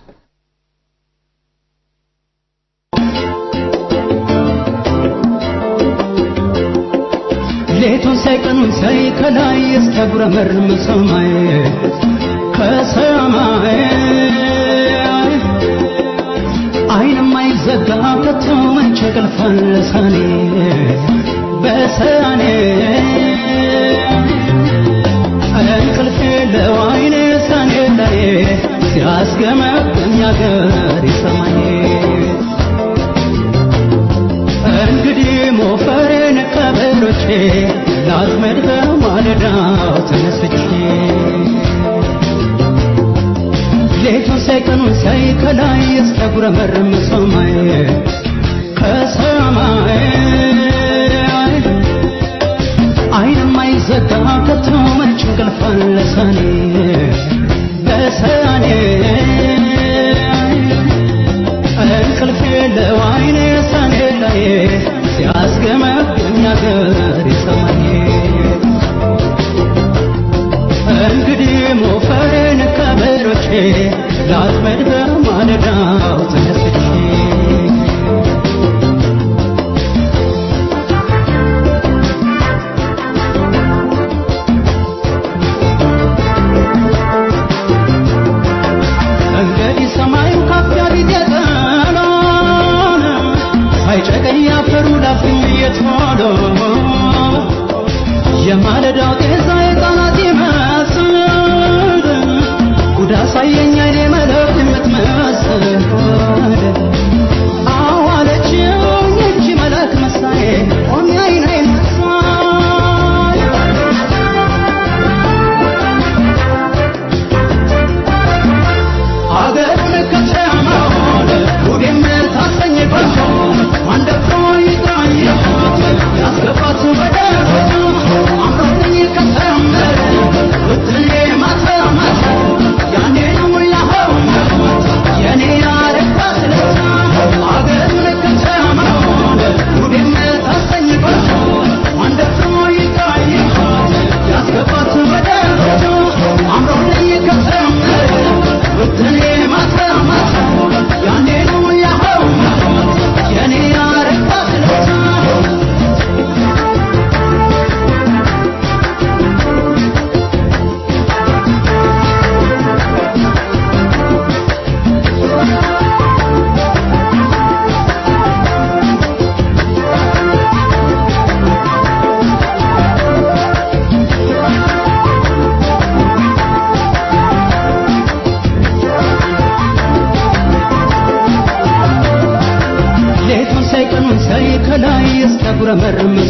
ሌቱን ሳይቀኑን ሳይ ከላይ እስኪያጉረመርም ሰማይ ከሰማይ አይንም አይዘጋ ከቶ መቼ ቅልፋን ለሳኔ በሰኔ እንቅልፍ የለው አይኔ ሰኔ ላይ ሲያስገመግም ያገር ይሰማኝ እንግዲህ ሞፈሬን ከበሮቼ ላጥመድ በማለዳው ተነስቼ ሌቱን ሳይቀኑን ሳይ ከላይ እስኪያጉረመርም ሰማይ ከሰማይ አይንም አይዘጋ ከቶ መች እንቅልፍ አለ ሰኔ በሰኔ እንቅልፍ የለው አይኔ ሰኔ ላይ ሲያስገመግም ያገር ይሰማኝ እንግዲህ ሞፈሬን ከበሮቼ ላጥመድ በማለዳው ተነስቼ እንግዲህ ሰማዩ ካፊያ ቢት የጠሎን ሳይጨቀኝ ያፈሩ ላፍኝ እየቶሎ የማለዳው ጤዛ የጣናት ይመስል ጉድ አሳየኝ አይኔ መለክ የምትመስል አዋለችኝ እጅ መላክ መሳዬ ቆሜ አይኔን መሳይ አገሩን ከተማውን ጉዴም ታሰኝባቸው አንደፍሮ ይጥራኝ ያስገባት በደረሱ አምሮኝ ከሰመረ ብትሌ ማታ ማታ ያኔ ነው ያኸው የኔ ያረባት ለታ አገሩን ከተማውን ጉዴም ታሰኝባቸው አንደፍሮ ይጥራኝ ያስገባት በደረሱ አምሮኝ ከሰመረ ብትሌ ማታ ማታ ያኔ ነው ያኸው የኔ ያረባት ለታ ሌቱን ሳይቀኑን ሳይ ከላይ እስኪያጉረመርም